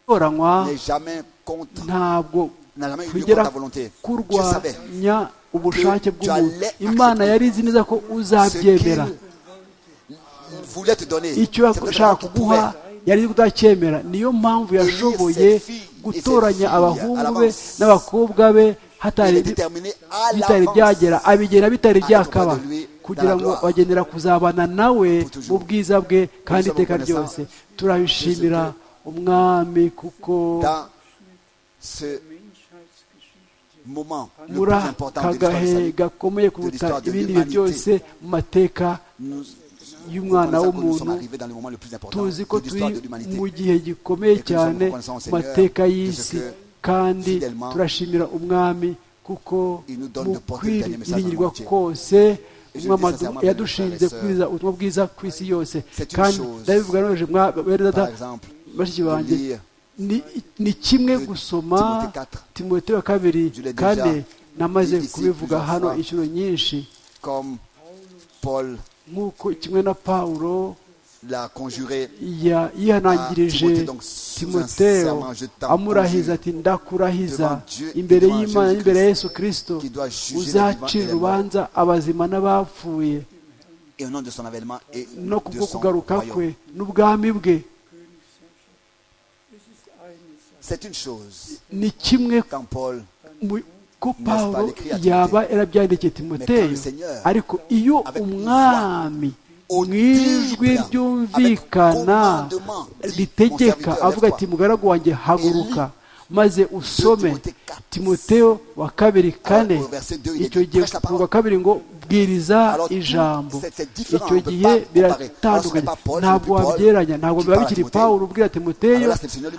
itoranywa n'est jamais contre, ntabwo n'a jamais eu lieu contre tugera ta volonté. Tu savais kurwanya que ubushake tu bw'umuntu allais imana accepter yari izi neza ko ce qu'il uzabyemera voulait te donner. icyo C'est peut-être yashaka qu'il kuguha pouvait. yari izi kutacyemera niyo mpamvu yashoboye gutoranya abahungu be n'abakobwa be Il hatari est déterminé à bitari l'avance byagera abigena bitari byakaba kugira ngo bagenera kuzabana nawe mu bwiza bwe kandi iteka ryose turabishimira umwami kuko dans ce moment le plus muri important de aka l'histoire du gahe salut. gakomeye kuruta ibindi bihe byose mu mateka Nous y'umwana reconnaissons que nous sommes w'umuntu arrivés dans le moment le plus important tuzi ko de turi l'histoire de l'humanité. mu gihe gikomeye cyane mu mateka y'isi kandi turashimira umwami kuko mu kwiringirirwa kose umwami yadushinze kubwiriza ubutumwa bwiza ku isi yose kandi ndabivuga none mwabereza Par exemple, bashiki de banjye lire ni- ni kimwe gusoma timote wa kabiri kane namaze kubivuga hano inshuro nyinshi comme Paul nk'uko kimwe na pawulo l'a conjuré ya- yihanangirije timoteo amurahiza ati ndakurahiza imbere y'imana n'imbere ya yesu kirisito uzacira urubanza abazima n'abapfuye et au nom de son avènement et no de kubwo son kugaruka royaume. kwe n'ubwami bwe C'est une chose ni kimwe quand Paul mu- ko pawulo yaba yarabyandikiye timoteyo ariko iyo umwami mu ijwi ryumvikana ritegeka avuga ati mugaragu wanjye haguruka maze usome timoteo wa kabiri kane icyo gihe ku wa kabiri ngo bwiriza ijambo icyo gihe biratandukanye ntabwo wabyeranya ntabwo biba bikiri pawulo ubwira timoteyo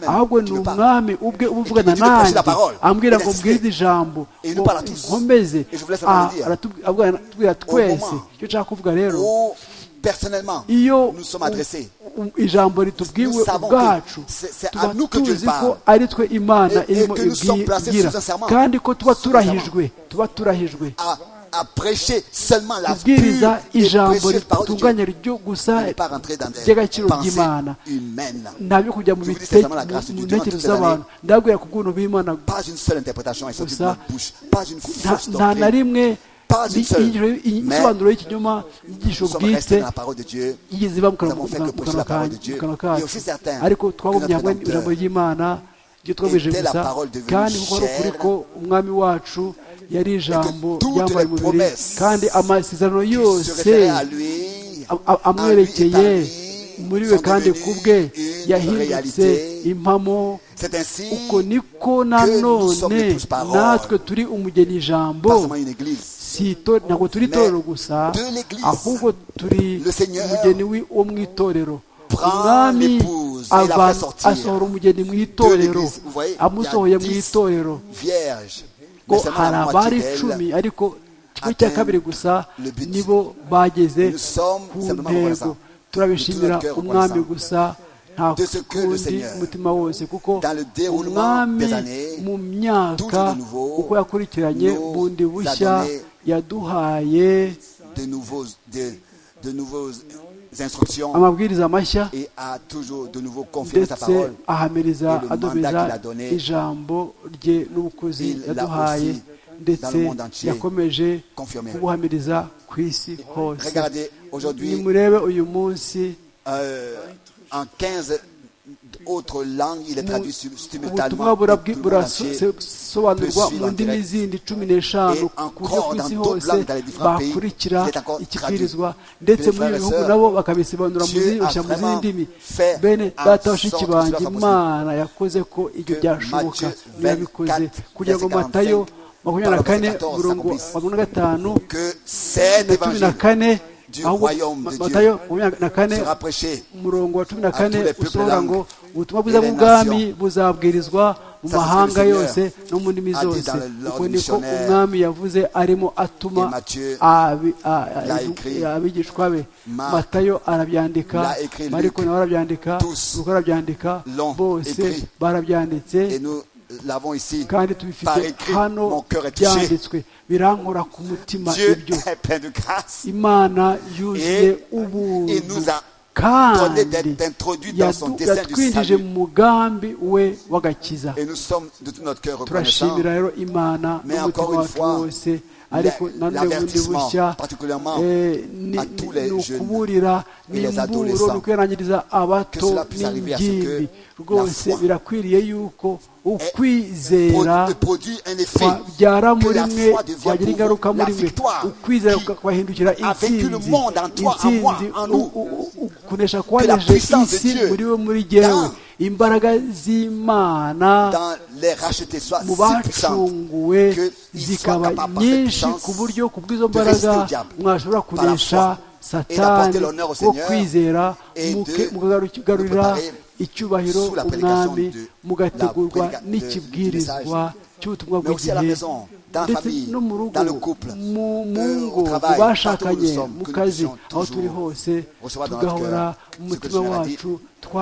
ahubwo ni umwami ubwe uba uvugana nanjye ambwira ngo mbwirize ijambo ngo nkomeze Ah, aratu- aratubwira twese icyo nshaka kuvuga rero où personnellement iyo nous sommes adressés. u- u- ijambo ritubwiwe Nous savons ubwacu que c'est- c'est à tuba nous que Dieu tuzi ko parle. ari twe imana Et- et irimo que nous sommes placés ibwira sous un serment. kandi ko tuba Sous un serment. turahijwe tuba turahijwe à, à prêcher seulement la kubwiriza pure et ijambo précieuse parole de ritunganye Dieu. ryo Vous gusa n'allez pas rentrer dans des ry'agaciro pensées ry'imana humaines. ntabyo kujya mu Je vous dis bite- sincèrement, la grâce mu du Dieu dans ntekerezo toutes les z'abantu ndabwira ku bw'ubuntu bw'imana Pas une seule interprétation est sortie de Gusa, notre bouche. Pas une nta- fausse nta na doctrine. rimwe Pas une ni- seule. inyigisho- Mais isobanuro y'ikinyoma inyigisho Nous sommes restés bwite dans la parole de Dieu. yigeze iva mu kanwa Nous avons fait mu que prêcher kanwa la parole kanjye- de Dieu. mu kanwa Et aussi certain kacu ariko twagumye que notre hamwe n'ijambo Rédempteur ry'imana ryo twagomeje était la gusa parole devenue kandi kuko ari ukuri chair, ko umwami wacu yari ijambo toutes les ryambaye umubiri promesses kandi amasezerano qui se yose référait à lui, à a- a- lui et par amwerekeye lui, muri we sont kandi ku bwe devenues une yahindutse réalité. impamo C'est ainsi uko niko que nous sommes nanone épouse parole. natwe turi umugeni ijambo pas seulement une église. si ito- ntabwo turi Mais itorero gusa de l'Église. ahubwo turi Le Seigneur umugeni wi- wo mu itorero prend umwami l'épouse et la ava- fait sortir asohora umugeni mu itorero l'Église. Vous voyez, amusohoye il mu y a dix. itorero Vierge. ko Mais seulement hari la abari moitié d'elle icumi ariko kimwe cya kabiri gusa le but. nibo bageze Nous sommes ku simplement ntego reconnaissants. Nous turabishimira tout notre cœur umwami reconnaissants. gusa nta De ce que le kundi Seigneur, mutima wose kuko dans le déroulement umwami des années, mu toujours myaka de nouveau, uko yakurikiranye nous bundi a bushya donné yaduhaye de nouveaux, de, de nouveaux instructions amabwiriza mashya et a toujours de nouveau confirmé sa ndetse parole. ahamiriza Et le adomeza mandat qu'il a donné, ijambo rye n'ubukozi il l'a yaduhaye aussi, ndetse dans le monde entier, yakomeje confirmé. kubuhamiriza ku isi hose Regardez, aujourd'hui, nimurebe uyu munsi euh, en 15 autres langues, il est mu- traduit sur- ubutumwa simultanément. et burabwi- tout le monde entier burasobanurwa peut suivre mu en ndimi direct. zindi cumi n'eshanu Et ku buryo ku encore isi dans d'autres hose langues, dans les différents pays, bakurikira il est encore ikibwirizwa traduit. ndetse Mes muri frères ibi et bihugu sœurs, nabo bakabisobanura mu Dieu zindi- a ushyira mu zindi vraiment ndimi fait bene en data sorte bashiki que banjye cela soit possible. imana yakoze ko ibyo Que byashoboka Matthieu yabikoze 24, kugira ngo verset matayo 45, makumyabiri na kane verset 14, umurongo accomplisse. makumyabiri na gatanu que cet na cumi évangile na kane du ahubwo royaume de Ma- Dieu matayo makumyabiri na kane sera prêché. umurongo wa cumi na à tous kane les peuples usohora langues ngo ubutumwa et bwiza les bw'ubwami nations." buzabwirizwa Ça, c'est ce mu que le mahanga Seigneur yose no mu ndimi a dit zose dans le- uko l'ordre niko missionnaire. umwami yavuze arimo atuma Et Matthieu abi- a- a- l'a écrit. abigishwa be Marc matayo arabyandika l'a écrit. mariko Luc nawe arabyandika tous ruko arabyandika l'ont bose écrit. barabyanditse Et nous l'avons ici kandi par tubifite écrit. Mon hano cœur est touché. byanditswe birankora ku mutima Dieu ibyo est plein de grâce. imana yuzuye Et- et ubuntu nous a kandi donné d'être introduits dans son yadu- dessein du yatwinjije salut. mu mugambi we w'agakiza Et nous sommes de tout notre cœur reconnaissants. turashimira rero imana Mais n'umutima encore une wacu fois, wose ariko la- nanone bundi l'avertissement, bushya particulièrement eh, ni à tous les ni jeunes ukuburira et les n'imburo adolescents, ni ukwihanangiriza abato que cela puisse arriver à ce que n'ingimbi rwose foi. birakwiriye yuko ukwizera Pro- produit un effet byara que muri la mwe foi devient byagira pour ingaruka vous la muri mwe victoire ukwizera kubahindukira a vécu le intsinzi monde en toi, en moi, intsinzi en u- nous. u- u- u- kunesha la kwaneje puissance de isi Dieu muri we muri jyewe dans- imbaraga z'imana dans les rachetés soit mu si puissante bacunguwe que ils soient zikaba capables par cette nyinshi puissance ku buryo ku bw'izo de résister mbaraga au diable mwashobora kunesha par la foi et satani d'apporter l'honneur au wo Seigneur kwizera et de muke- mukagarukira préparer icyubahiro sous la prédication umwami de- mugategurwa la prédica- de- n'ikibwirizwa du cy'ubutumwa Mais aussi à la bw'igihe maison, dans la ndetse famille, no mu rugo dans le couple, mu mu euh, au ngo travail, ku bashakanye partout où nous sommes, mu que nous kazi puissions aho turi toujours hose recevoir dans notre tugahora cœur ce que le mu mutima Seigneur a dit, wacu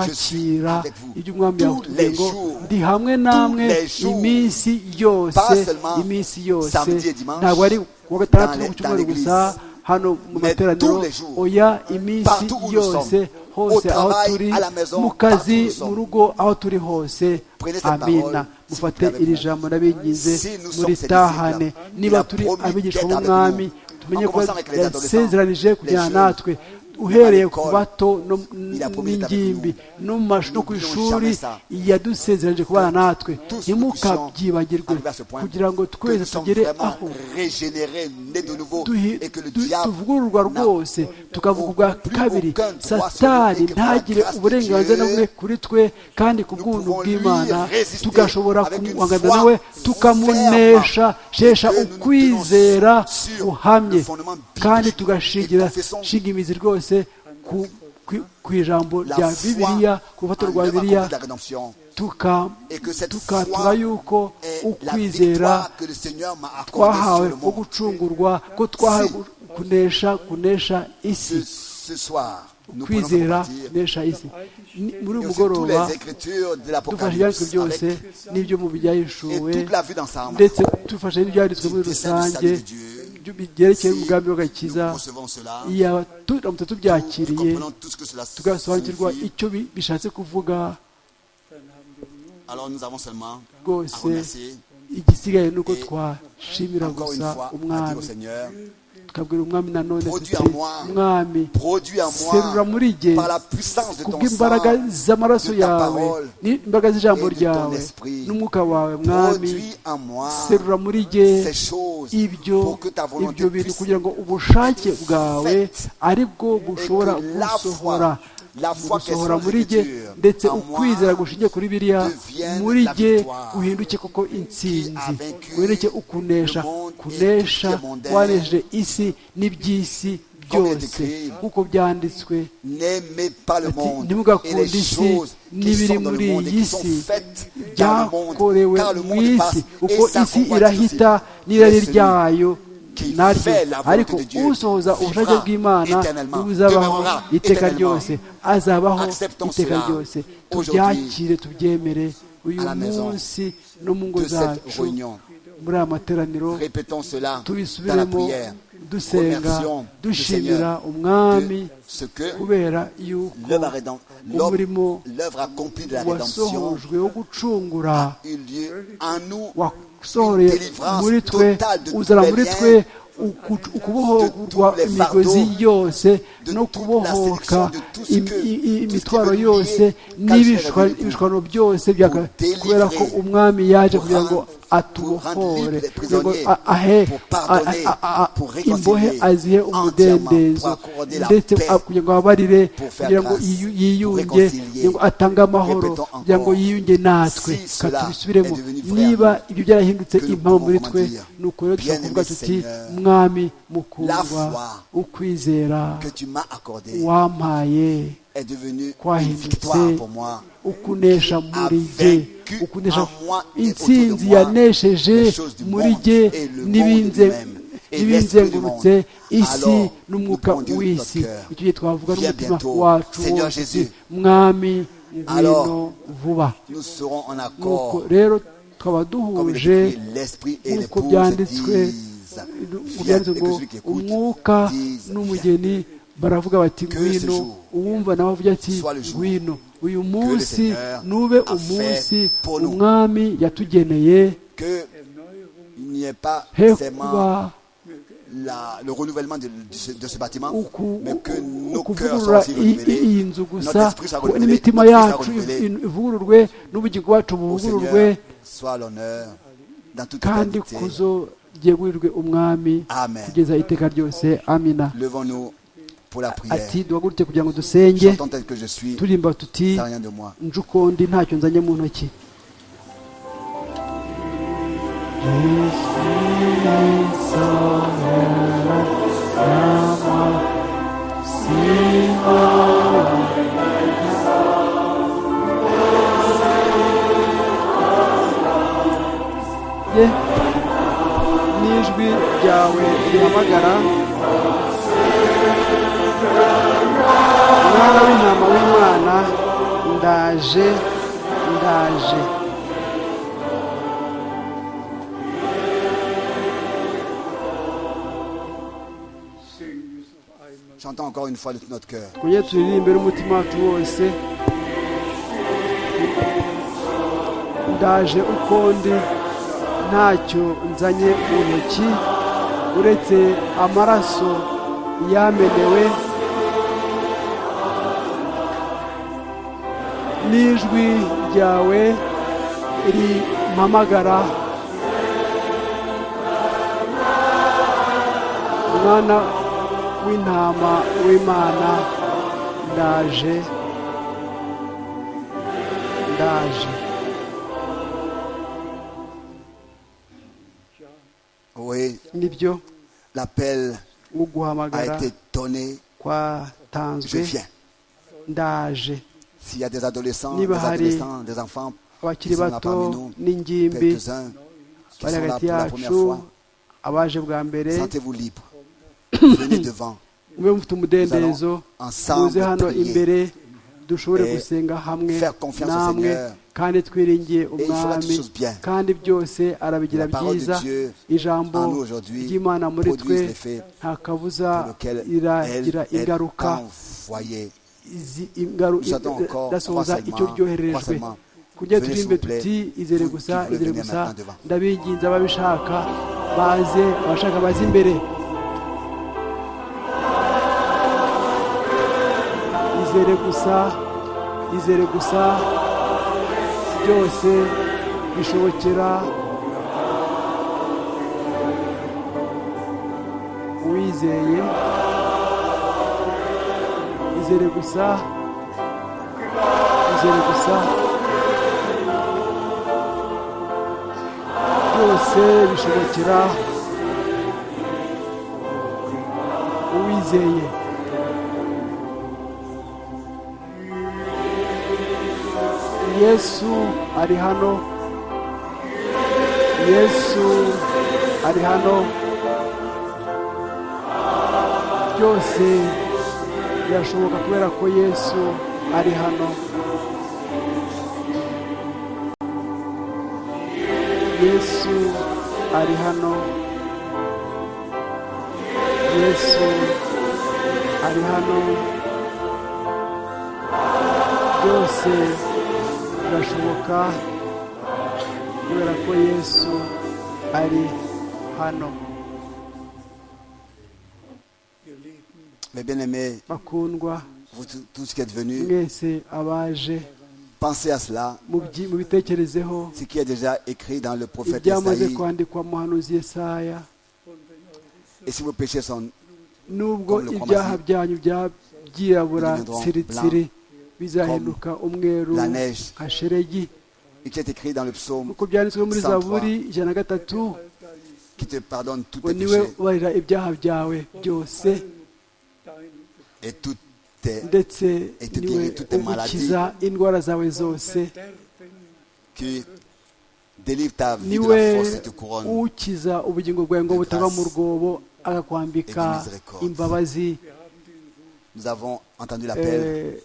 Je suis twakira avec vous ibyo umwami tous yakutubwiye les ngo jours, ndi hamwe tous namwe les jours, iminsi yose pas seulement iminsi yose samedi et dimanche, ntabwo ari kuwa gatandatu dans les- no ku cyumweru dans l'église. gusa hano mu Mais materaniro tous les jours, oya iminsi partout où nous yose sommes, au hose aho travail, turi à la maison, mu partout kazi où nous sommes. mu rugo aho turi hose Prenez cette amina parole, s'il vous mufate plaît, avec iri moi. jambo n'abingize Si nous sommes muri ses tahane disciples, niba il a turi promis abigishwa d'être avec b'umwami nous. En tumenye ko commençant avec les adolescents, yasezeranije les kujyana jeunes, natwe uhereye ku l'école, bato no- il a promis d'être avec n'ingimbi no mu mashuri no ku N'oublions ishuri jamais ça. yadusezeranije kubana natwe tous nous ntimukabyibagirwe arriver à ce point kugira ngo que twese nous sommes tugere vraiment aho régénérés, nés de nouveau, duhi- et que le du- diable tuvugururwa n'a rwose tukavuga ubwa plus kabiri aucun droit sur nous, satani et que par la ntagire grâce de uburenganzira Dieu, bumwe kuri twe kandi ku nous bw'ubuntu pouvons lui bw'imana résister tugashobora avec une kumuhangana foi nawe tukamunesha ferme, shesha que nous nous ukwizera tenons sur guhamye le fondement biblique kandi et tugashingira confessons shinga imizi rwose ku- ku- ku ijambo la rya foi bibiliya ku en rufatiro rwa l'œuvre bibiliya accomplie de la rédemption tuka- et que cette tukatura foi yuko est la ukwizera victoire que le Seigneur m'a accordée sur twahawe le ko monde. gucungurwa ko twahawe Si. gu- kunesha kunesha Ce, isi ce soir, nous prenons ce kwizera partir kunesha isi Ni- muri et aussi uyu toutes mugoroba les écritures de dufashe ibyanditswe l'Apocalypse avec- byose n'ibyo mu et byahishuwe toute la vue d'ensemble. ndetse dufashe n'ibyanditswe muri Des saints du rusange salut de Dieu. byo byerekeye Si umugambi nous w'agakiza recevons cela, yaba tu- turamutse nous, nous tubyakiriye comprenons tout ce que cela tugasobanukirwa signifie. icyo bi- bishatse kuvuga Alors nous avons seulement à rwose remercier igisigaye ni uko Et twashimira encore une gusa fois à dire au umwami Seigneur, tukabwira umwami nanone Produis tuti en moi. umwami produis en serura moi muri jye par la puissance de ton kubw'imbaraga sang z'amaraso de ta yawe parole n'imbaraga z'ijambo et de ton ryawe esprit. n'umwuka wawe mwami Produis en moi serura muri jye ces choses ibyo pour que ta volonté ibyo bintu puisse kugira ngo ubushake bwawe faite. ari bwo et bushobora que la gusohora foi, la foi qui est gusohora sur muri jye l'écriture, ndetse en moi, ukwizera gushingiye kuri biriya devienne muri la jye victoire uhinduke koko intsinzi qui a vaincu uhinduke ukunesha le monde et kunesha tout ce qui est mondain. wanejeje isi n'iby'isi Comme il est byose écrit, nk'uko byanditswe n'aimez pas le Ati, monde et ntimugakunde les isi choses qui n'ibiri sont dans le muri monde et iyi qui sont si faites dans le byakorewe monde, car le mu monde passe isi et uko sa isi convoitise. irahita Mais n'irari celui ryayo qui naryo fait la volonté ariko de Dieu usohoza ubushake vivra bw'imana éternellement, buzabaho demeurera iteka éternellement. ryose azabaho Acceptons iteka cela ryose aujourd'hui tubyakire tubyemere uyu à la maison munsi no mu ngo de cette zacu réunion. muri aya materaniro Répétons cela dans la tubisubiremo prière. dusenga Remercions le dushimira Seigneur umwami de ce que kubera yuko l'œuvre rédem- umurimo l'œuvre- l'œuvre accomplie de la rédemption wasohojwe wo gucungura eut lieu en nous wasohoreye muri twe uzana muri twe uku- ukubohorwa imigozi yose no kubohoka im- i- i- imitwaro yose n'ibishwa- ibishwano byose bya- kubera ko umwami yaje kugira ngo atubohore kugira ngo a- ahe a- a- a- imbohe azihe umudendezo ndetse a- kugira ngo ababarire kugira ngo yiyu- yiyunge kugira ngo atange amahoro kugira ngo yiyunge natwe katubisubiremo niba ibyo byarahindutse impamvu muri twe ni uko rero dushobora kuvuga tuti mwami mukundwa ukwizera que tu m'as accordé wampaye est devenu une twahindutse victoire pour moi. ukunesha muri jye ukunesha intsinzi yanesheje muri jye n'ibinze- n'ibinzengurutse isi n'umwuka w'isi icyo gihe twavuga n'umutima wacu wose uti, mwami ngwino vuba Nous serons en nuko accord rero twaba comme il duhuje est écrit, l'esprit et nk'uko l'épouse byanditswe disent, viens, et byanditswe que ngo celui qui écoute umwuka dise, viens. n'umugeni baravuga bati Que ngwino ce jour uwumva nawe avuga ati soit le jour ngwino uyu le munsi Seigneur nube a umunsi fait pour nous. umwami yatugeneye que il n'y ait pas he seulement kuba la- le renouvellement de, de ce, de ce bâtiment, uku- mais que nos cœurs soient ukuvugurura aussi i- i- renouvelés, iyi nzu gusa notre esprit soit renouvelé, n'imitima notre esprit soit yacu renouvelé. in- ivugururwe n'ubugingo bwacu Au buvugururwe Seigneur, soit l'honneur dans toute kandi éternité. kuzogegurirwe umwami Amen. kugeza iteka ryose amina Levons-nous pour la prière. ati duhagurutse kugira ngo dusenge J'entends tel que je suis, turimba tuti ça n'a rien de moi. njukondi ntacyo nzanye mu ntoki ye n'ijwi ryawe rihamagara mwana w'intama w'imana ndaje ndaje sing this of Ayman. J'entends encore une fois de tout notre cœur. kujye turirimbe n'umutima wacu wose ndaje uko ndi ntacyo nzanye mu ntoki uretse amaraso yamenewe n'ijwi ryawe rimpamagara mwana w'intama w'imana ndaje ndaje Oui, nibyo l'appel nko a guhamagara été donné. Je kwatanzwe viens. ndaje S'il y a des adolescents, des Niba hari adolescents, des enfants, abakiri bato n'ingimbi quelques-uns qui bari sont là hagati pour la première yacu fois, abaje bwa mbere sentez-vous libre. Venez devant. mube mufite umudendezo muze ensemble hano prier. imbere dushobore Et gusenga hamwe faire confiance au namwe Seigneur. kandi twiringiye il fera umwami toutes choses bien. kandi byose arabigira La parole de byiza Dieu ijambo en nous aujourd'hui ry'imana muri produise twe l'effet nta kabuza pour lequel elle iragira est ingaruka envoyée. izi- ingaru- Nous attendons encore ndasohoza croisement, icyo ryohererejwe croisement. kujya Venez, turimbe s'il vous plaît, tuti izere vous qui gusa voulez izere venir gusa maintenant devant. ndabinginze ababishaka baze abashaka baze imbere izere gusa izere gusa byose bishobokera uwizeye izere gusa izere gusa byose bishobokera uwizeye yesu ari hano yesu ari hano byose birashoboka kubera ko yesu ari hano yesu ari hano yesu ari hano byose birashoboka kubera ko yesu ari hano Ihr Lieben, Mes bien-aimés, bakundwa vous tous- tous qui êtes venus, mwese abaje pensez à cela, mubyi- mubitekerezeho ce qui est déjà écrit dans le prophète ibyamaze Esaïe. kwandikwa muhanuzi yesaya Et si vos péchés sont nubwo Comme le ibyaha cromasie. byanyu bya- byirabura Deviendront tsiritsiri bizahinduka umweru la neige. nka sheregi et qui est écrit dans le psaume, uko byanditswe 103. muri zaburi ijana na gatatu qui te pardonne tous ngo tes niwe péchés ubarira ibyaha byawe byose dein et toutes tes ndetse Et te niwe guérir toutes tes ugukiza indwara zawe zose Verderben, qui délivre ta vie de niwe la force et te couronne ukiza ubugingo bwawe ngo de butava grâce mu rwobo akakwambika et de miséricorde. imbabazi Nous avons entendu l'appel, eh,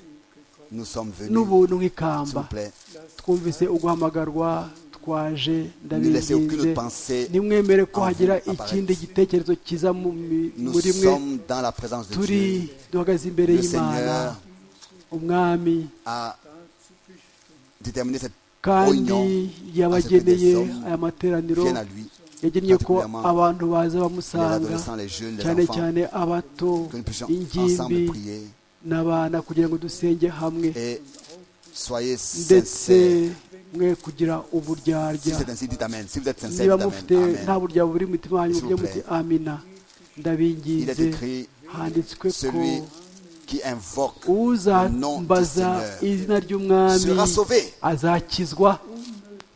nous sommes venus. n'ubuntu S'il vous nk'ikamba plaît, twumvise uguhamagarwa twaje laissez aucune ndabinginze pensée ntimwemere ko en hagira vous ikindi apparaître. gitekerezo kiza mu mi- nous muri mwe sommes dans la présence de turi Dieu. duhagaze imbere Le y'imana Seigneur umwami a déterminé cette kandi réunion à ce que des yabageneye hommes aya materaniro viennent à lui yagennye ko particulièrement abantu baza les bamusanga adolescents, les jeunes, les cyane enfants, cyane abato que nous puissions ingimbi ensemble prier n'abana kugira ngo dusenge hamwe et soyez ndetse sincères. mwe kugira Si uburyarya c'est ainsi, dites Amen. Si vous êtes niba sincère, dites mufite Amen. nta Amen. buryarya buri mu mutima wanyu S'il vous mujye muti amina Il est ndabingize écrit handitswe ko celui qui invoque le nom du uzambaza Seigneur izina ry'umwami sera sauvé. azakizwa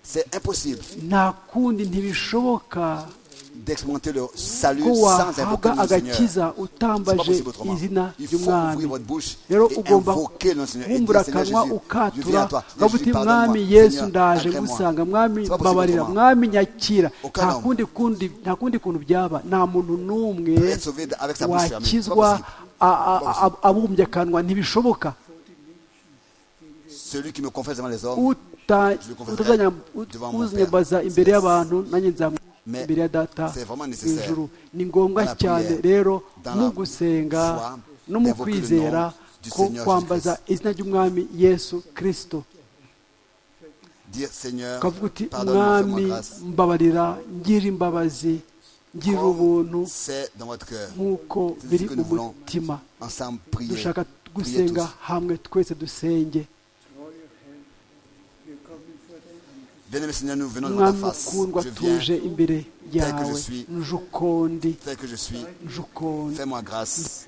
C'est impossible nta kundi ntibishoboka d'expérimenter le salut ko sans invoquer wahabwa le nom du Seigneur. agakiza C'est pas utambaje possible autrement. izina Il faut ry'umwami ouvrir votre bouche et rero ugomba invoquer le Seigneur et kumbura dire Seigneur akanwa Jésus, je viens ukatura à toi. ukavuga uti Jésus, mwami pardonne-moi. yesu Seigneur, ndaje agrée-moi. gusanga mwami C'est pas possible mbabarira autrement. mwami nyakira Aucun nta homme. kundi kundi nta kundi kuntu byaba nta muntu n'umwe Peut être sauvé avec sa bouche fermée. C'est pas wakizwa possible. a- a- a- abumbye akanwa ntibishoboka Celui qui me confesse devant les hommes, Uta- Je le confesserai utazanya- devant ut- mon uzanyabaza Père. imbere C'est- y'abantu nanjye nzamwira Mais imbere ya data c'est vraiment nécessaire ijuru ni ngombwa dans la cyane prière, rero dans mu la gusenga foi, no mu d'invoquer le kwizera nom du ko Seigneur kwambaza Jésus-Christ. izina ry'umwami yesu kirisito dire Seigneur, ukavuga uti pardonne-moi, fais-moi mwami grâce. mbabarira ngira imbabazi ngira ubuntu Comme C'est dans votre cœur. nk'uko c'est ce biri que mu nous voulons. mutima Ensemble, prier. dushaka Priez gusenga tous. hamwe twese dusenge Bien-aimé Seigneur, nous venons devant ta mwami face. ukundwa Je tuje viens imbere yawe suis. nuje ukundi tel que je suis. nuje ukundi Fais-moi grâce.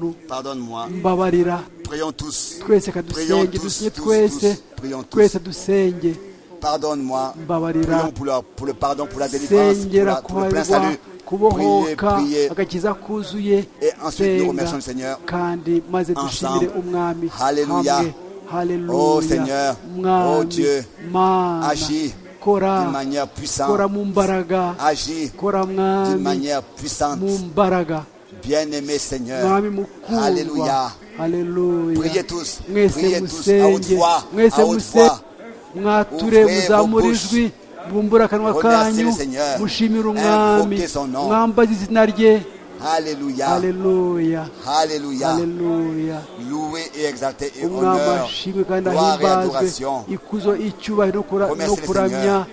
Nu- Pardonne-moi. mbabarira Prions tous. twese ka Prions dusenge tous, dusinye tous, twese tous. Prions tous. twese dusenge Pardonne-moi. Mbabarira. Prions pour, la- pour le pardon, pour la délivrance, pour, sengera la- pour le plein kubarwa salut. Priez, kubohoka priez. agakiza kuzuye Et ensuite, nous senga remercions le Seigneur. kandi maze dushimire Ensemble. umwami Hallelujah. hamwe Oh, Seigneur. haleluya Oh, mwami Dieu. mana Agis d'une kora manière kora puissante. mu mbaraga Agis kora d'une mwami manière puissante. mu mbaraga Bien-aimé Seigneur. mwami mukundwa Hallelujah. haleluya Priez tous. mwese Priez tous à haute musenge voix. mwese À haute musenge voix. mwature Ouvrez muzamura vos ijwi bumbura akanwa Remerciez kanyu le Seigneur. mushimire umwami Invoquez son nom. mwambaze izina rye Alléluia. haleluya Alléluia. haleluya Loué et exalté et umwami honneur. ashimwe kandi Gloire et ahimbazwe adoration. ikuzo icyubahiro no kura- no Remerciez le kuramya Seigneur.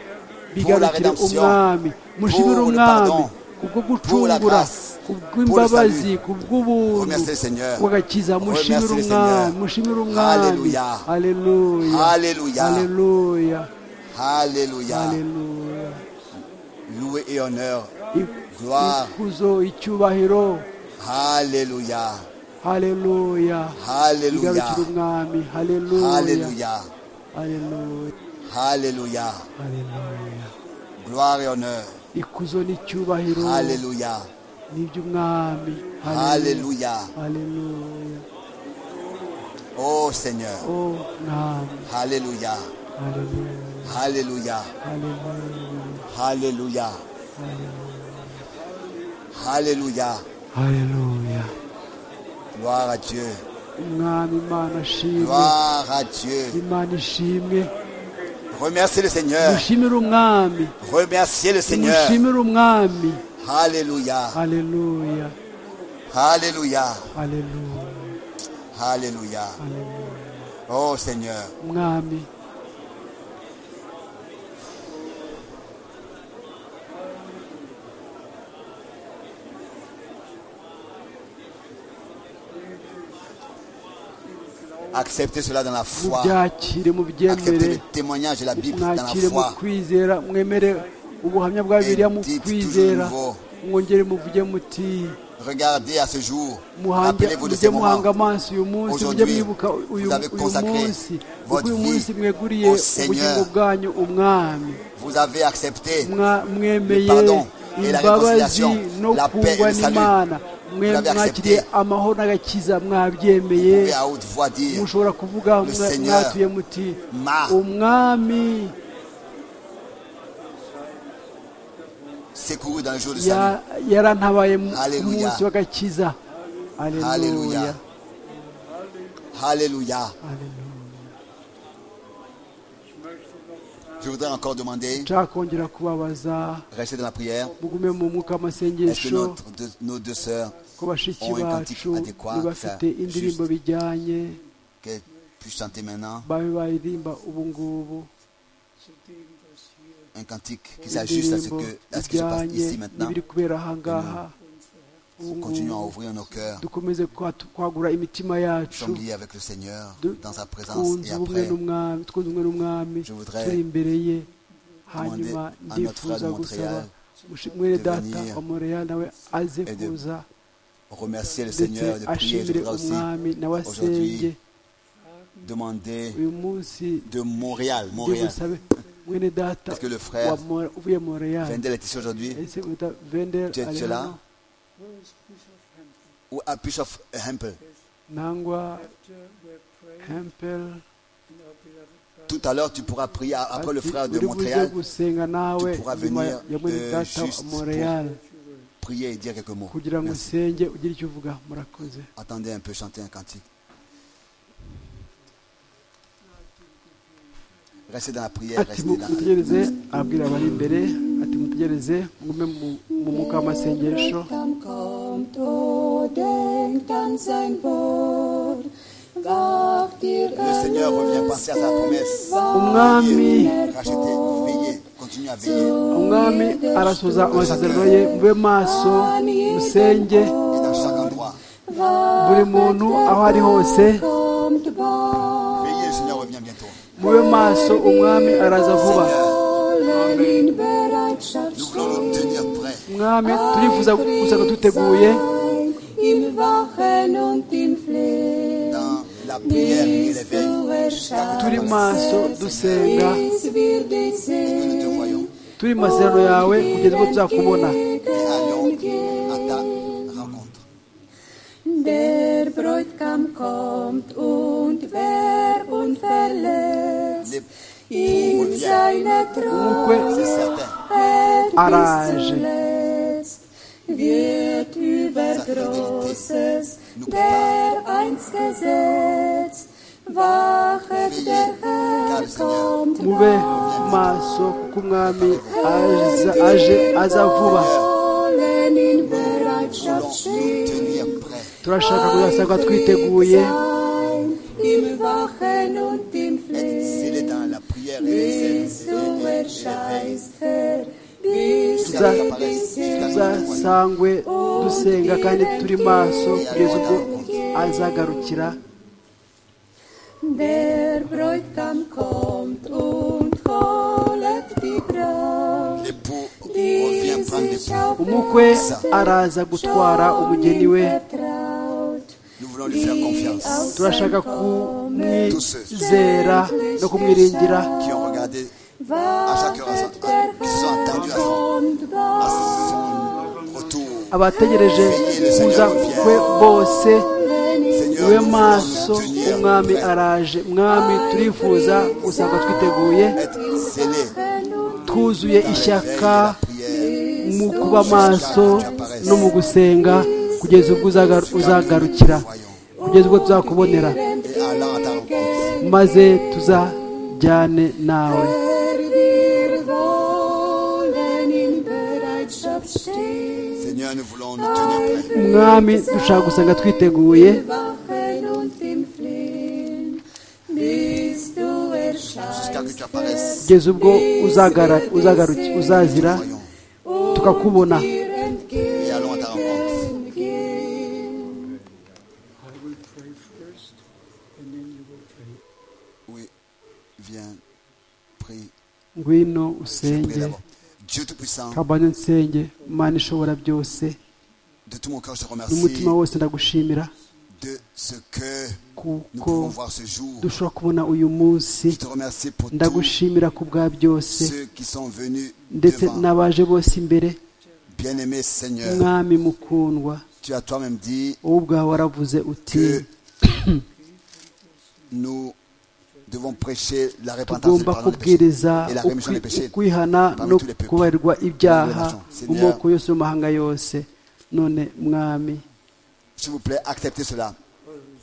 bigarukire Pour la rédemption. umwami mushimire Pour le umwami pardon. kubwo Pour la gucungura grâce. kubw'imbabazi salut. kubw'ubuntu Remerciez le Seigneur. wagakiza mushimire Remerciez le umwami Seigneur. mushimire umwami Alléluia. haleluya Alléluia. haleluya Alléluia. haleluya Loué et honneur. Ik- Gloire. ikuzo icyubahiro Alléluia. haleluya Alléluia. igarukire umwami haleluya Alléluia. haleluya Alléluia. haleluya Gloire et honneur. ikuzo n'icyubahiro Alléluia. n'iby'umwami Alléluia. haleluya Oh Seigneur. o mwami Alléluia. haleluya Alléluia. haleluya Alléluia. Alléluia. haleluya Gloire à Dieu. umwami imana ashimwe Gloire à Dieu. imana ishimwe Remerciez le Seigneur. mushimire umwami Remerciez le Seigneur. mushimire umwami Alléluia. haleluya Alléluia. haleluya Alléluia. haleluya Oh Seigneur. umwami Acceptez cela dans la foi. mubyakire Acceptez mubyemere le témoignage de la Bible dans la mwakire mu foi. kwizera mwemere ubuhamya bwa bibiliya mu dites kwizera toujours mwongere muvuge muti Regardez à ce jour. muhange Rappelez-vous de mujye ces muhanga moments. amaso uyu munsi mujye Aujourd'hui, mwibuka uyu vous avez uyu consacré munsi kuko votre uyu vie munsi mweguriye au Seigneur. ubugingo bwanyu umwami Vous avez accepté. Mwa- mwemeye Le pardon et la imbabazi réconciliation, no la paix et kungwa le salut. n'imana mwe Vous l'avez mwakiriye accepté. amahoro n'agakiza Vous mwabyemeye pouvez à haute voix dire mushobora kuvuga Le mwa- Seigneur mwatuye muti m'a- umwami secouru dans le jour du salut. Ya- yarantabaye mu Hallelujah. munsi w'agakiza haleluya Alléluia. Alléluia. Je voudrais encore demander, nshaka kongera kubabaza restez dans la prière. mugume mu mwuka Est-ce que w'amasengesho notre- deux- nos deux sœurs, ko bashiki ont un cantique bacu adéquat, ntibafite ça, indirimbo juste. bijyanye qu'elles puissent chanter maintenant, babe baririmba ubu ngubu zu dem, was hier un cantique qui s'ajuste à ce, indirimbo que, à ce qui se passe bijyanye ici maintenant. n'ibiri kubera aha ngaha ubu Continuons à ngubu ouvrir nos cœurs. dukomeze kwatu- kwagura imitima Nous yacu sommes liés avec le Seigneur de- dans sa présence. twunze Et ubumwe après, n'umwami twunze ubumwe n'umwami je turi voudrais imbere ye demander hanyuma à notre ndifuza frère de gusaba Montréal mushi- mwene de data venir wa montreal nawe aze et de kuza remercier le ndetse Seigneur et de prier. Je ashimire voudrais aussi umwami nawe asenge aujourd'hui demander uyu munsi de Montréal, Montréal, ndibusabe mwene data parce que le wa frère Mo- uvuye montreal Vendel est ici aujourd'hui, ese wita vendel Tu es- tu es ari là? hano Where is Bishop Hampton? ou à Bishop Hempel. nangwa After we're praying hempel in our beloved Tout à l'heure, tu pourras prier après le ati, frère de uri buze Montréal, gusenga nawe tu pourras nyuma venir, ya mwene euh, data wa juste pour- montreal prier et dire quelques mots. kugira ngo Merci. usenge ugire icyo uvuga murakoze Attendez un peu, chanter un cantique. Restez dans la prière, ati restez mu- là. mutegereze ababwira abari imbere ati mutegereze mugume mu- mu mwuka w'amasengesho Kam kommt, o denkt an sein Wort, wacht ihr Le Seigneur revient penser à sa promesse. umwami Veillez, Rachetez, veillez, continuez à veiller. umwami arasoza amasezerano ye mube maso musenge Et dans chaque endroit, buri muntu aho ari hose kommt bald, veillez, le Seigneur revient bientôt. mube maso umwami araza vuba Seigneur, wollen in Bereitschaft nous voulons nous tenir prêts. umwami turifuza gusanga duteguye sein, im Wachen und im Flehen, Dans la prière et bis l'éveil, du jusqu'à erscheinst, que turi tu nous maso dusenga bis wir dich que nous sehen, te voyons. turi mu masezerano yawe kugeza ubwo tuzakubona Et allons entgegen. à ta rencontre. Der Bräutigam kommt und wer unverletzt Les- in seine umukwe Treue C'est certain. hält bis Arrange. zuletzt, wird über Großes, der einst gesetzt, wachet der Herr kommt mube bald. maso kuko umwami aza- aje aza vuba Wollen in Nous voulons Bereitschaft nous stehen, tenir prêts. turashaka kuzasanga twiteguye Im Wachen und im Être Flehen, scellés dans la prière et les- et- bis du et- et l'éveil. erscheinst, Herr, bis Jusqu'à wir que dich t'apparaisses, jusqu'à que tu sehen. nous voyons. tuzasangwe dusenga kandi turi maso kugeza ubwo azagarukira Der Bräutigam kommt und holet die Braut, L'époux die revient prendre sich l'époux. auf umukwe araza gutwara umugeni we vertraut, Nous voulons lui faire confiance. turashaka kumwizera no kumwiringira Qui ont regardé wartet der Herr kommt à son bald. retour. abategereje kuza kwe bose Seigneur, niwe nous voulons maso nous tenir umwami prêts. araje mwami turifuza gusanga twiteguye Être scellés twuzuye dans l'éveil de ishyaka la prière. mu kuba maso no mu gusenga kugeza ubwo uzaga- uzagarukira kugeza ubwo tuzakubonera Et allant à ta rencontre. maze tuzajyane nawe Herr, wir wollen in Bereitschaft stehen, Seigneur, nous voulons nous tenir prêts. mwami dushaka gusanga twiteguye wachen und im Flehen, bis du Jusqu'à que tu erscheinst, apparaisses. kugeza ubwo uzagara- uzagaruki- uzazira Voyons. tukakubona dir entgegen. Et allons à ta rencontre. I will pray first, and then you will pray. Oui. Viens. Prie. ngwino Je prie usenge d'abord. Dieu Tout-Puissant, kabane nsenge imana ishobora byose de tout mon cœur, je te remercie n'umutima wose ndagushimira de ce que nous kuko pouvons voir ce jour. dushobora kubona uyu munsi Je te remercie pour tous ndagushimira ku bwa byose ceux qui sont venus ndetse devant. n'abaje bose imbere Bien-aimé Seigneur, mwami mukundwa tu as toi-même dit wowe ubwawe waravuze uti que nous devons prêcher la repentance et le tugomba pardon des péchés kubwiriza et la rémission des ukwi- péchés. kwihana parmi no tous les peuples. kubarirwa ibyaha Seigneur. mu moko yose y'amahanga yose none mwami S'il vous plaît, acceptez cela.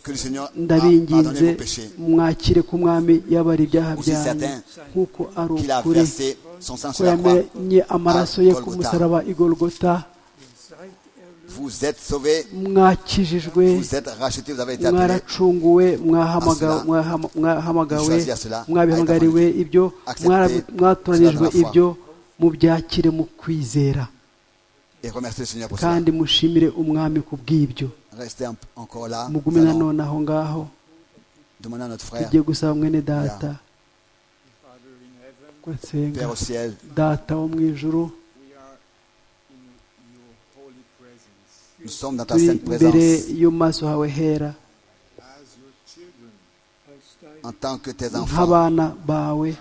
Que le Seigneur a pardonné ndabinginze vos péchés. mwakire ko umwami yabara ibyaha Aussi byanyu certain nk'uko ari Qu'il a ukuri versé son sang ko sur la croix. yamenye amaraso ye ku Golgotha. musaraba igolgota Seid erlöst Vous êtes sauvés, mwakijijwe vous êtes rachetés, vous avez été appelés. mwaracunguwe mwahamagawe Cela. mwahama- mwahamagawe, Choisir cela. mwabihamagariwe ibyo Accepter. mwara- mwatoranijwe Cela dans la foi. ibyo mubyakire mu kwizera Et remerciez le Seigneur pour cela. kandi mushimire umwami ku bw'ibyo Restez en- encore là. mugume Nous allons nanone aho ngaho demander à notre frère, tugiye gusaba mwene data ko nsenga Père au ciel, data wo mu ijuru nous sommes dans ta turi sainte imbere présence y'amaso hawe hera en tant que tes enfants, nk'abana bawe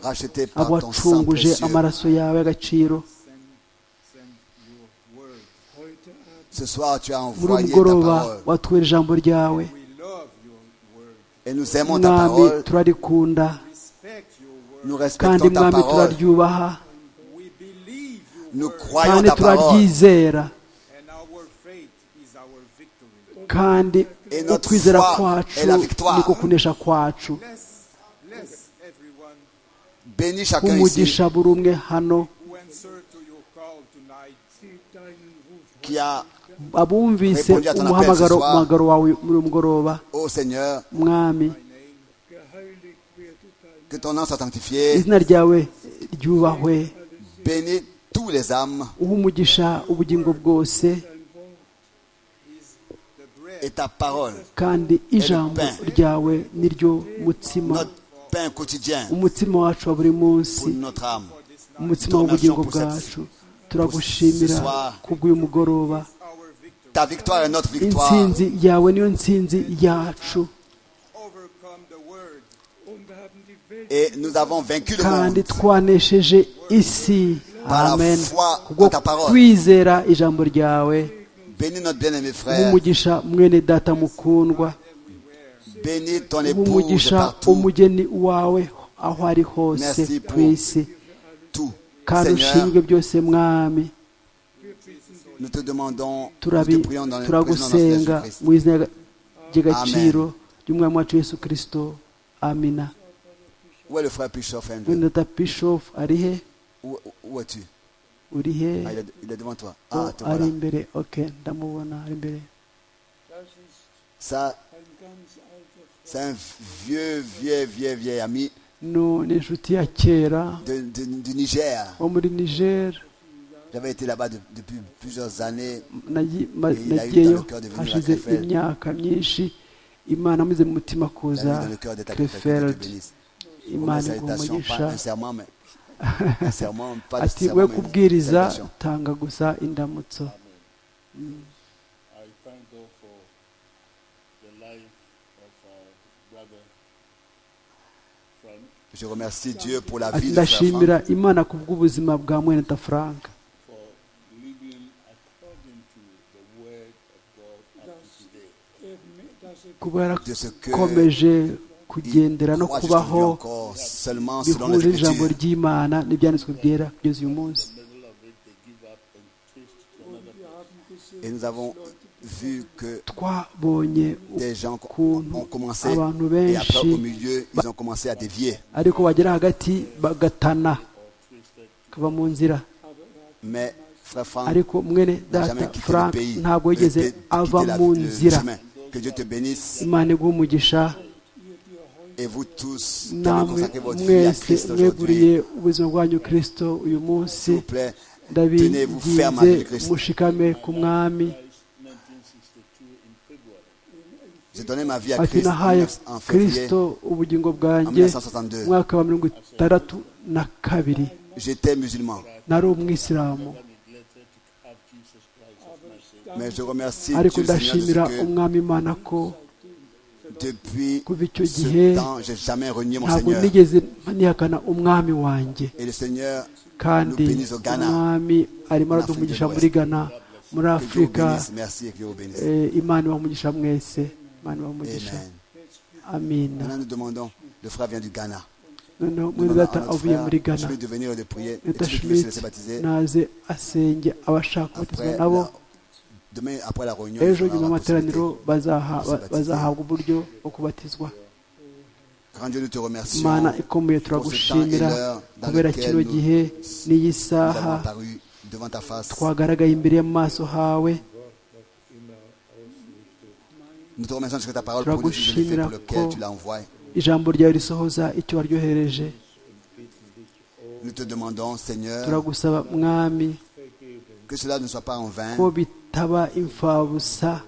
rachetés par ton sang abacunguje précieux. amaraso yawe y'agaciro Ce soir, tu as muri uyu envoyé ta mugoroba parole watubera ijambo ryawe et nous aimons ta mwami parole, turarikunda nous kandi respectons ta mwami parole, turaryubaha nous croyons kandi ta parole turaryizera kandi Et notre ukwizera foi kwacu est la victoire. niko kunesha kwacu Bénis chacun ici umugisha buri umwe hano qui a, abumvise Répondez à ton appel umuhamagaro ce soir. umuhamagaro wawe muri uyu mugoroba ô Seigneur, mwami que ton nom soit sanctifié, izina ryawe ryubahwe bénis tous les âmes uha umugisha ubugingo bwose et ta parole, kandi ijambo pain. ryawe niryo mutsima notre pain quotidien umutsima wacu wa buri munsi pour notre âme. umutsima w'ubugingo bwacu turagushimira kubw'uyu mugoroba Ta victoire est notre victoire. intsinzi yawe niyo ntsinzi yacu Et nous avons vaincu le kandi monde. twanesheje isi Par la amen foi kubwo en ta parole. kwizera ijambo ryawe Bénis notre bien-aimé frère. nk'umugisha mwene data mukundwa Bénis ton épouse umugisha partout. umugeni wawe aho ari hose Merci ku pour- isi Tout. kandi Seigneur, ushinzwe byose mwami nous te demandons, nous te turabi prions dans le prénom de notre Seigneur turagusenga Jésus-Christ. mu izina ry'agaciro ry'umwami wacu yesu kirisito amina Où est le frère Pichoff Andrew mwene data bishofu ari he Où, où es-tu uri he Ah, il, est, il est devant toi. Oh, Ah, te ari voilà. imbere ok ndamubona ari imbere Ça, c'est un vieux, vieux, vieux, vieil ami No, ni inshuti ya kera de- de- du Niger. wo muri niger J'avais été là-bas de- depuis plusieurs années. Nagi- ma- Il a eu nagiyeyo dans le cœur de venir à hashize Krefeld. imyaka myinshi imana amuze mu Il mutima a mis kuza dans le cœur de ta que krefeld tu bénisses. Une imana iguha salutation, pas umugisha un serment, mais un serment, pas de ati serment, we mais une kubwiriza salutation. tanga gusa indamutso I thank God for the life of our brother Frank, Je remercie Dieu pour la ati vie de frère ndashimira Franck, imana ku bw'ubuzima bwa mwene ta frank for living according to the word of God up to today. kuba de ce que yarakomeje kugendera il no croit kubaho jusqu'aujourd'hui encore seulement selon les bihuje ijambo Écritures. ry'imana n'ibyanditswe byera kugeza uyu munsi Et nous avons vu que twabonye des gens ukuntu ont commencé abantu et après benshi au milieu, ils ont commencé à dévier. ariko bagera hagati bagatana kava mu nzira Mais frère Franck ariko mwene n'a data jamais quitté le frank pays. ntabwo euh, yigeze quitté ava la- mu le nzira chemin. Que Dieu te bénisse imana iguha umugisha et vous tous qui avez namwe consacré votre vie à mwese Christ aujourd'hui. mweguriye ubuzima bwanyu kirisito uyu munsi S'il vous plaît, tenez-vous ferme ndabinginze avec le Christ. mushikame ku mwami J'ai donné ma vie à ati Christ en nahaye 19 en février. kirisito ubugingo En bwanjye 1962. umwaka wa mirongo itandatu na kabiri J'étais musulman, nari umwisilamu mais je remercie ariko Dieu Seigneur Jésus ndashimira que umwami imana ko depuis kuva icyo gihe ce temps, j'ai jamais renié mon ntabwo Seigneur. nigeze nihakana umwami wanjye Et le Seigneur, kandi Lupinizo Ghana. umwami arimo araduha umugisha muri ghana muri que Dieu vous afurika bénisse. Merci et que Dieu vous bénisse. eh, imana ibaha umugisha mwese imana ibaha umugisha Amen. amina Maintenant, nous demandons, le frère vient du Ghana. noneho mwene Demandons à data notre avuye muri frère, ghana Schmidt de venir et de prier. Et leta celui qui veut se schmidt laisser baptiser, naze asenge abashaka kubatizwa après nabo la- demain, après la réunion, ejo nous nyuma aurons la y'amateraniro possibilité. bazaha- Baptiser. bazahabwa uburyo bwo kubatizwa Grand Dieu, nous te remercions. imana ikomeye turagushimira kubera kino gihe n'iyi Nous avons saha apparu devant ta face. twagaragaye imbere y'amaso hawe Nous te remercions de ta parole pour nous le fait pour lequel tu l'as envoyé. ijambo ryawe risohoza icyo waryohereje Nous te demandons, Seigneur, turagusaba mwami que cela ne soit pas en vain, ko bitaba imfabusa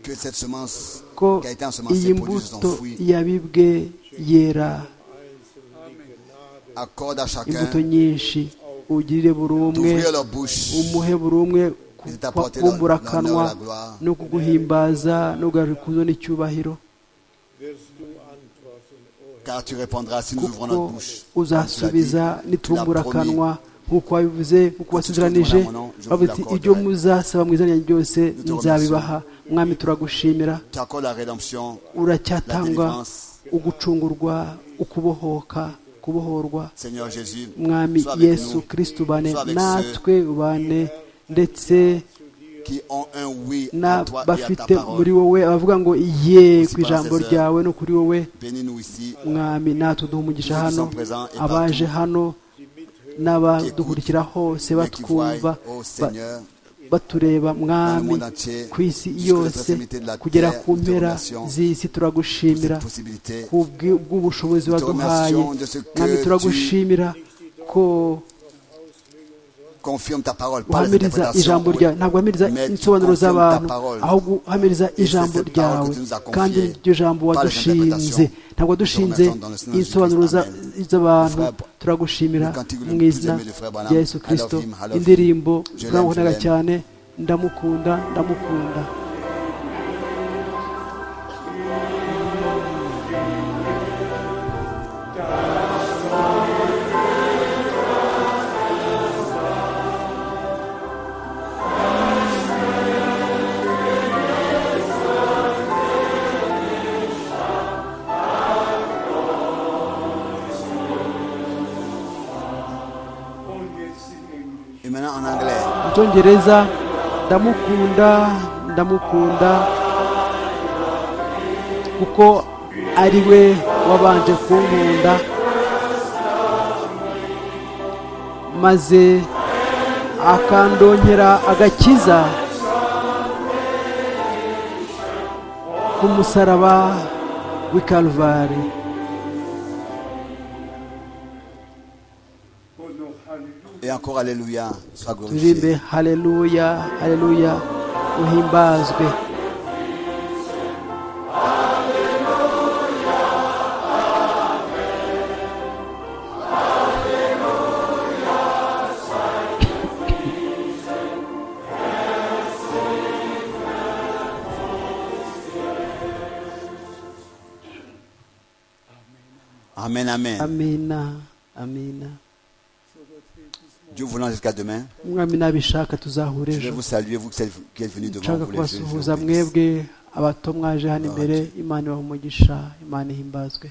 que cette semence ko qui a été ensemencée iyi produise son mbuto fruit. yabibwe yera Accorde à chacun imbuto nyinshi ugirire buri umwe d'ouvrir leur bouche umuhe buri umwe et de t'apporter kubumbura l'honneur et akanwa la gloire. no kuguhimbaza no kugarura ikuzo n'icyubahiro Car tu répondras si nous ouvrons kuko notre bouche. uzasubiza nitumbura akanwa nk'uko wabivuze nk'uko wasubiranije bavuga ati ibyo muzasaba mu izina ryanjye byose nzabibaha mwami turagushimira Tu accordes la rédemption, la uracyatanga délivrance. ugucungurwa ukubohoka kubohorwa Seigneur Jésus, mwami sois avec yesu nous kristo ubane sois avec natwe ubane ndetse qui ont un oui à toi et à ta n'abafite muri parole. wowe abavuga ngo ye Aussi ku ijambo par ses ryawe no kuri wowe Bénis-nous ici, mwami natwe duha umugisha Tous ceux qui hano sont présents et abaje hano n'abadukurikira hose mais qui voient, batwumva ô ba- Seigneur, batureba dans le mwami monde entier, ku isi jusqu'aux yose extrémités de la kugera terre, ku nous te mpera remercions z'isi pour turagushimira cette possibilité. ku bwi- bw'ubushobozi Nous te waduhaye remercions de ce que mwami tu turagushimira ko Confirme ta parole par les uhamiriza interprétations. ijambo ryawe ntabwo uhamiriza Mais tu insobanuro confirmes ta z'abantu parole. ahubwo uhamiriza c'est ijambo cette parole ryawe que tu nous as confiée kandi iryo jambo par les wadushinze interprétations. ntabwo wadushinze Nous te remercions dans le nom de insobanuro Jésus-Christ. za- Amen. z'abantu Le frère- turagushimira le cantique le mu plus izina aimé du frère Branham, rya yesu I love kirisito him, I love him. indirimbo Je l'aime, turamukundaga je l'aime. cyane ndamukunda ndamukunda always in English. Et maintenant en anglais. mu cyongereza ndamukunda ndamukunda kuko ari we wabanje kunkunda maze akandongera agakiza ku musaraba w'i kalvari Oh no, hallelujah. Et encore Alléluia, sois turirimbe glorifié. haleluya haleluya uhimbazwe Amen, amen. amina amina Dieu voulant jusqu'à demain, umwami nabishaka tuzahura je vais ejo vous saluer, vous qui êtes venus devant nshaka vous. les yeux, je vous kubasuhuza bénisse. mwebwe abato mwaje hano imbere imana ibaha umugisha imana ihimbazwe